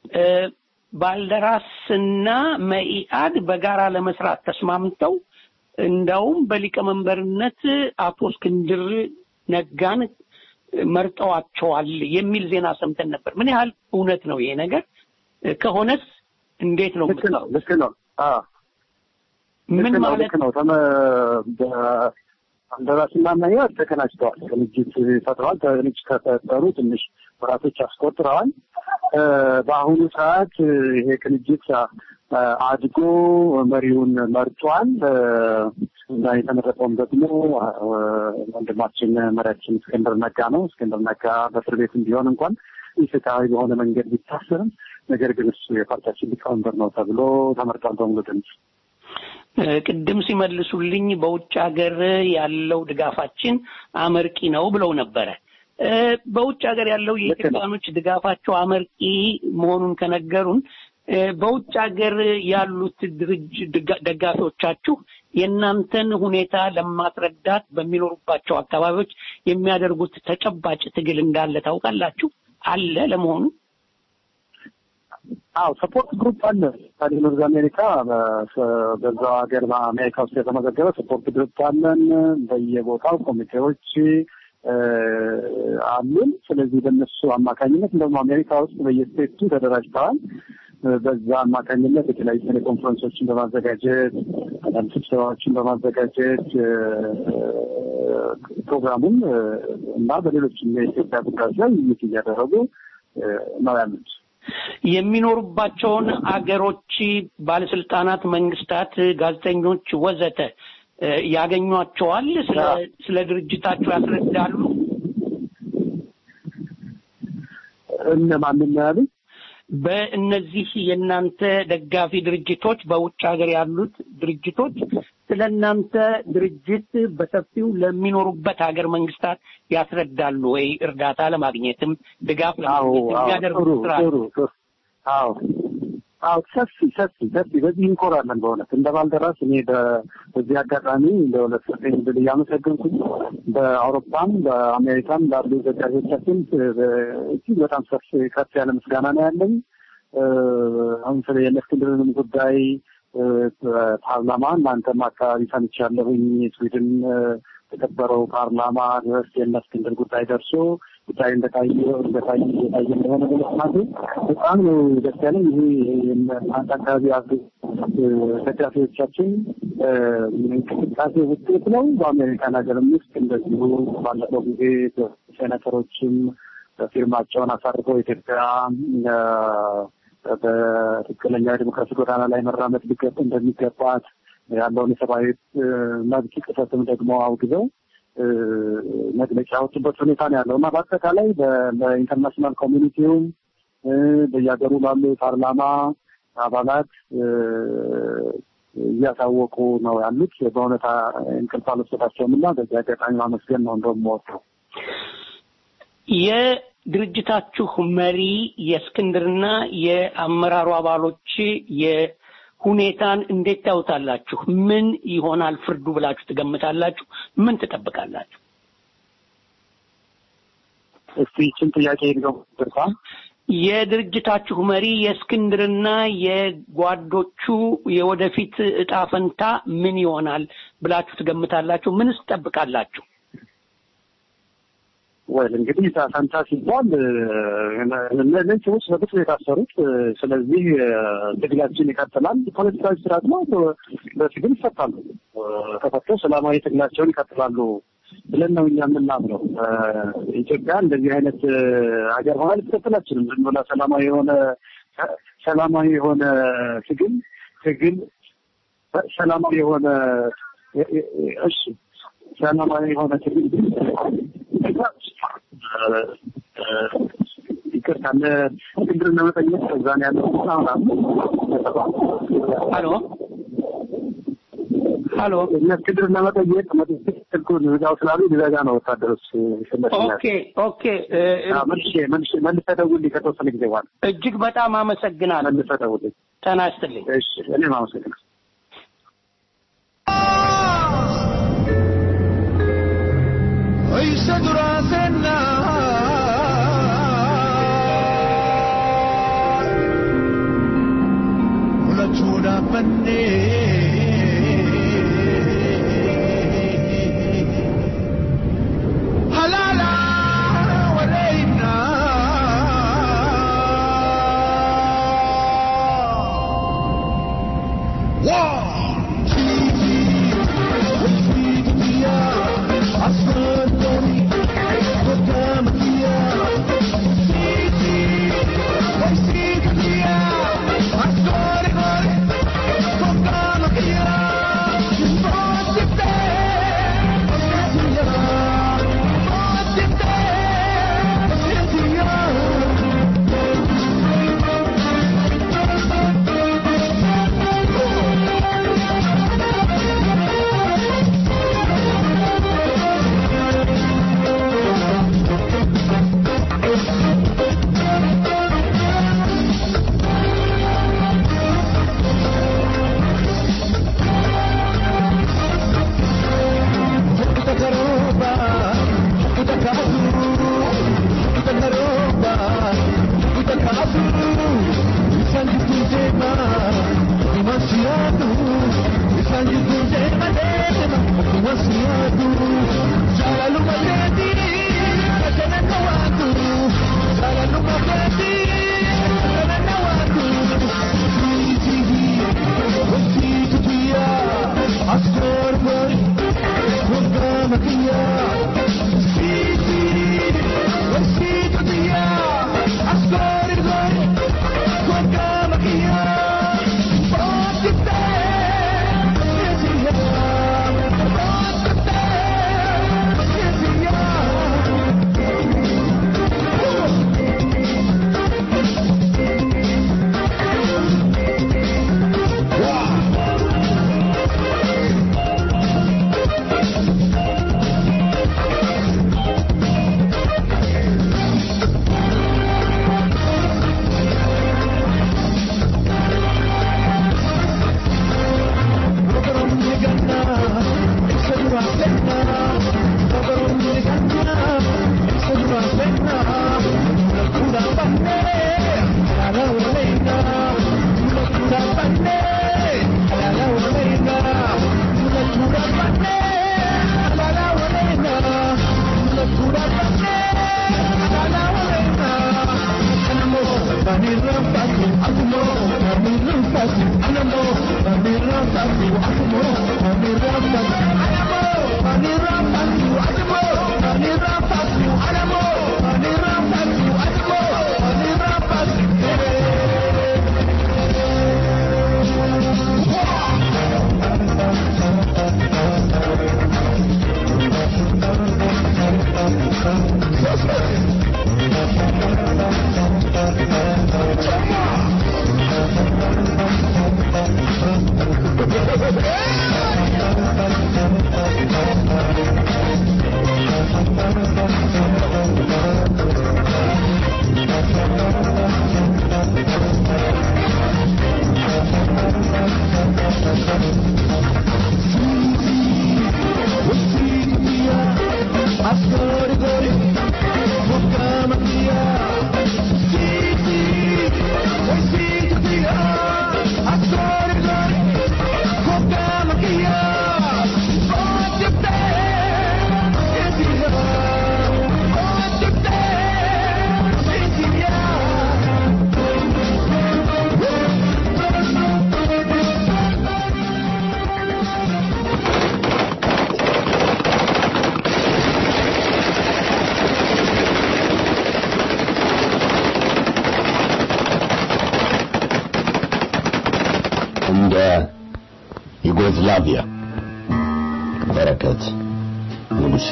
ባልደራስና መኢአድ በጋራ ለመስራት ተስማምተው እንዳውም በሊቀመንበርነት አቶ እስክንድር ነጋን መርጠዋቸዋል የሚል ዜና ሰምተን ነበር። ምን ያህል እውነት ነው ይሄ ነገር? ከሆነስ እንዴት ነው? ልክ ነው፣ ልክ ነው። ምን ማለት ልክ ነው? ባልደራስና መኢአድ ተቀናጅተዋል። ቅንጅት ፈጥረዋል። ቅንጅት ከፈጠሩ ትንሽ ወራቶች አስቆጥረዋል። በአሁኑ ሰዓት ይሄ ቅንጅት አድጎ መሪውን መርጧል እና የተመረጠውም ደግሞ ወንድማችን መሪያችን እስክንድር ነጋ ነው። እስክንድር ነጋ በእስር ቤትም ቢሆን እንኳን ኢፍትሐዊ በሆነ መንገድ ቢታሰርም ነገር ግን እሱ የፓርቲያችን ሊቀመንበር ነው ተብሎ ተመርጧል በሙሉ ድምፅ። ቅድም ሲመልሱልኝ በውጭ ሀገር ያለው ድጋፋችን አመርቂ ነው ብለው ነበረ። በውጭ ሀገር ያለው የኢትዮጵያኖች ድጋፋቸው አመርቂ መሆኑን ከነገሩን በውጭ ሀገር ያሉት ድርጅ ደጋፊዎቻችሁ የእናንተን ሁኔታ ለማስረዳት በሚኖሩባቸው አካባቢዎች የሚያደርጉት ተጨባጭ ትግል እንዳለ ታውቃላችሁ? አለ ለመሆኑ? አዎ ሰፖርት ግሩፕ አለ። ታዲያ ኖርዝ አሜሪካ በዛው ሀገር በአሜሪካ ውስጥ የተመዘገበ ሰፖርት ግሩፕ አለን። በየቦታው ኮሚቴዎች አሉን። ስለዚህ በእነሱ አማካኝነት እንደውም አሜሪካ ውስጥ በየስቴቱ ተደራጅተዋል። በዛ አማካኝነት የተለያዩ ቴሌኮንፈረንሶችን በማዘጋጀት አንዳንድ ስብሰባዎችን በማዘጋጀት ፕሮግራሙን እና በሌሎችም የኢትዮጵያ ጉዳዮች ላይ ውይይት እያደረጉ ነው ያሉት። የሚኖሩባቸውን አገሮች ባለስልጣናት፣ መንግስታት፣ ጋዜጠኞች ወዘተ ያገኟቸዋል? ስለ ድርጅታቸው ያስረዳሉ? እነማንን ነው ያሉት? በእነዚህ የእናንተ ደጋፊ ድርጅቶች በውጭ ሀገር ያሉት ድርጅቶች ስለ እናንተ ድርጅት በሰፊው ለሚኖሩበት ሀገር መንግስታት ያስረዳሉ ወይ? እርዳታ ለማግኘትም ድጋፍ ለማግኘት የሚያደርጉት ስራ አዎ አዎ ሰፊ ሰፊ ሰፊ በዚህ እንኮራለን። በእውነት እንደ ባልደራስ እኔ በዚህ አጋጣሚ ለሁለት ሰጠኝ ብል እያመሰገንኩኝ በአውሮፓም በአሜሪካም ላሉ ደጋፊዎቻችን እጅግ በጣም ሰፊ ከፍ ያለ ምስጋና ነው ያለኝ። አሁን ስለ የእስክንድርንም ጉዳይ ፓርላማ እናንተም አካባቢ ሰምቻለሁኝ። ስዊድን የተከበረው ፓርላማ ድረስ የእነ እስክንድር ጉዳይ ደርሶ ጉዳይ እንደታየ እንደታየ እየታየ እንደሆነ በመስማቴ በጣም ነው ደስ ያለኝ። ይሄ አንድ አካባቢ ያሉ ደጋፊዎቻችን እንቅስቃሴ ውጤት ነው። በአሜሪካን ሀገርም ውስጥ እንደዚሁ ባለፈው ጊዜ ሴኔተሮችም ፊርማቸውን አሳርፈው ኢትዮጵያ በትክክለኛ የዲሞክራሲ ጎዳና ላይ መራመድ ሊገባ እንደሚገባት ያለውን የሰብአዊ መብት ጥሰትም ደግሞ አውግዘው መግለጫ ያወጡበት ሁኔታ ነው ያለው እና በአጠቃላይ በኢንተርናሽናል ኮሚኒቲውም በየሀገሩ ላሉ የፓርላማ አባላት እያሳወቁ ነው ያሉት። በእውነታ እንቅልፍ አልወሰዳቸውም እና በዚህ አጋጣሚ ማመስገን ነው እንደውም የምወደው። የድርጅታችሁ መሪ የእስክንድርና የአመራሩ አባሎች ሁኔታን እንዴት ታዩታላችሁ? ምን ይሆናል ፍርዱ ብላችሁ ትገምታላችሁ? ምን ትጠብቃላችሁ? እስቲ ይችን ጥያቄ ነው ድርሳ የድርጅታችሁ መሪ የእስክንድርና የጓዶቹ የወደፊት እጣ ፈንታ ምን ይሆናል ብላችሁ ትገምታላችሁ? ምንስ ትጠብቃላችሁ? ወይ እንግዲህ እጣ ፈንታ ሲባል እነዚህ ሰዎች በግፍ ነው የታሰሩት። ስለዚህ ትግላችን ይቀጥላል። ፖለቲካዊ ስርዓት ነው። በትግል ይፈታሉ። ተፈተው ሰላማዊ ትግላቸውን ይቀጥላሉ ብለን ነው እኛ የምናምነው። ኢትዮጵያ እንደዚህ አይነት ሀገር ሆና ልትቀጥል አትችልም። ዝም ብላ ሰላማዊ የሆነ ሰላማዊ የሆነ ትግል ትግል ሰላማዊ የሆነ እሺ ሰላማዊ የሆነ ትግል ይቅርታ ለእስክንድር ለመጠየቅ እዛ ነው ያለው። ሄሎ ሀሎ እስክንድር ለመጠየቅ መጥቼ ስልኩን ዝጋው ስላሉ ሊዘጋ ነው ወታደሮች ይሸለሽኛል። ኦኬ ኦኬ እ፣ እ፣ መልሼ መልሼ መልሰህ ደውልልኝ ከተወሰነ ጊዜ በኋላ እጅግ በጣም አመሰግናለሁ። መልሰህ ደውልልኝ። ጤና ይስጥልኝ። እሺ እኔም አመሰግናለሁ። Oise durasenna Mulachuna panne Halala walaina እንደ ዩጎዝላቪያ በረከት ንጉሴ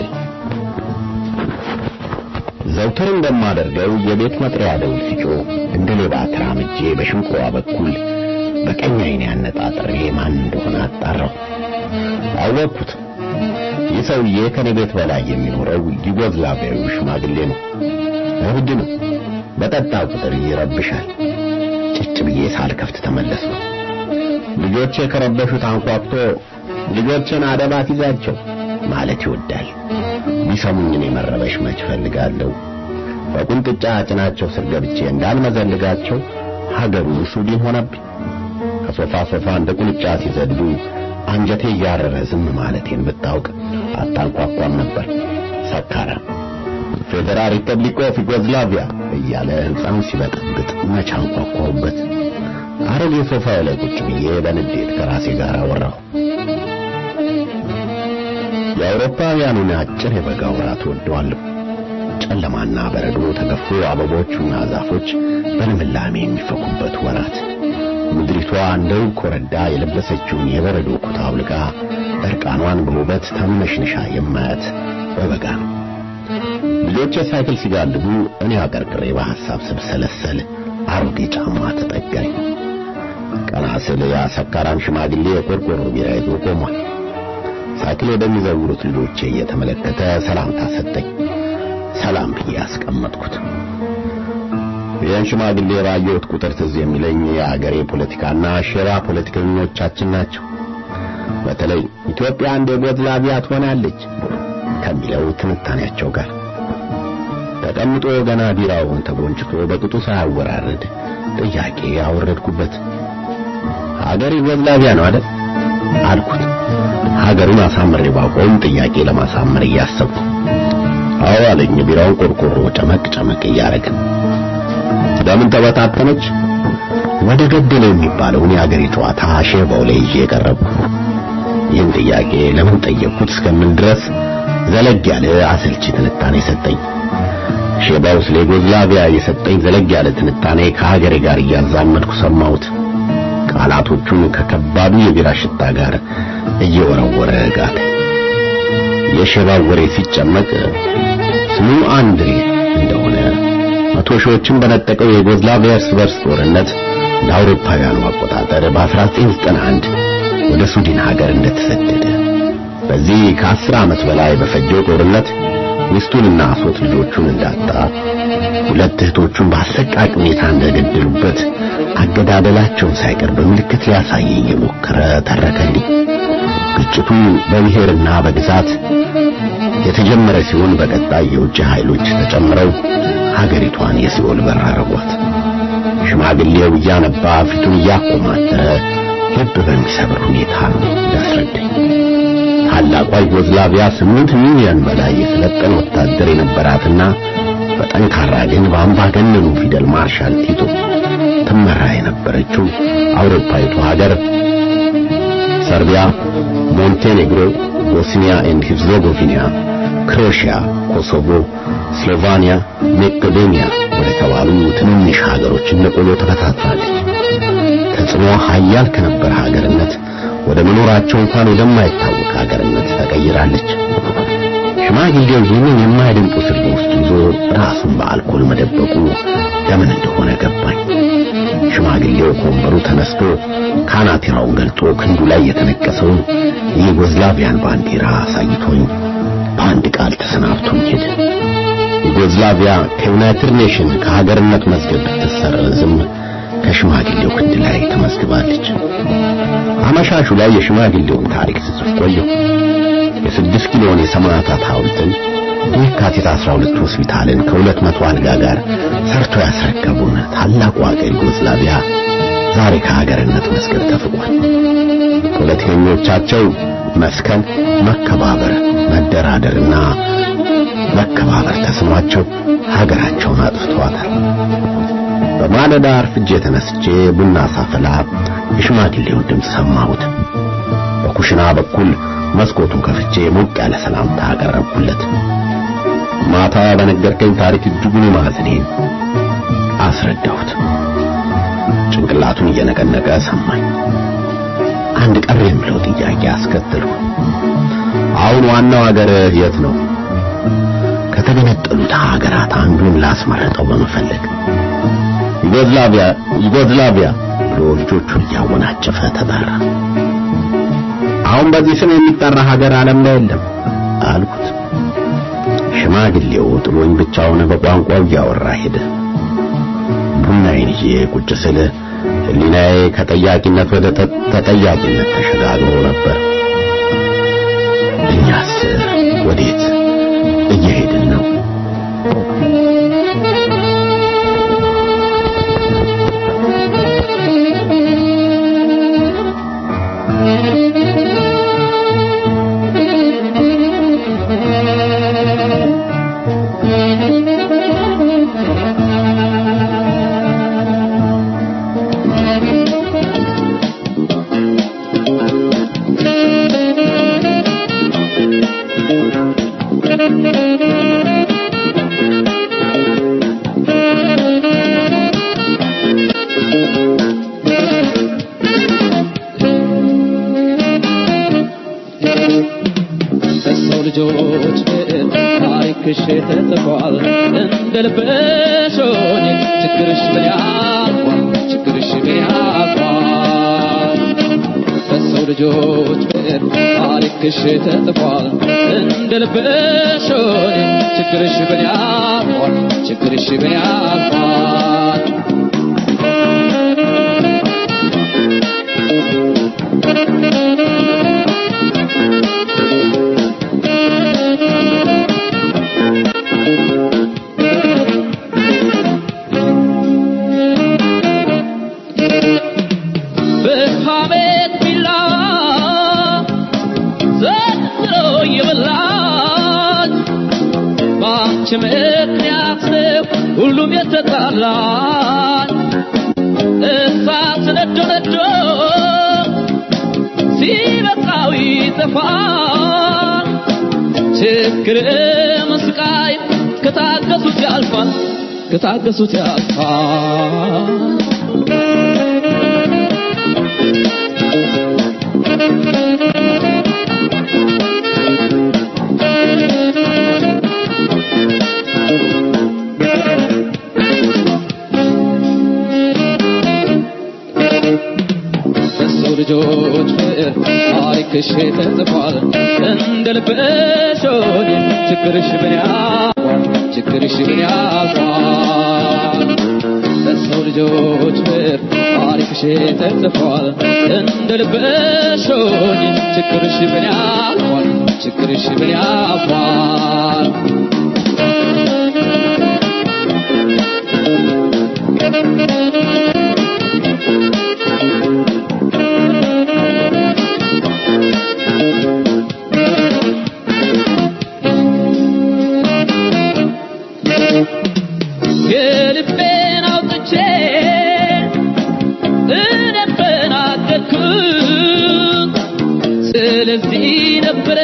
ዘውትር እንደማደርገው የቤት መጥሪያ ደውል ሲጮህ እንደ ሌባ ተራምጄ በሽንቆዋ በኩል በቀኝ ዓይኔ አነጣጥሬ ማን እንደሆነ አጣራሁ። አወቅኩት። ይህ ሰውዬ ከኔ ቤት በላይ የሚኖረው ዩጎዝላቪያዊ ሽማግሌ ነው። እብድ ነው። በጠጣ ቁጥር ይረብሻል። ጭጭ ብዬ ሳልከፍት ተመለስኩ። ልጆቼ ከረበሹት አንኳኩቶ ልጆችን አደባት ይዛቸው ማለት ይወዳል። ቢሰሙኝ እኔ መረበሽ መች ፈልጋለሁ። በቁንጥጫ ጭናቸው ስር ገብቼ እንዳልመዘልጋቸው ሀገሩ ሱዲን ሆነብኝ። ከሶፋ ሶፋ እንደ ቁንጫ ሲዘሉ አንጀቴ እያረረ ዝም ማለቴን ብታውቅ አታንኳኳም ነበር። ሰካራም ፌዴራል ሪፐብሊክ ኦፍ ዩጎዝላቪያ እያለ ሕንፃውን ሲበጠብጥ መች አንኳኳሁበት። አረጌ ሶፋው ላይ ቁጭ ብዬ በንዴት ከራሴ ጋር አወራሁ። የአውሮፓውያኑን አጭር የበጋ ወራት ወደዋለሁ። ጨለማና በረዶ ተገፎ አበቦቹና ዛፎች በልምላሜ የሚፈኩበት ወራት ምድሪቷ እንደ ውብ ኮረዳ የለበሰችውን የበረዶ ኩታ አውልቃ እርቃኗን በውበት ተምነሽንሻ የማያት በበጋ ነው። ልጆቼ ሳይክል ሲጋልቡ እኔ አቀርቅሬ በሐሳብ ስብሰለሰል አሮጌ ጫማ ተጠጋኝ። ቀና ስል ያ ሰካራም ሽማግሌ የቆርቆሮ ቢራ ይዞ ቆሟል። ሳይክል ወደሚዘውሩት ልጆቼ እየተመለከተ ሰላምታ ሰጠኝ። ሰላም ብዬ ያስቀመጥኩት ይህን ሽማግሌ ባየሁት ቁጥር ትዝ የሚለኝ የአገሬ ፖለቲካና ሼራ ፖለቲከኞቻችን ናቸው። በተለይ ኢትዮጵያ እንደ ዩጎዝላቪያ ትሆናለች ከሚለው ትንታኔያቸው ጋር ተቀምጦ ገና ቢራውን ተጎንጭቶ በቅጡ ሳያወራርድ ጥያቄ አወረድኩበት። ሀገር ዩጎዝላቪያ ነው አይደል አልኩት። ሀገሩን አሳምሬ ባቆም ጥያቄ ለማሳመር እያሰብኩ አዎ አለኝ። ቢራውን ቆርቆሮ ጨመቅ ጨመቅ እያደረገ ለምን ተበታተነች? ወደ ገደለ የሚባለውን የአገሬ ጨዋታ ሼባው ላይ ይዤ የቀረብኩ። ይህን ጥያቄ ለምን ጠየቅኩት እስከምን ድረስ ዘለግ ያለ አሰልቺ ትንታኔ ሰጠኝ። ሼባው ስለ ዩጎዝላቪያ የሰጠኝ ዘለግ ያለ ትንታኔ ከሀገሬ ጋር እያዛመድኩ ሰማሁት። ቃላቶቹን ከከባዱ የቢራ ሽታ ጋር እየወረወረ ጋተ። የሼባው ወሬ ሲጨመቅ ስሙ አንድሬ እንደሆነ መቶ ሺዎችን በነጠቀው የዩጎዝላቪያ እርስ በርስ ጦርነት እንደ አውሮፓውያኑ አቆጣጠር በ1991 ወደ ሱዲን ሀገር እንደተሰደደ በዚህ ከአስር ዓመት በላይ በፈጀው ጦርነት ሚስቱንና ሶስት ልጆቹን እንዳጣ ሁለት እህቶቹን በአሰቃቂ ሁኔታ እንደገደሉበት አገዳደላቸውን ሳይቀር በምልክት ሊያሳየኝ የሞከረ ተረከልኝ። ግጭቱ በብሔርና በግዛት የተጀመረ ሲሆን በቀጣይ የውጭ ኃይሎች ተጨምረው ሀገሪቷን የሲኦል በር አረጓት። ሽማግሌው እያነባ ፊቱን እያኮማተረ ልብ በሚሰብር ሁኔታ ነው ያስረዳኝ። ታላቋ ዩጎዝላቪያ ስምንት ሚሊዮን በላይ የሰለጠነ ወታደር የነበራትና በጠንካራ ግን በአምባገነኑ ፊደል ማርሻል ቲቶ ትመራ የነበረችው አውሮፓዊቱ ሀገር ሰርቢያ፣ ሞንቴኔግሮ፣ ቦስኒያ ኤንድ ሄርዞጎቪና፣ ክሮሺያ፣ ኮሶቮ፣ ስሎቫኒያ፣ መቄዶኒያ ወደ ተባሉ ትንንሽ ሀገሮች እንደ ቆሎ ተበታትናለች። ተጽዕኖ ኃያል ከነበረ ሀገርነት ወደ መኖራቸው እንኳን ወደማይታወቅ ሀገርነት ተቀይራለች። ሽማግሌው ይህንን የማይደንቁ ስር ውስጥ ይዞ ራሱን በአልኮል መደበቁ ለምን እንደሆነ ገባኝ። ሽማግሌው ከወንበሩ ተነስቶ ካናቴራውን ገልጦ ክንዱ ላይ የተነቀሰውን የዩጎዝላቪያን ባንዲራ አሳይቶኝ በአንድ ቃል ተሰናብቶኝ ሄደ። ዩጎዝላቪያ ከዩናይትድ ኔሽን ከሀገርነት መዝገብ ብትሰረዝም ከሽማግሌው ክንድ ላይ ተመዝግባለች። አመሻሹ ላይ የሽማግሌውን ታሪክ ስጽፍ ቆየሁ። የስድስት ኪሎን የሰማዕታት ሐውልትን የካቲት 12 ሆስፒታልን ከሁለት መቶ አልጋ ጋር ሰርቶ ያስረከቡን ታላቁ ሀገር ዩጎዝላቪያ ዛሬ ከሀገርነት መዝገብ ተፍቋል። ፖለቲከኞቻቸው መስከን፣ መከባበር፣ መደራደርና መከባበር ተስኗቸው ሀገራቸውን አጥፍተዋታል። በማለዳ አርፍጄ ተነስቼ ቡና ሳፈላ የሽማግሌውን ድምፅ ሰማሁት። በኩሽና በኩል መስኮቱን ከፍቼ ሞቅ ያለ ሰላምታ አቀረብኩለት። ማታ በነገርከኝ ታሪክ እጅጉን ማዘኔን አስረዳሁት። ጭንቅላቱን እየነቀነቀ ሰማኝ። አንድ ቀር የምለው ጥያቄ አስከተልኩ። አሁን ዋናው ሀገር የት ነው? ከተገነጠሉት ሀገራት አንዱን ላስመረጠው በመፈለግ ዩጎዝላቪያ ዩጎዝላቪያ ብሎ ልጆቹን እያወናጨፈ ተጣራ። አሁን በዚህ ስም የሚጠራ ሀገር ዓለም ላይ የለም አልኩት። ሽማግሌው ጥሎኝ ብቻውን በቋንቋው እያወራ ሄደ። ቡናዬን ይዤ ቁጭ ስል ሕሊናዬ ከጠያቂነት ወደ ተጠያቂነት ተሸጋግሮ ነበር። እኛስ ወዴት እየሄድን ነው? በሰው ልጆች ታሪክሽ ተጽፏል እንደ ልብሽ ሆኜ ችግርሽ ምን ያልፏል ችግርሽ ምን ያልፏል በሰው ልጆች ታሪክሽ ተጽፏል እንደ ልብሽ ሆኜ ችግርሽ ምን ያልፏል ችግርሽ ምን ያልፏል በሐሜት ቢላ ዘንድሮ የበላኝ በአንቺ ምክንያት ነው ሁሉም የተጣላኝ እሳት ነዶ ነዶ ሲበቃው ይጠፋል ችግርም ስቃይ ከታገሱት ያልፋል ከታገሱት ያልፋል በሰው ልጆች ፍቅር ታሪክሽ ተጽፏል እንደ ልብሽ ሆኜ ችግርሽ ምን ያልፏል ችግርሽ ምን ያልፏል በሰው ልጆች ፍቅር ታሪክሽ ተጽፏል እንደ ልብሽ ሆኜ ችግርሽ ምን ያልፏል ችግርሽ ምን ያልፏል የልቤን አውጥቼ እኔ ተናገርኩት ስለዚህ ነበረ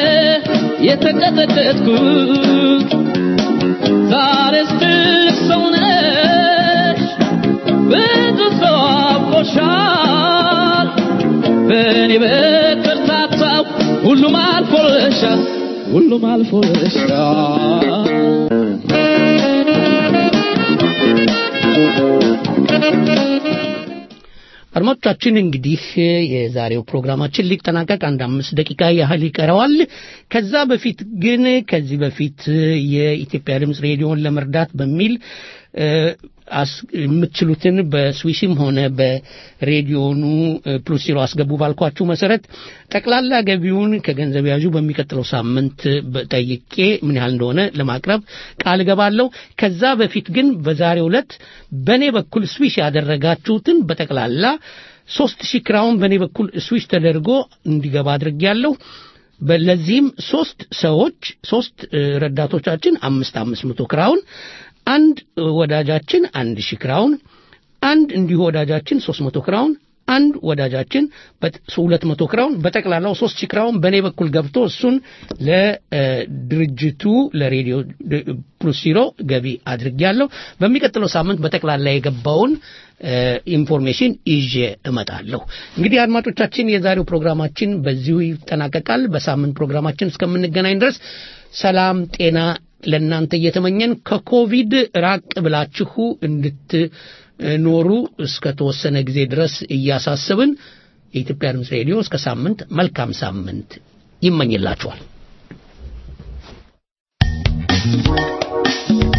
የተቀጠቀጥኩት ዛሬስ ትልቅ ሰው ነሽ ብዙ ሰው አውቆሻል በእኔ በኩል ታጣው ሁሉም አልፎልሻል ሁሉም አልፎልሻል አድማጮቻችን እንግዲህ የዛሬው ፕሮግራማችን ሊጠናቀቅ አንድ አምስት ደቂቃ ያህል ይቀረዋል። ከዛ በፊት ግን ከዚህ በፊት የኢትዮጵያ ድምፅ ሬዲዮን ለመርዳት በሚል እ፣ አስ- የምትችሉትን በስዊስም ሆነ በሬዲዮኑ እ፣ ፕሉስ ዜሮ አስገቡ ባልኳችሁ መሰረት ጠቅላላ ገቢውን ከገንዘብ ያዡ በሚቀጥለው ሳምንት ጠይቄ ምን ያህል እንደሆነ ለማቅረብ ቃል እገባለሁ። ከዛ በፊት ግን በዛሬው ዕለት በእኔ በኩል ስዊሽ ያደረጋችሁትን በጠቅላላ ሶስት ሺህ ክራውን በእኔ በኩል ስዊሽ ተደርጎ እንዲገባ አድርጌያለሁ። በ- ለዚህም ሶስት ሰዎች ሶስት እ፣ ረዳቶቻችን አምስት አምስት መቶ ክራውን አንድ ወዳጃችን አንድ ሺህ ክራውን አንድ እንዲሁ ወዳጃችን ሶስት መቶ ክራውን አንድ ወዳጃችን ሁለት መቶ ክራውን በጠቅላላው ሶስት ሺህ ክራውን በእኔ በኩል ገብቶ እሱን ለድርጅቱ ለሬዲዮ ድ- ፕሉስ ዚሮ ገቢ አድርጌያለሁ። በሚቀጥለው ሳምንት በጠቅላላ የገባውን እ፣ ኢንፎርሜሽን ይዤ እመጣለሁ። እንግዲህ አድማጮቻችን የዛሬው ፕሮግራማችን በዚሁ ይጠናቀቃል። በሳምንት ፕሮግራማችን እስከምንገናኝ ድረስ ሰላም ጤና ለእናንተ እየተመኘን ከኮቪድ ራቅ ብላችሁ እንድትኖሩ እስከ ተወሰነ ጊዜ ድረስ እያሳሰብን የኢትዮጵያ ድምፅ ሬዲዮ እስከ ሳምንት መልካም ሳምንት ይመኝላችኋል።